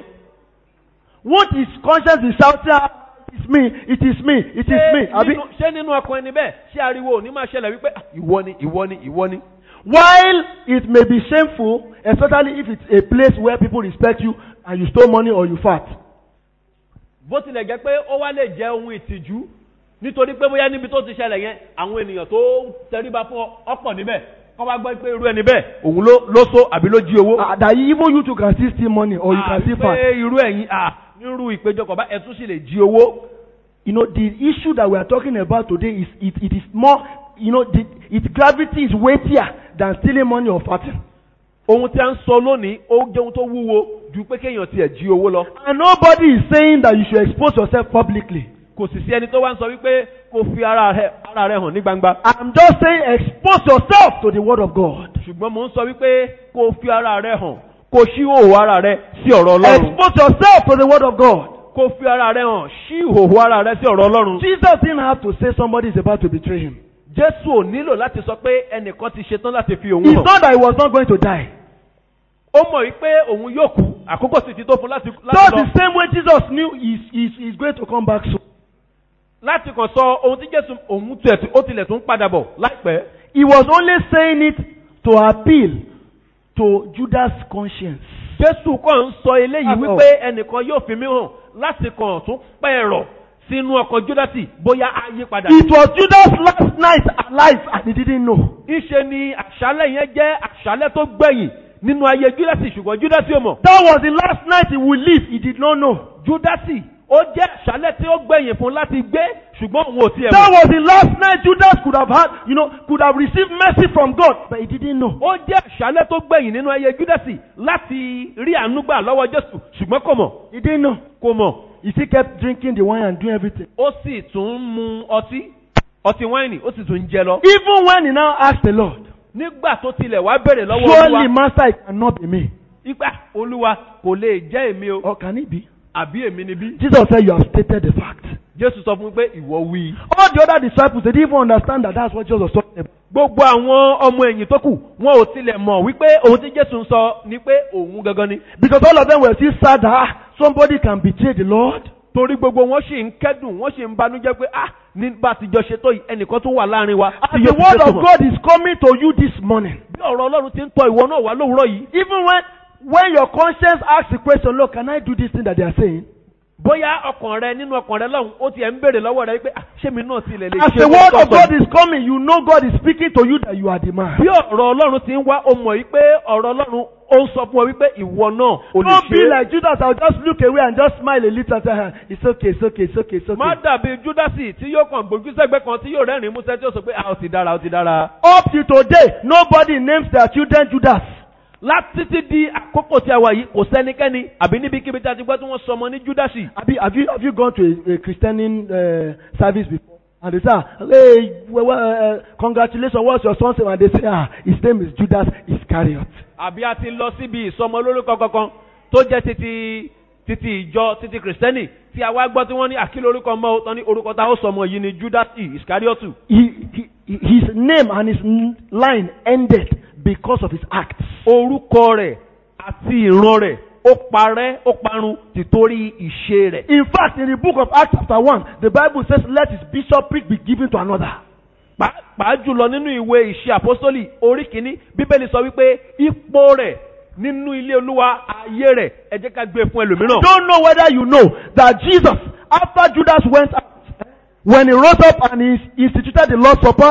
What is conscience is shouting, "Ah, it's me, it is me, it is me. ṣé Abi, nínú- ṣé nínú ọkàn ẹni bẹ́ẹ̀ ṣé ariwo ò ní máa ṣẹlẹ̀ wípé "Ah, ìwọ ni ìwọ ni ìwọ ni. while it may be shameful, especially if it's a place where people respect you and you stole money or you fat. bó tilẹ̀ jẹ́ pé ó wá lè jẹ́ ohun ìtìjú nítorí pé bóyá níbi tó ti ṣẹlẹ̀ yẹn àwọn ènìyàn tó tẹríba fún ọ ọ̀pọ̀ níbẹ̀ kọ́ bá gbọ́ pé irú ẹni bẹ́ẹ̀ òun ló ló so àbí ló jí owó. Uh, that even you too can still steal money or you can àbí still fat. pé irú ẹ̀yin à nírú ìpéjọpọ̀ bá ẹ̀tún sì lè jí owó. You know, the issue that we are talking about today is it, it is more, you know, the, its gravity is weightier than stealing money or fatting. ohun tí a ń sọ lónìí ó jẹ́ ohun tó wúwo ju pé kéèyàn tiẹ̀ jí owó lọ. And nobody is saying that you should expose yourself publicly. kò sì sí ẹni tó wá ń sọ wípé kó fi ara rẹ ara rẹ hàn ní gbangba. I'm just saying expose yourself to the word of God. ṣùgbọ́n mò ń sọ wípé kó fi ara rẹ hàn kó ṣí òwò ara rẹ sí ọ̀rọ̀ ọlọ́run. Expose yourself to the word of God. kó fi ara rẹ hàn ṣí òwò ara rẹ sí ọ̀rọ̀ ọlọ́run. Jesus didn't have to say somebody is about to betray him. jésù ò nílò láti sọ pé ẹnìkan ti ṣetán láti fi òun It's hàn. not that he was not going to die. ó mọ̀ wípé òun yóò kú àkókò sì ti tó fún láti láti Just lọ the same way Jesus knew he's, he's, he's going to come back soon. láti kàn sọ ohun tí jésù òun tiẹ̀ ó tilẹ̀ tún padà bọ̀ láìpẹ́. He was only saying it to appeal to Judas' conscience. jésù kàn ń sọ eléyìí That's wípé ẹnìkan yóò fi mí hàn láti kàn tún pẹ̀rọ̀ sínú ọkọ̀ jódásì bóyá á yí padà. It was Judas' last night alive and he didn't know. ìṣe ni àṣálẹ̀ yẹn jẹ́ àṣálẹ̀ tó gbẹ̀yìn nínú ayé júdásì ṣùgbọ́n júdásì ò mọ̀. That was the last night he would live. He did not know. júdásì ó jẹ́ àṣálẹ̀ tí ó gbẹ̀yìn fún láti gbé ṣùgbọ́n òun ò tiẹ̀ That mọ̀. was the last night Judas could have had, you know, could have received mercy from God, but he didn't know. ó jẹ́ àṣálẹ̀ tó gbẹ̀yìn nínú ayé júdásì láti rí àánú gbà lọ́wọ́ jésù ṣùgbọ́n kò mọ̀ He didn't know. kò mọ̀ He still kept drinking the wine and doing everything. ó sì tún ń mu ọtí ọtí wáìnì ó sì tún ń jẹ lọ. Even when he now asked the Lord, nígbà tó tilẹ̀ wá bèrè lọ́wọ́ Surely, olúwa Master, it cannot be me. ipa olúwa kò lè jẹ́ èmi o Or can it be? àbí èmi ni bí. Jesus said, You have stated the fact. jésù sọ fún mi pé ìwọ wí. All the other disciples, they didn't even understand that that's what Jesus was talking about. gbogbo àwọn ọmọ ẹ̀yìn tó kù wọn ò tilẹ̀ mọ̀ wípé ohun tí jésù ń sọ ni pé òun gangan ni. Because all of them were still sad that ah, somebody can betray the Lord. torí gbogbo wọn sì ń kẹ́dùn wọ́n sì ń banújẹ́ pé ah ní bá a ti jọ ṣe tó yìí ẹnìkan tó wà láàrin wa. And tí the yóò fi word Jésù of hàn. God is coming to you this morning. bí ọ̀rọ̀ ọlọ́run ti ń tọ ìwọ náà wá lówùúrọ̀ yìí. Even when when your conscience asks the question, Look, can I do this thing that they are saying? bóyá ọkàn rẹ nínú ọkàn rẹ lọ́hùn ó tiẹ̀ ń béèrè lọ́wọ́ rẹ pé ah ṣé mi náà tilẹ̀ lè As ṣe the ohun word tó of sọ God yìí? is coming, you know God is speaking to you that you are the man. bí ọ̀rọ̀ ọlọ́run ti ń wá o mọ̀ yìí pé ọ̀rọ̀ ọlọ́run ó ń sọ fún ọ wípé ìwọ náà ò lè Don't be ṣe é. like Judas. I'll just look away and just smile a little and say, "Ah, It's okay, it's okay, it's okay, it's okay. má dàbí júdásì tí yóò kàn gbójú sẹ́gbẹ́ kan tí yóò rẹ́rìn-ín músẹ́ tí ó sọ pé a ò ti dára ó ti dára. Up to today, nobody names their children Judas. láti títí di àkókò tí a wà yìí kò sẹ́nikẹ́ni àbí níbikíbi tí a ti gbọ́ tí wọ́n sọ ọmọ ní júdásì. Have you, have you, have you gone to a, a Christian uh, service before? And they say, ah, hey, well, well, uh, congratulations, what's your son's name? And they say, ah, his name is Judas Iscariot. àbí a ti lọ síbi ìsọmọ lórúkọ kankan tó jẹ́ títí títí ìjọ títí kìrìsìtẹ́nì tí a wá gbọ́ tí wọ́n ní àkílò orúkọ mọ́ ó tán ní orúkọ tá ó sọmọ yìí ni júdásì ìskáríọ́tù. He, he, he- his name and his n- line ended because of his acts. orúkọ rẹ̀ àti ìran rẹ̀ ó parẹ́ ó parun tìtorí ìṣe rẹ̀. In fact, in the book of Acts chapter 1, the Bible says, let his bishopric be given to another. pàápàá jùlọ nínú ìwé ìṣe àpọ́sítélì orí kìíní bíbélì sọ wípé ipò rẹ̀ nínú ilé olúwa ayé rẹ̀ ẹ jẹ́ ká gbé e fún ẹlòmíràn. Don't know whether you know that Jesus, after Judas went out, when he rose up and he instituted the Lord's Supper,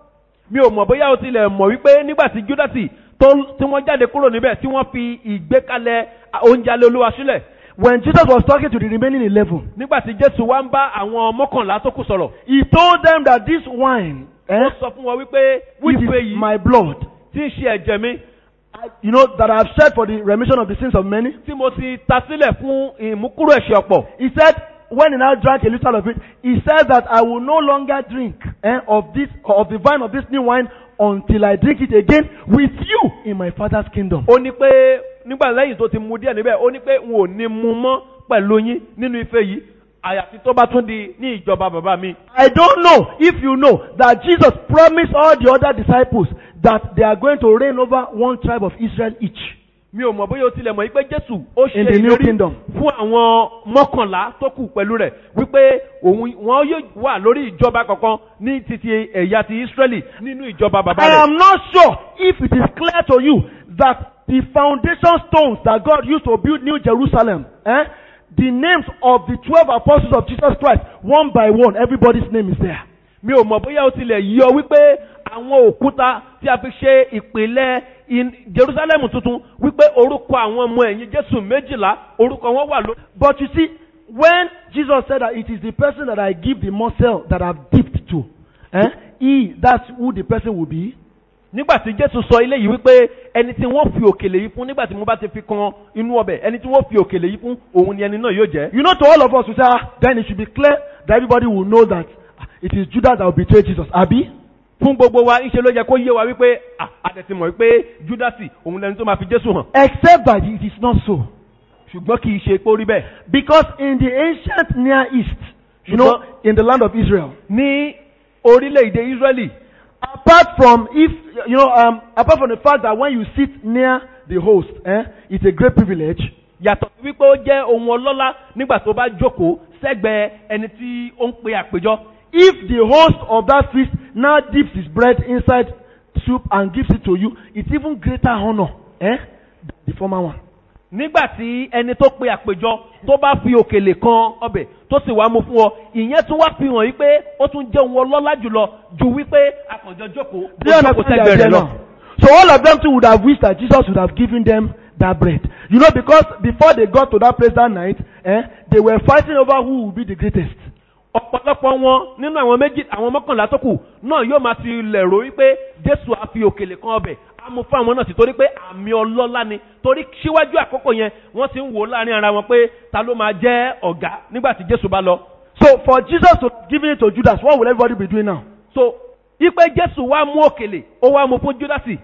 mi ò mọ̀ bóyá o tilẹ̀ mọ̀ wípé nígbà tí júdásì tó tí wọ́n jáde kúrò níbẹ̀ tí wọ́n fi ìgbékalẹ̀ oúnjẹ alẹ́ olúwa sílẹ̀ when Jesus was talking to the remaining eleven, nígbà tí jésù wá ń bá àwọn mọ́kànlá tó kù sọ̀rọ̀ he told them that this wine, eh, ó sọ fún wọn wípé which ife is yìí my blood, tí ń ṣe ẹ̀jẹ̀ mi you know, that I have shed for the remission of the sins of many. tí mo ti ta sílẹ̀ fún ìmúkúrò ẹ̀ṣẹ̀ ọ̀pọ̀ He said, when he now drank a little of it, he said that I will no longer drink eh, of this of the vine of this new wine until I drink it again with you in my father's kingdom. ó ní pé nígbà lẹ́yìn tó ti mu díẹ̀ níbẹ̀ ó ní pé n ò ní mu mọ́ pẹ̀lú yín nínú ife yìí àyàfi tó bá tún di ní ìjọba bàbá mi. I don't know if you know that Jesus promised all the other disciples that they are going to reign over one tribe of Israel each. mi ò mọ̀ bóyá o tilẹ̀ mọ̀ wípé jésù ó ṣe In the new ìlérí kingdom. fún àwọn mọ́kànlá tó kù pẹ̀lú rẹ̀ wípé òun wọn yóò wà lórí ìjọba kankan ní títí ẹ̀yà ti israẹli nínú ìjọba bàbá I rẹ̀. am not sure if it is clear to you that the foundation stones that God used to build New Jerusalem, eh, the names of the 12 apostles of Jesus Christ, one by one, everybody's name is there. mi ò mọ̀ bóyá o tilẹ̀ yọ wípé àwọn òkúta tí a fi ṣe ìpìlẹ̀ in- jerusalem tuntun wípé orúkọ àwọn ọmọ ẹ̀yìn jésù méjìlá orúkọ wọn wà lórí. But you see, when Jesus said that it is the person that I give the muscle that I've dipped to, eh, he, that's who the person will be. nígbà tí jésù sọ ilé yìí wípé ẹni tí wọ́n fi òkèlè yìí fún nígbà tí mo bá ti fi kan inú ọbẹ̀ ẹni tí wọ́n fi òkèlè yìí fún òun ni ẹni náà yóò jẹ́. You know, to all of us, we say, ah, then it should be clear that everybody will know that ah, it is Judas that will betray Jesus. Abi? fún gbogbo wa ńṣe ló yẹ kó yé wa wípé ah, àtẹ̀tìmọ̀ wípé júdásì òun lẹni tó máa fi jésù hàn Except that it is not so. ṣùgbọ́n kì í ṣe pé ó rí bẹ́ẹ̀. Because in the ancient Near East, you know, in the land of Israel, ní orílẹ̀-èdè israẹli apart from if, you know, um, apart from the fact that when you sit near the host, eh, it's a great privilege. yàtọ̀ sí wípé ó jẹ́ ohun ọlọ́lá nígbà tó bá jókòó sẹ́gbẹ̀ẹ́ ẹni tí ó ń pe àpéjọ. If the host of that feast now dips his bread inside soup and gives it to you, it's even greater honor, eh, than the former one. nígbà tí ẹni tó pe àpéjọ tó bá fi òkèlè kan ọbẹ̀ tó sì wá mú fún ọ ìyẹn tún wá fi hàn wípé ó tún jẹ́ ohun ọlọ́lá jùlọ ju wípé àkànjọ jókòó Do you ó jókòó understand the sẹ́gbẹ̀ẹ́ idea rẹ̀ lọ. now? So all of them too would have wished that Jesus would have given them that bread. You know, because before they got to that place that night, eh, they were fighting over who would be the greatest. ọ̀pọ̀lọpọ̀ wọn nínú àwọn méjì àwọn mọ́kànlá tó kù náà yóò máa ti lẹ̀ rò wípé jésù á fi òkèlè kan ọbẹ̀ á mú fún àwọn náà sí torí pé àmì ọlọ́lá ni torí síwájú àkókò yẹn wọ́n ti ń wò ó láàrin ara wọn pé ta ló máa jẹ́ ọ̀gá nígbà tí jésù bá lọ. So for Jesus to give it to Judas, what will everybody be doing now? so ipe jésù wá mú òkèlè ó wá mú fún júdásì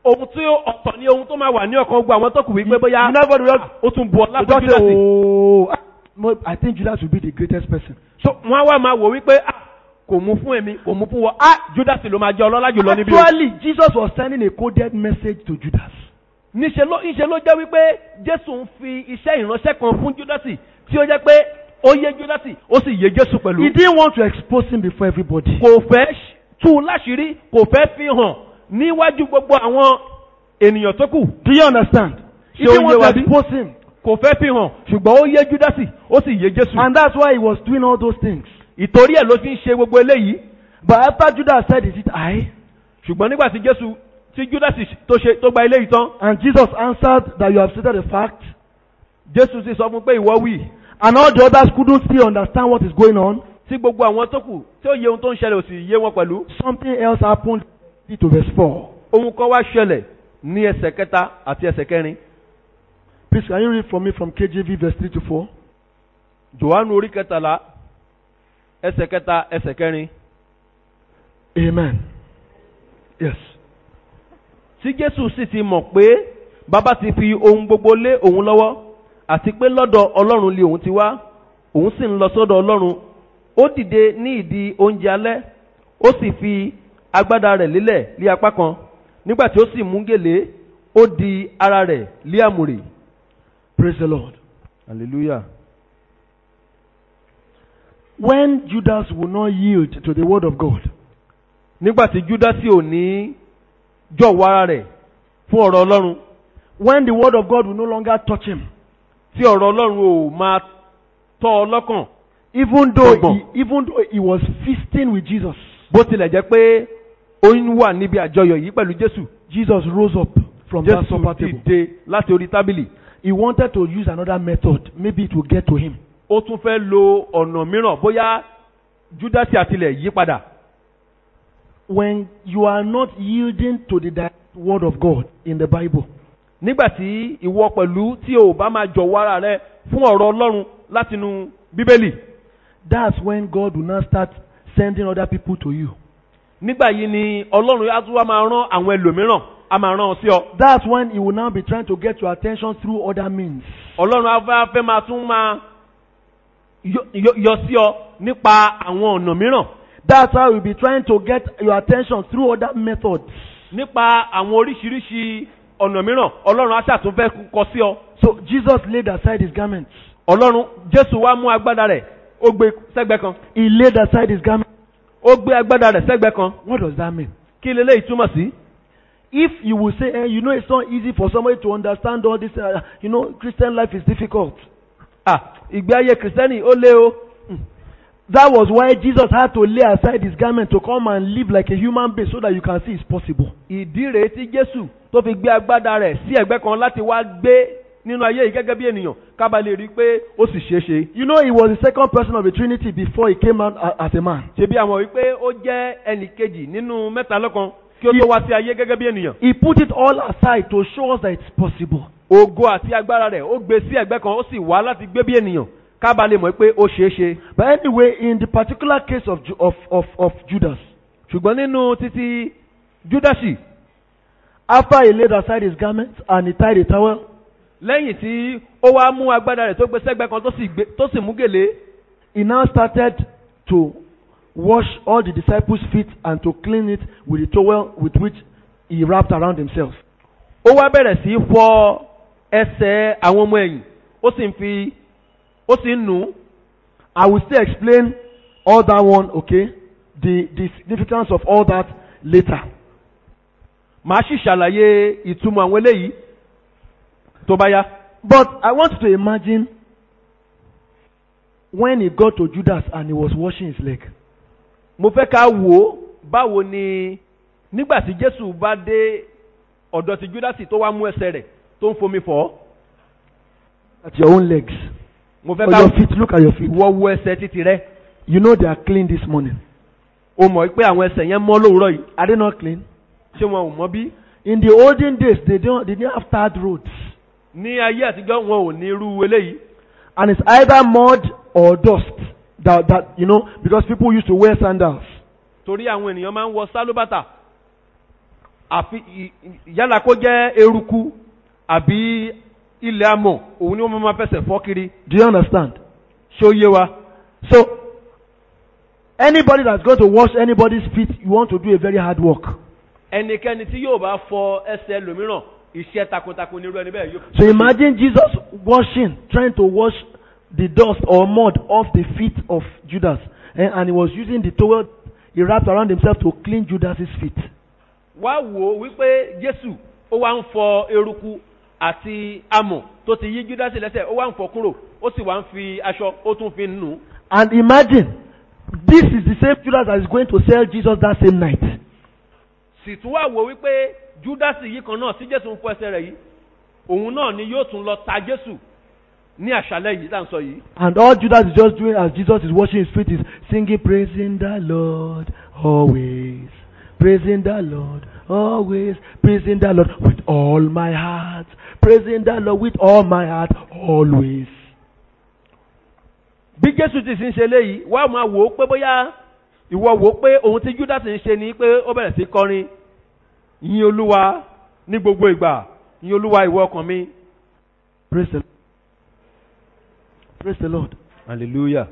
ohun tí ó- ọ̀tọ̀ ni ohun tó máa wà ní ọkàn gbogbo àwọn tó kù wípé bóyá You never do that. ó tún bu ọlá You fún just say, júdásì oh, ah, mo- I think Judas will be the greatest person. so wọ́n á wá máa wò wípé ah kò mú fún èmi kò mú fún wọn ah júdásì ló máa jẹ́ ọlọ́lá jùlọ níbí o Actually, Jesus was sending a coded message to Judas. níṣẹ́ ló níṣẹ́ ló jẹ́ wípé jésù ń fi iṣẹ́ ìránṣẹ́ kan fún júdásì tí ó jẹ́ pé ó yé júdásì ó sì yé jésù pẹ̀lú He didn't want to expose him before everybody. kò fẹ́ tú u láṣìírí kò fẹ́ fi hàn níwájú gbogbo àwọn ènìyàn tó kù Do you understand? He Ṣé ó didn't yé want wa to bí? expose him. kò fẹ́ fi hàn ṣùgbọ́n ó yé júdásì ó sì yé jésù And that's why he was doing all those things. ìtorí ẹ̀ ló fi ń ṣe gbogbo eléyìí But after Judas said, Is it I? ṣùgbọ́n nígbà tí jésù tí júdásì tó ṣe tó gba eléyìí tán And Jesus answered that you have stated the fact. jésù sì sọ fún pé ìwọ wí And all the others couldn't still understand what is going on. tí gbogbo àwọn tó kù tí ó yé ohun tó ń ṣẹlẹ̀ ò sì yé wọn pẹ̀lú Something else happened to verse 4. ohun kan wá ṣẹlẹ̀ ní ẹsẹ̀ kẹta àti ẹsẹ̀ kẹrin Please, can you read for me from KJV verse 3 to 4? johannu orí kẹtàlá ẹsẹ̀ kẹta ẹsẹ̀ kẹrin Amen. Yes. tí jésù sì ti mọ̀ pé bàbá ti fi ohun gbogbo lé òun lọ́wọ́ àti pé lọ́dọ̀ ọlọ́run lé òun ti wá òun sì ń lọ sọ́dọ̀ ọlọ́run ó dìde ní ìdí oúnjẹ alẹ́ ó sì fi agbádá rẹ̀ lélẹ̀ lé apá kan nígbà tí ó sì mú gèlè ó di ara rẹ̀ lé àmùrè. Praise the Lord. hallelujah. When Judas would not yield to the word of God, nígbà tí júdásì ò ní jọ̀wọ́ ara rẹ̀ fún ọ̀rọ̀ ọlọ́run when the word of God will no longer touch him, tí ọ̀rọ̀ ọlọ́run ò máa tọ́ ọ lọ́kàn even though Gbọ̀ngbọ̀n. he, even though he was feasting with Jesus, bó tilẹ̀ jẹ́ pé ó ń wà níbi àjọyọ̀ yìí pẹ̀lú jésù Jesus rose up from that jésù supper table. dìde láti orí tábìlì He wanted to use another method. Maybe it will get to him. ó tún fẹ́ lo ọ̀nà mìíràn bóyá júdásì àtilẹ̀ yí padà When you are not yielding to the direct word of God in the Bible, nígbà tí ìwọ pẹ̀lú tí o bá máa jọ̀wọ́ ara rẹ fún ọ̀rọ̀ ọlọ́run látinú bíbélì that's when God will now start sending other people to you. nígbà yìí ni ọlọ́run á tún wá máa rán àwọn ẹlòmíràn á máa rán ọ sí ọ That's when He will now be trying to get your attention through other means. ọlọ́run á fẹ́- á fẹ́ máa tún máa yọ- yọ yọ sí ọ nípa àwọn ọ̀nà mìíràn That's how He'll be trying to get your attention through other methods. nípa àwọn oríṣiríṣi ọ̀nà mìíràn ọlọ́run á ṣàtúnfẹ́ kọ sí ọ So Jesus laid aside His garments. ọlọ́run jésù wá mú agbádá rẹ̀ ó gbé sẹ́gbẹ́ kan He laid aside His garments. ó gbé agbádá rẹ̀ sẹ́gbẹ́ kan What does that mean? kí leléyìí túmọ̀ sí. If you will say, eh, you know, it's not easy for somebody to understand all this, uh, you know, Christian life is difficult. ah ìgbé ayé kìrìsìtẹ́nì ó lé o That was why Jesus had to lay aside his garment to come and live like a human being so that you can see it's possible. ìdí rèé tí jésù tó fi gbé agbádá rẹ̀ sí ẹ̀gbẹ́ kan láti wá gbé nínú ayé yìí gẹ́gẹ́ bí ènìyàn kábà lè rí i pé ó sì ṣeé ṣe. You know, he was the second person of the Trinity before he came out a- as a man. ṣebí àwọn wípé ó jẹ́ ẹnì kejì nínú mẹ́ta lọ́kan kí ó tó wá sí ayé gẹ́gẹ́ bí ènìyàn. He put it all aside to show us that it's possible. ògo àti agbára rẹ̀ ó gbé sí ẹ̀gbẹ́ kan ó sì wá láti gbé bí ènìyàn kábà lè mọ̀ pé ó ṣeé ṣe. But anyway, in the particular case of, Ju- of, of, of Judas, ṣùgbọ́n nínú títí júdásì after he laid aside his garment and he tied a towel, lẹ́yìn tí ó wá mú agbádá rẹ̀ tó gbé sẹ́gbẹ́ kan tó sì gbé- tó sì mú gèlè he now started to wash all the disciples' feet and to clean it with the towel with which he wrapped around himself. ó wá bẹ̀rẹ̀ sí í fọ ẹsẹ̀ àwọn ọmọ ẹ̀yìn ó sì ń fi ó sì ń nù ú. I will still explain all that one, okay? The, the significance of all that later. màá sì ṣàlàyé ìtumọ̀ àwọn eléyìí tó bá yá. But I want you to imagine when he got to Judas and he was washing his leg. mo fẹ́ ká wò ó báwo ni nígbà tí jésù bá dé ọ̀dọ̀ ti júdásì tó wá mú ẹsẹ̀ rẹ̀ tó ń fomi fọ̀ ọ́ At your own legs. mo fẹ́ Or ká your feet. Look at your feet. wọ́ wo ẹsẹ̀ títì rẹ̀ You know they are clean this morning. o mọ̀ pé àwọn ẹsẹ̀ yẹn mọ́ lówùúrọ̀ yìí Are they not clean? ṣé wọn ò mọ́ bí? In the olden days, they don't they didn't have tarred roads. ní ayé àtijọ́ wọn ò ní irú eléyìí And it's either mud or dust. That, that you know, because people used to wear sandals. torí àwọn ènìyàn máa ń wọ sálúbàtà àfi ì- ì- yálà kó jẹ́ eruku àbí ilẹ̀ amọ̀ òun ni wọ́n máa fẹsẹ̀ fọ́ kiri Do you understand? ṣé ó yé wa. So, anybody that's going to wash anybody's feet, you want to do a very hard work. ẹnikẹ́ni tí yóò bá fọ ẹsẹ̀ lòmíràn iṣẹ́ takuntakun nírú ẹni bẹ́ẹ̀ yóò. So imagine Jesus washing, trying to wash the dust or mud off the feet of Judas. And, and he was using the towel he wrapped around himself to clean Judas's feet. wá wò ó wípé jésù ó wá ń fọ eruku àti amọ̀ tó ti yí júdásì lẹ́sẹ̀ ó wá ń fọ kúrò ó sì wá ń fi aṣọ ó tún fi ń nù. And imagine, this is the same Judas that is going to sell Jesus that same night. sì tún wá wò ó wípé júdásì yìí kan náà tí jésù ń fọ ẹsẹ̀ rẹ̀ yìí òun náà ni yóò tún lọ ta jésù ní àṣálẹ́ yìí tá à ń sọ yìí. And all Judas is just doing as Jesus is washing his feet is singing, praising the Lord always. Praising the Lord always. Praising the Lord with all my heart. Praising the Lord with all my heart always. bí jésù ti sì ń ṣe léyìí wá máa wò ó pé bóyá ìwọ wò ó pé ohun tí júdásì ń ṣe ni pé ó bẹ̀rẹ̀ sí kọrin yìn olúwa ní gbogbo ìgbà yìn olúwa ìwọ ọkàn mi. Praise the Praise the Lord. hallelujah.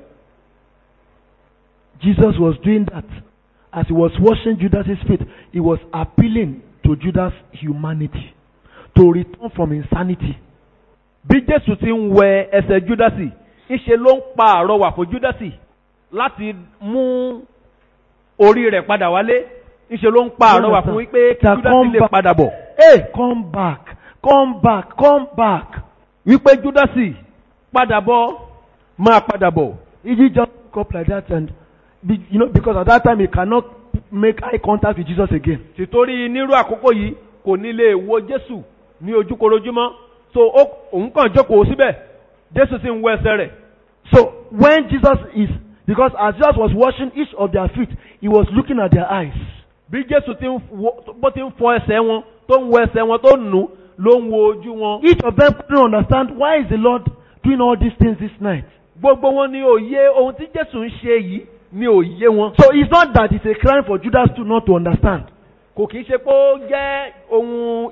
Jesus was doing that. As he was washing Judas's feet, he was appealing to Judas' humanity to return from insanity. bí jésù ti ń wẹ ẹsẹ̀ júdásì ńṣe ló ń pa àrọwà fún júdásì láti mú orí rẹ̀ padà wálé ńṣe ló ń pa àrọwà fún wípé kí That júdásì come lè back. padà bọ̀ Hey, come back, come back, come back. wípé júdásì padà bọ̀ máa padà bọ̀ He just woke up like that and, be, you know, because at that time he cannot make eye contact with Jesus again. tìtorí nírú àkókò yìí kò ní lè wo jésù ní ojúkorojúmọ́ so ó- òun kàn jókòó síbẹ̀ jésù sì ń wẹ ẹsẹ̀ rẹ̀ So when Jesus is, because as Jesus was washing each of their feet, he was looking at their eyes. bí jésù ti ń wo- bó ti ń fọ ẹsẹ̀ wọn tó ń wẹ ẹsẹ̀ wọn tó ń nù ló ń wo ojú wọn. Each of them couldn't understand why is the Lord doing all these things this night. gbogbo wọn ní òye ohun tí jésù ń ṣe yìí ní òye wọn. So it's not that it's a crime for Judas to not to understand. kò kì í ṣe pé ó jẹ́ ohun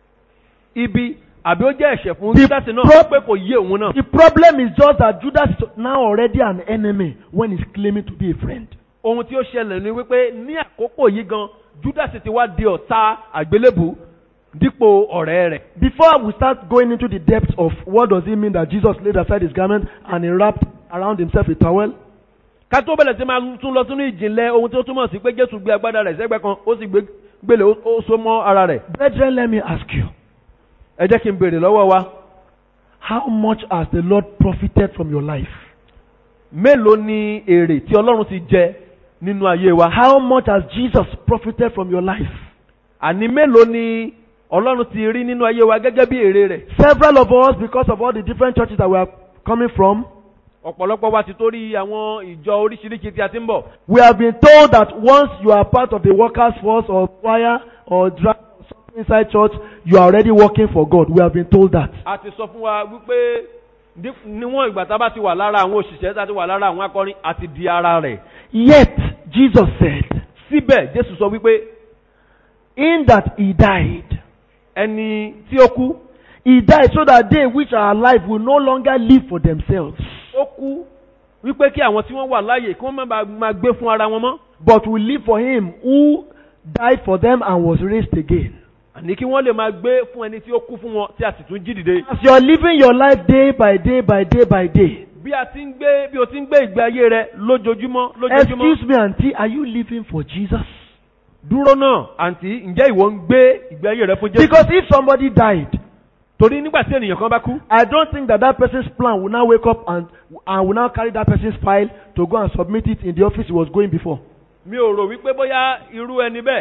ibi àbí ó jẹ́ ẹ̀ṣẹ̀ fún The júdásì náà pro- pé kò yé òun náà. The problem is just that Judas is now already an enemy when he's claiming to be a friend. ohun tí ó ṣẹlẹ̀ ni wípé ní àkókò yìí gan júdásì ti wá di ọ̀tá àgbélébù dípò ọ̀rẹ́ rẹ̀. Before we start going into the depths of what does it mean that Jesus laid aside his garment and he wrapped around himself a towel, ká tó bẹ̀rẹ̀ sí máa tún lọ sínú ìjìnlẹ̀ ohun tí ó túmọ̀ sí pé jésù gbé agbádá rẹ̀ sẹ́gbẹ́ kan ó sì gbé gbélé ó- ó so mọ́ ara rẹ̀. brethren, let me ask you, ẹ jẹ́ kí n béèrè lọ́wọ́ wa how much has the Lord profited from your life? mélòó ni èrè tí ọlọ́run ti jẹ nínú ayé wa. How much has Jesus profited from your life? àní mélòó ni ọlọ́run ti rí nínú ayé wa gẹ́gẹ́ bí èrè rẹ̀. Several of us, because of all the different churches that we are coming from, ọ̀pọ̀lọpọ̀ wa ti torí àwọn ìjọ oríṣiríṣi tí a ti ń bọ̀. we have been told that once you are part of the workers' force or choir or drama or something inside church, you are already working for God. We have been told that. a ti sọ fún wa wípé dí- níwọ̀n ìgbà tá a bá ti wà lára àwọn òṣìṣẹ́ tá a ti wà lára àwọn akọrin àti di ara rẹ̀. Yet, Jesus said, síbẹ̀ jésù sọ wípé in that he died, ẹni tí ó kú he died so that they which are alive will no longer live for themselves, ó kú wípé kí àwọn tí wọ́n wà láàyè kí wọ́n má bàa máa gbé fún ara wọn mọ́. but will live for him who died for them and was raised again. àní kí wọ́n lè máa gbé fún ẹni tí ó kú fún wọn tí a sì tún jí dìde. As you are living your life day by day by day by day, bí a ti ń gbé bí o ti ń gbé ìgbé ayé rẹ lójoojúmọ́ lójoojúmọ́. excuse me, auntie, are you living for Jesus? dúró náà àǹtí ǹjẹ́ ìwọ ń gbé ìgbé ayé rẹ fún jésù. Because if somebody died, torí nígbà tí ènìyàn kan bá kú. I don't think that that person's plan will now wake up and, and will now carry that person's file to go and submit it in the office he was going before. mi ò rò wípé bóyá irú ẹni bẹ́ẹ̀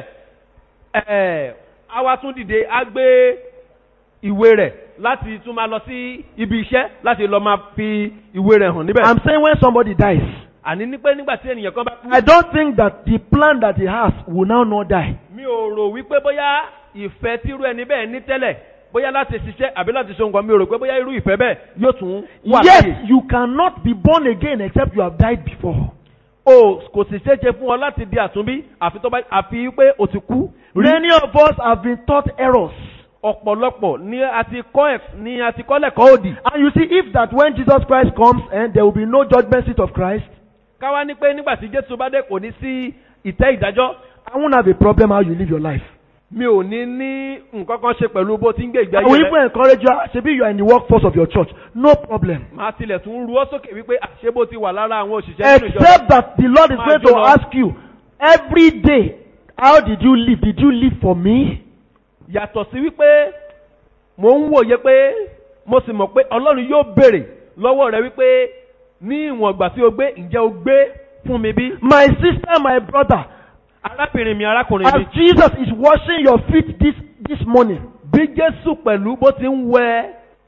ẹ̀ á wá tún dìde á gbé ìwé rẹ̀ láti tún máa lọ sí ibi iṣẹ́ láti lọ máa fi ìwé rẹ̀ hàn níbẹ̀. I'm saying when somebody dies, àní ní pé nígbà tí ènìyàn kan bá kú. I don't think that the plan that he has will now not die. mi ò rò wípé bóyá ìfẹ́ tírú ẹni bẹ́ẹ̀ ní tẹ́lẹ̀ bóyá láti ṣiṣẹ́ àbí láti ṣe nǹkan mi ò rò pé bóyá irú ìfẹ́ bẹ́ẹ̀ yóò tún wà láàyè. Yes, you cannot be born again except you have died before. o kò sì ṣeéṣe fún ọ láti di àtúnbí àfi tó bá àfi pé o ti kú. rí Many of us have been taught errors. ọ̀pọ̀lọpọ̀ ni a ti kọ́ ẹ̀ ni a ti kọ́ lẹ́kọ̀ọ́ òdì. And you see, if that when Jesus Christ comes and there will be no judgment seat of Christ, káwá ní pé nígbà tí jésù bá dé kò ní sí ìtẹ́ ìdájọ́ I won't have a problem how you live your life. mi ò ní ní nǹkan kan ṣe pẹ̀lú bó ti ń gbé ìgbé I ayé will rẹ. even encourage you, maybe you are in the workforce of your church. No problem. máa tilẹ̀ tún ru ọ́ sókè wípé àṣé bó ti wà lára àwọn òṣìṣẹ́ nínú ìjọba. Except that the Lord is My going to God. ask you every day, how did you live? Did you live for me? yàtọ̀ sí wípé mò ń wòye pé mo sì mọ̀ pé ọlọ́run yóò béèrè lọ́wọ́ rẹ wípé ní ìwọ̀n ìgbà tí o gbé ǹjẹ́ o gbé fún mi bí. My sister, my brother, arábìnrin mi arákùnrin as mi. Jesus is washing your feet this, this morning, bí jésù pẹ̀lú bó ti ń wẹ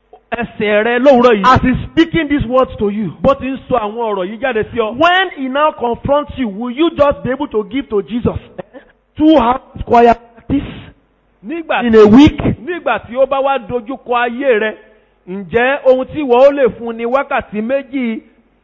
ẹsẹ̀ rẹ lówùúrọ̀ yìí. as he's speaking these words to you, bó ti ń sọ àwọn ọ̀rọ̀ yìí jáde sí ọ. when he now confronts you, will you just be able to give to Jesus eh, two hours choir practice nígbà in a week? nígbà tí ó bá wá dojú kọ ayé rẹ ǹjẹ́ ohun tí ìwọ ó lè fún ni wákàtí méjì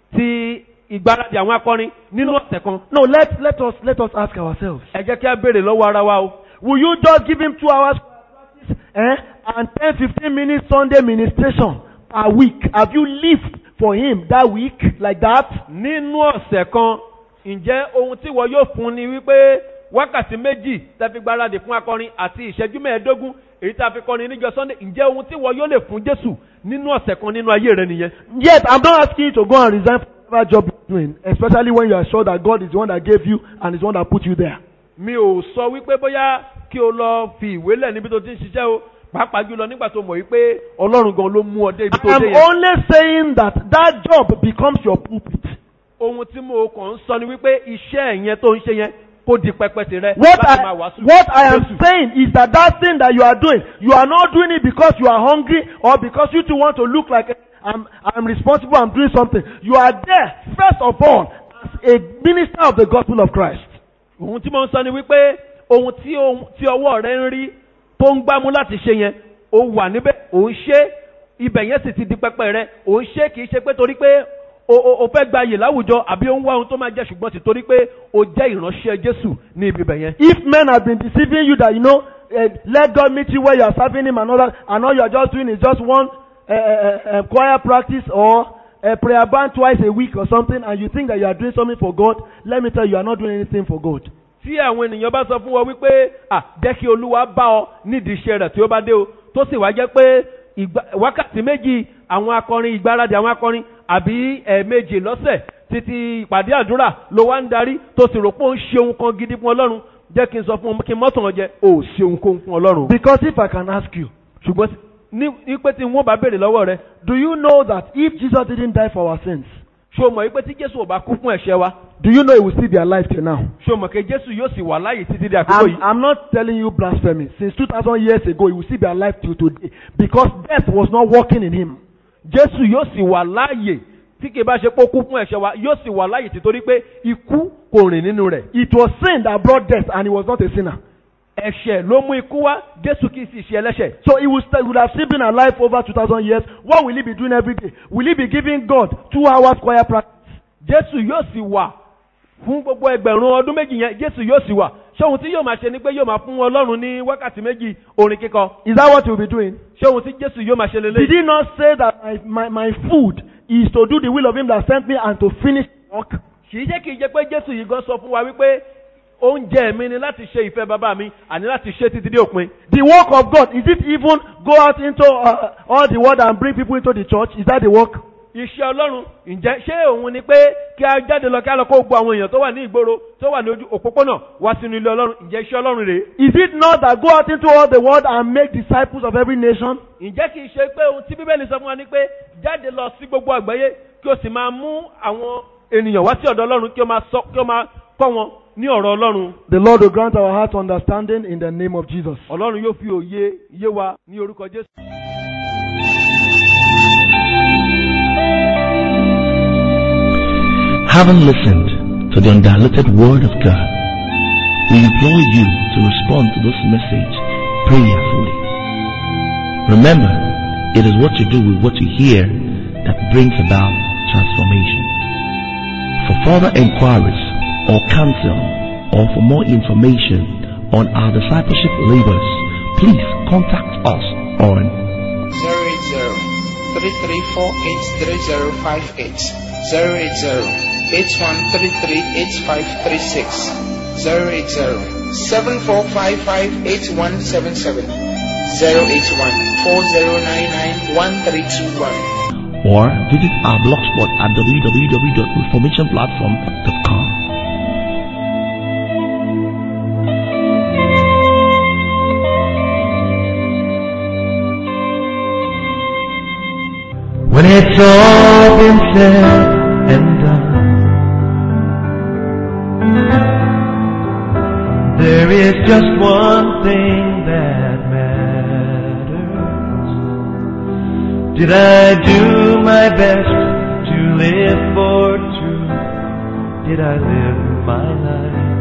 ti ìgbáradì àwọn akọrin nínú ọ̀sẹ̀ kan. No, let, let us let us ask ourselves. ẹ jẹ́ kí a béèrè lọ́wọ́ ara wa o. Will you just give him two hours practice eh, and 10 15 minutes Sunday ministration per week? Have you lived for him that week like that? nínú ọ̀sẹ̀ kan ǹjẹ́ ohun tí ìwọ yóò fún ni wípé wákàtí méjì tá a fi gbáradì fún akọrin àti ìṣẹ́jú mẹ́ẹ̀ẹ́dógún èyí tá a fi kọrin níjọ sunday ǹjẹ́ ohun tí ìwọ yóò lè fún jésù nínú ọ̀sẹ̀ kan nínú ayé rẹ nìyẹn. Yet, I'm not asking you to go and resign from whatever job you're doing, especially when you are sure that God is the one that gave you and is the one that put you there. mi ò sọ wípé bóyá kí o lọ fi ìwé lẹ̀ níbi tó ti ń ṣiṣẹ́ o pàápàá jùlọ nígbà tó mọ̀ wípé ọlọ́run gan ló mú ọ dé ibi tó I'm dé yẹn. only saying that that job becomes your pulpit. ohun tí mo kàn ń sọ ni wípé iṣẹ́ yẹn tó ń ṣe yẹn kó di pẹpẹsẹ rẹ What láti I, máa wàásù. what I am Jésù. saying is that that thing that you are doing, you are not doing it because you are hungry or because you two want to look like I'm, I'm responsible, I'm doing something. You are there, first of all, as a minister of the gospel of Christ. ohun tí mo ń sọ ni wípé ohun tí ohun tí ọwọ́ rẹ ń rí tó ń gbámú láti ṣe yẹn ó wà níbẹ̀ ò ń ṣe ibẹ̀ yẹn sì ti di pẹpẹ rẹ ò ń ṣe kì í ṣe pé torí pé o o o fẹ́ gba iyè láwùjọ àbí ó ń wá ohun tó máa jẹ́ ṣùgbọ́n ti torí pé o jẹ́ ìránṣẹ́ Jésù ní ibi ibẹ̀ yẹn. If men have been deceiving you that, you know, uh, let God meet you where you are serving Him and all that, and all you are just doing is just one uh, uh, uh, choir practice or a prayer band twice a week or something, and you think that you are doing something for God, let me tell you, you are not doing anything for God. tí àwọn ènìyàn bá sọ fún ọ wípé à jẹ́ kí olúwa bá ọ nídìí iṣẹ́ rẹ̀ tí ó bá dé o tó sì wá jẹ́ pé ìgbà- wákàtí méjì àwọn akọrin ìgbáradì àwọn akọrin àbí ẹ̀ẹ̀mejì lọ́sẹ̀ títí ìpàdé àdúrà ló wá ń darí tó sì rò pé ó ń ṣe ohun kan gidi fún ọlọ́run jẹ́ kí n sọ fún ọ kí n mọ́tàn ọ jẹ ò ṣe ohun kan fún ọlọ́run. Because if I can ask you, ṣùgbọ́n ní ní pé tí wọ́n bá béèrè lọ́wọ́ rẹ do you know that if Jesus didn't die for our sins, ṣé o mọ̀ wípé tí jésù ò bá kú fún ẹ̀ṣẹ̀ wa do you know He will still be alive till now? ṣé o mọ̀ pé jésù yóò sì wà láàyè títí di àkókò I'm, yìí. I'm not telling you blasphemy. Since 2,000 years ago, He will still be alive till today. Because death was not working in Him. jésù yóò sì wà láàyè tí kì í bá ṣe pé ó kú fún ẹ̀ṣẹ̀ wa yóò sì wà láàyè títorí pé ikú kò rìn nínú rẹ̀. It was sin that brought death, and He was not a sinner. ẹ̀ṣẹ̀ ló mú ikú wá jésù kì í sì ṣe ẹlẹ́ṣẹ̀. So he would, st- would have still been alive over 2,000 years. What will he be doing every day? Will he be giving God two hours choir practice? jésù yóò sì wà fún gbogbo ẹgbẹ̀rún ọdún méjì yẹn jésù yóò sì wà ṣé ohun tí yóò máa ṣe ni pé yóò máa fún ọlọ́run ní wákàtí méjì orin kíkọ Is that what he will be doing? ṣé ohun tí jésù yóò máa ṣe Did lélẹ́yìí. he not say that my, my, my food is to do the will of him that sent me and to finish the work? kì í jẹ́ kì í jẹ́ pé jésù yìí gan sọ fún wa wípé oúnjẹ mi ni láti ṣe ìfẹ́ bàbá mi àní láti ṣe títí dé òpin. The work of God, is it even go out into uh, all the world and bring people into the church? Is that the work? iṣẹ́ ọlọ́run ǹjẹ́ ṣé òun ni pé kí a jáde lọ kí a lọ kó gbọ́ àwọn èèyàn tó wà ní ìgboro tó wà ní ojú òpópónà wá sínú ilé ọlọ́run ǹjẹ́ iṣẹ́ ọlọ́run rèé. Is it not that go out into all the world and make disciples of every nation? ǹjẹ́ kì í ṣe pé ohun tí bíbélì sọ fún wa ni pé jáde lọ sí gbogbo àgbáyé kí o sì máa mú àwọn ènìyàn wá sí ọ̀dọ̀ ọlọ́run kí o máa sọ kí o máa kọ́ wọn ní ọ̀rọ̀ ọlọ́run. The Lord will grant our heart understanding in the name of Jesus. ọlọ́run yóò fi òye yé wa ní orúkọ jésù. Having listened to the undiluted Word of God, we implore you to respond to this message prayerfully. Remember, it is what you do with what you hear that brings about transformation. For further inquiries, or counsel, or for more information on our discipleship labors, please contact us on 080-3348-3058 080-8133-8536 080-7455-8177 081-4099-1321 or visit our blogspot at www.reformationplatform.com. When it's all been said and done, there is just one thing that matters. Did I do my best to live for truth? Did I live my life